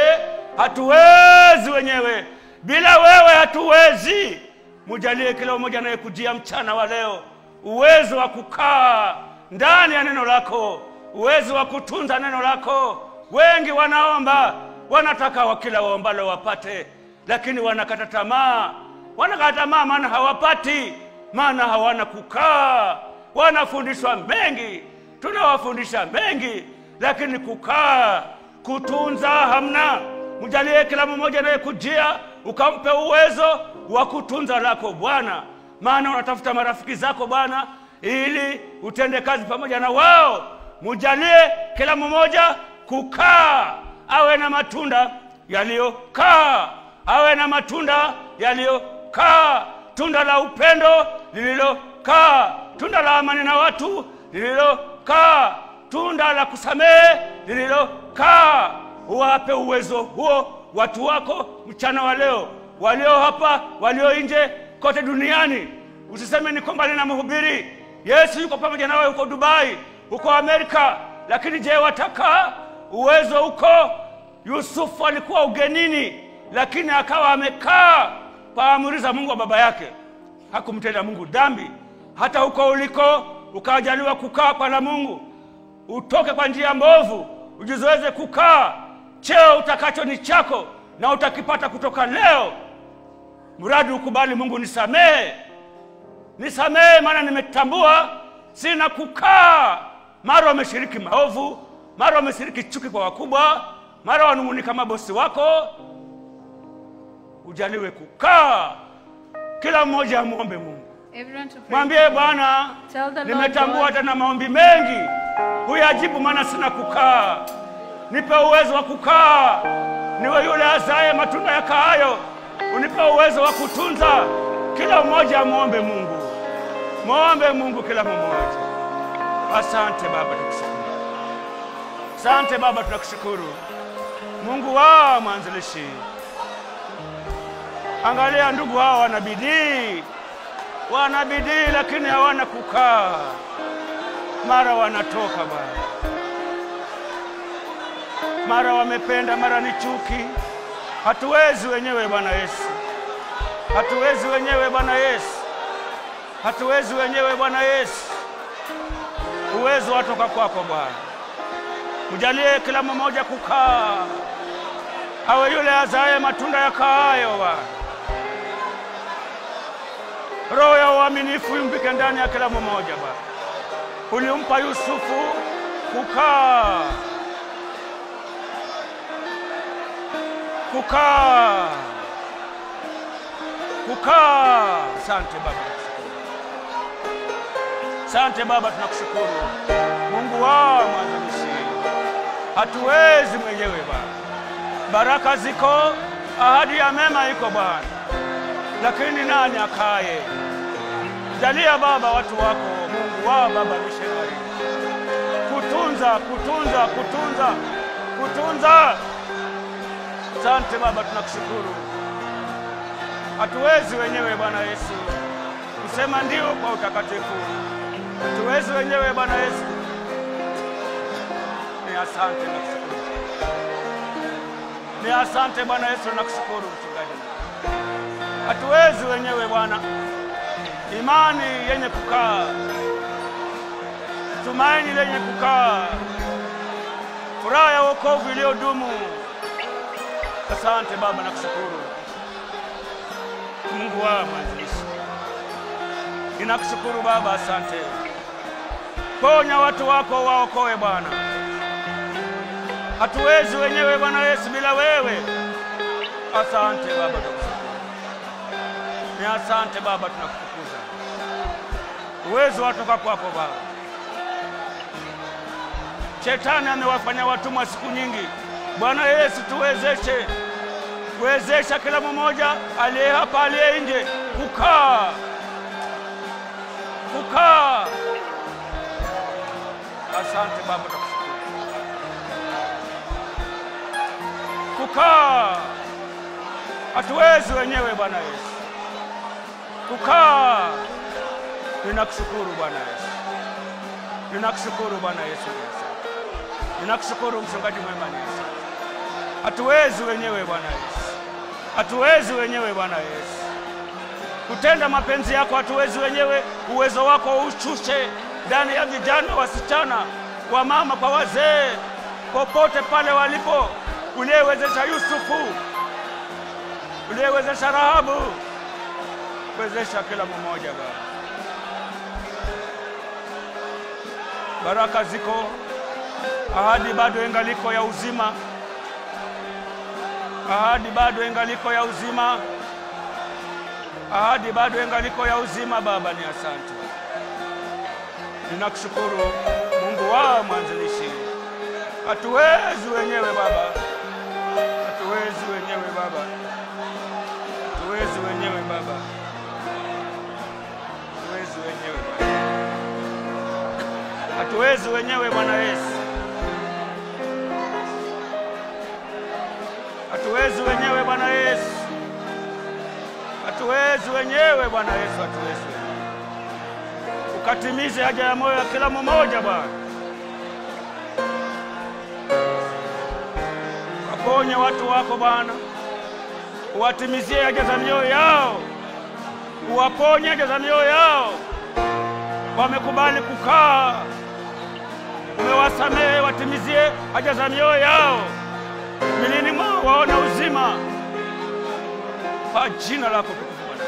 hatuwezi wenyewe bila wewe hatuwezi mujalie kila mmoja anayekujia mchana wa leo uwezo wa kukaa ndani ya neno lako uwezo wa kutunza neno lako wengi wanaomba wanataka wa kila waombalo wapate lakini wanakata tamaa wanakata tamaa maana hawapati maana hawana kukaa wanafundishwa mengi tunawafundisha mengi lakini kukaa kutunza hamna mjalie kila mmoja anayekujia ukampe uwezo wa kutunza lako bwana maana unatafuta marafiki zako bwana ili utende kazi pamoja na wao mujalie kila mmoja kukaa awe na matunda yaliyokaa awe na matunda yaliyokaa tunda la upendo lililokaa tunda la amani na watu lililokaa tunda la kusamehe lililokaa uwape uwezo huo watu wako mchana wa leo walio hapa walio nje kote duniani usiseme niko mbali na mhubiri yesu yuko pamoja nawe huko dubai huko amerika lakini je wataka uwezo huko yusufu alikuwa ugenini lakini akawa amekaa kwa amri za mungu wa baba yake hakumtenda mungu dhambi hata huko uliko ukajaliwa kukaa kwa la mungu utoke kwa njia mbovu ujizoeze kukaa cheo utakacho ni chako na utakipata kutoka leo mradi ukubali mungu nisamehe nisamehe maana nimetambua sina kukaa mara wameshiriki maovu mara wameshiriki chuki kwa wakubwa mara wanung'unika mabosi wako ujaliwe kukaa kila mmoja amwombe mungu Everyone to pray. mwambie bwana Tell the Lord nimetambua God. tena maombi mengi huyajibu maana sina kukaa nipe uwezo wa kukaa niwe yule azaye matunda yakaayo unipe uwezo wa kutunza kila mmoja amwombe mungu mwombe mungu kila mmoja asante baba tukushukuru asante baba tunakushukuru mungu wa mwanzilishi angalia ndugu hawa wana bidii wana bidii lakini hawana kukaa mara wanatoka bwana mara wamependa mara ni chuki hatuwezi wenyewe bwana yesu hatuwezi wenyewe bwana yesu hatuwezi wenyewe bwana yesu uwezo watoka kwako bwana mjalie kila mmoja kukaa awe yule azaye matunda yakaayo bwana roho ya uaminifu imbike ndani ya kila mmoja bwana ulimpa yusufu kukaa kukaa kukaa asante baba asante baba tunakushukuru mungu wa mwanzilishi hatuwezi mwenyewe baba baraka ziko, ahadi ya mema iko Bwana, lakini nani akaye? Jalia Baba watu wako, Mungu wa baba mishonari, kutunza, kutunza, kutunza, kutunza. Asante Baba, tunakushukuru. Hatuwezi wenyewe Bwana Yesu kusema ndio kwa utakatifu, hatuwezi wenyewe Bwana Yesu. Ni asante na kushukuru, ni asante Bwana Yesu, nakushukuru mchungaji. Hatuwezi wenyewe Bwana, imani yenye kukaa, tumaini lenye kukaa, furaha ya wokovu iliyodumu. Asante Baba, nakushukuru Mungu wa mwanzilishi, ninakushukuru Baba, asante. Ponya watu wako, waokoe Bwana. Hatuwezi wenyewe Bwana Yesu bila wewe. Asante Baba, tunakushukuru. Ni asante Baba, tunakutukuza. Uwezo watoka kwako Baba. Shetani amewafanya watumwa siku nyingi. Bwana Yesu, tuwezeshe, kuwezesha kila mmoja aliye hapa, aliye nje, kukaa kukaa. Asante Baba, tunakushukuru. Kukaa hatuwezi wenyewe Bwana Yesu, kukaa. Ninakushukuru Bwana Yesu, ninakushukuru Bwana Yesu, ni asante. Ninakushukuru mchungaji mwema, ni asante. Hatuwezi wenyewe Bwana Yesu, hatuwezi wenyewe Bwana Yesu kutenda mapenzi yako, hatuwezi wenyewe. Uwezo wako ushushe ndani ya vijana, wasichana, wa mama kwa wazee, popote pale walipo, uliyewezesha Yusufu, uliyewezesha Rahabu, wezesha kila mmoja Baba. Baraka ziko, ahadi bado ingaliko ya uzima, ahadi bado ingaliko ya uzima ahadi bado ingaliko ya uzima. Baba, ni asante, ninakushukuru Mungu wa mwanzilishi. Hatuwezi wenyewe Baba, hatuwezi wenyewe Baba, hatuwezi wenyewe Baba, hatuwezi wenyewe Baba, hatuwezi wenyewe Bwana Yesu, hatuwezi wenyewe Bwana Yesu hatuwezi wenyewe Bwana Yesu, hatuwezi wenyewe. Ukatimize haja ya moyo ya kila mmoja Bwana, waponye watu wako Bwana, uwatimizie haja za mioyo yao, uwaponye haja za mioyo yao. Wamekubali kukaa, umewasamehe, watimizie haja za mioyo yao, milini mwao waone uzima kwa jina lako tukufu Bwana.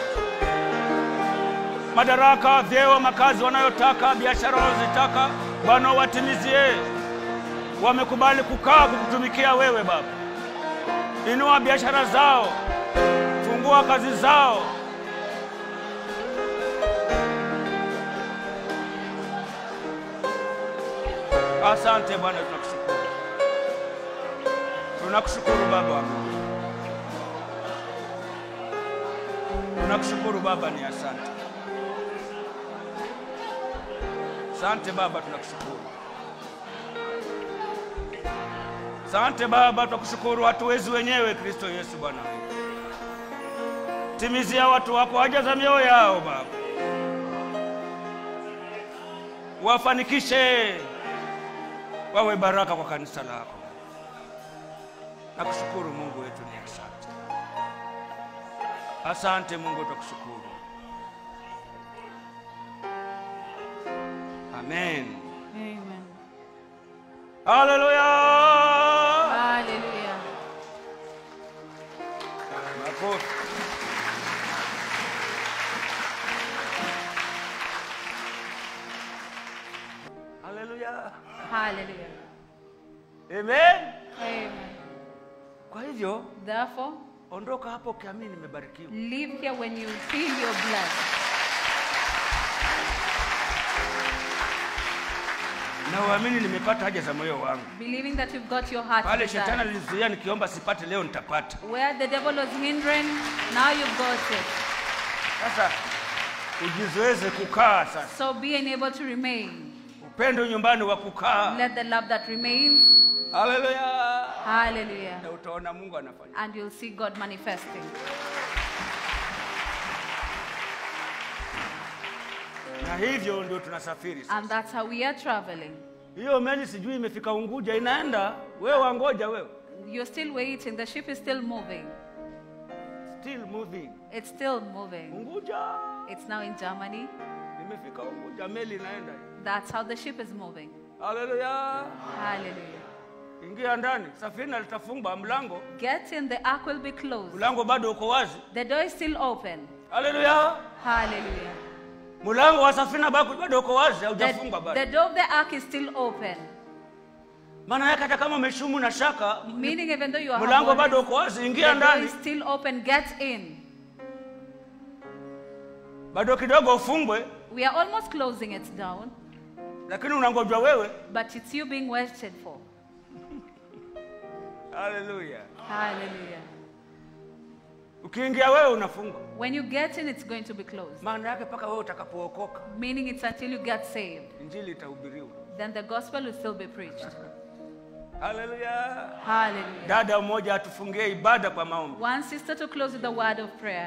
Madaraka, vyeo, makazi wanayotaka, biashara wanazotaka, Bwana watimizie. Wamekubali kukaa kukutumikia wewe Baba. Inua biashara zao, fungua kazi zao. Asante Bwana, tunakushukuru, tunakushukuru Baba wa Mungu. Tunakushukuru Baba, ni asante. Asante Baba, tunakushukuru. Asante Baba, tunakushukuru. Hatuwezi wenyewe, Kristo Yesu Bwana. Timizia watu wako haja za mioyo yao Baba, wafanikishe, wawe baraka kwa kanisa lako. Nakushukuru Mungu wetu, ni asante. Asante Mungu, tukushukuru. Amen. Amen. Haleluya. Hallelujah. Makofi. Haleluya. Hallelujah. Amen. Amen. Kwa hivyo Therefore, ondoka hapo ukiamini nimebarikiwa. live here when you feel your blessed. na uamini nimepata haja za moyo wangu believing that you've got your heart pale shetani desire. alizuia nikiomba sipate leo nitapata Where the devil was hindering, now you've got it. sasa ujizoeze kukaa sasa So being able to remain. upendo nyumbani wa kukaa Let the love that remains, haleluya hallelujah, na utaona mungu anafanya and you'll see God manifesting. na hivyo ndio tunasafiri sasa. And that's how we are traveling. hiyo meli sijui imefika unguja inaenda wewe wangoja wewe You're still waiting. The ship is still moving. still moving It's still moving. unguja It's now in Germany. imefika unguja meli inaenda That's how the ship is moving. haleluya Hallelujah. ingia ndani safina litafungwa mlango Get in, the ark will be closed. mlango bado uko wazi The door is still open. haleluya Hallelujah. mlango wa safina bado bado uko wazi The, haujafungwa the bado door of the ark is still open. maana yake hata kama umeshumu na shaka Meaning, even though you are mlango have bado worries, uko wazi the ingia door ndani is still open. Get in. bado kidogo ufungwe We are almost closing it down, lakini unangojwa wewe but it's you being waited for. haleluya Hallelujah. ukiingia wewe unafungwa When you get in, it's going to be closed. maana yake mpaka wewe utakapookoka Meaning, it's until you get saved. injili itahubiriwa Then the gospel will still be preached. haleluya Hallelujah. dada mmoja atufungie ibada kwa maombi One sister to close with a word of prayer.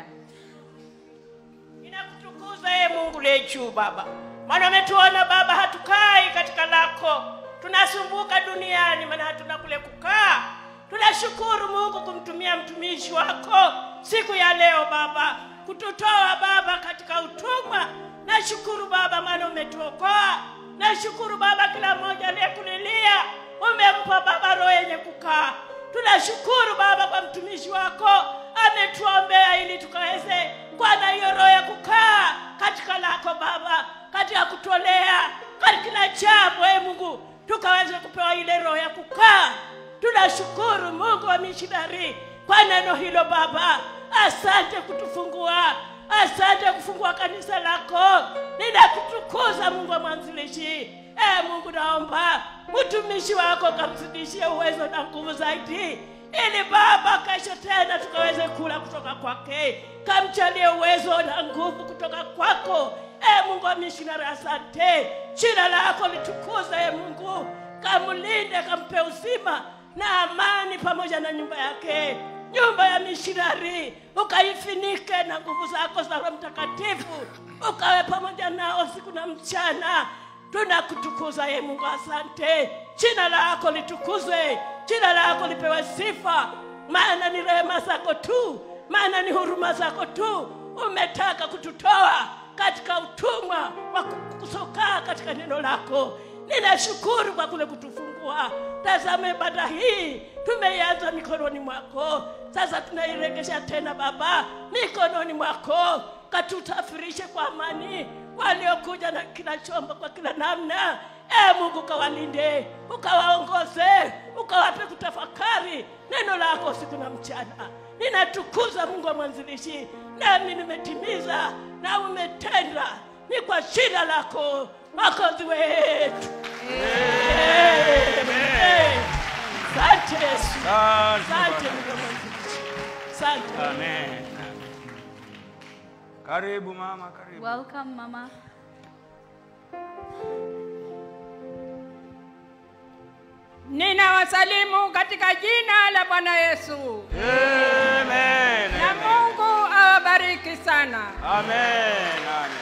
Ninakutukuza ee Mungu lechu Baba, maana umetuona Baba, hatukai katika lako, tunasumbuka duniani, maana hatuna kule kukaa. Tunashukuru Mungu kumtumia mtumishi wako siku ya leo Baba, kututoa Baba katika utumwa. Nashukuru Baba, maana umetuokoa. Nashukuru Baba, kila mmoja aliyekulilia umempa Baba roho yenye kukaa. Tunashukuru Baba kwa mtumishi wako ametuombea ili tukaweze kuwa na hiyo roho ya kukaa katika lako Baba, katika kutolea katika kila jambo e Mungu, tukaweze kupewa ile roho ya kukaa. Tunashukuru Mungu wa mishonari kwa neno hilo Baba. Asante kutufungua, asante kufungua kanisa lako. Ninakutukuza Mungu wa mwanzilishi. E Mungu, naomba mtumishi wako kamzidishie uwezo na nguvu zaidi, ili Baba kesho tena tukaweze kula kutoka kwake. Kamchalie uwezo na nguvu kutoka kwako. E Mungu wa mishonari, asante. Jina lako litukuze, e Mungu, kamlinde, kampe uzima na amani pamoja na nyumba yake nyumba ya mishonari ukaifinike na nguvu zako za roho mtakatifu ukawe pamoja nao siku na mchana tunakutukuza ye mungu asante jina lako litukuzwe jina lako lipewe sifa maana ni rehema zako tu maana ni huruma zako tu umetaka kututoa katika utumwa wa kusokaa katika neno lako ninashukuru kwa kule kutufungua tazame ibada hii tumeianza mikononi mwako sasa tunairegesha tena baba mikononi mwako katutafirishe kwa amani waliokuja na kila chombo kwa kila namna e mungu ukawalinde ukawaongoze ukawape kutafakari neno lako siku na mchana ninatukuza mungu wa mwanzilishi nami nimetimiza na umetenda ni kwa shida lako makozi wetu Amen. asante yesu asante mungu wa mwanzilishi asante Amen. Karibu mama, karibu. Welcome, Mama. Ninawasalimu katika jina la Bwana Yesu. Amen. Na Amen. Mungu awabariki sana. Amen. Amen.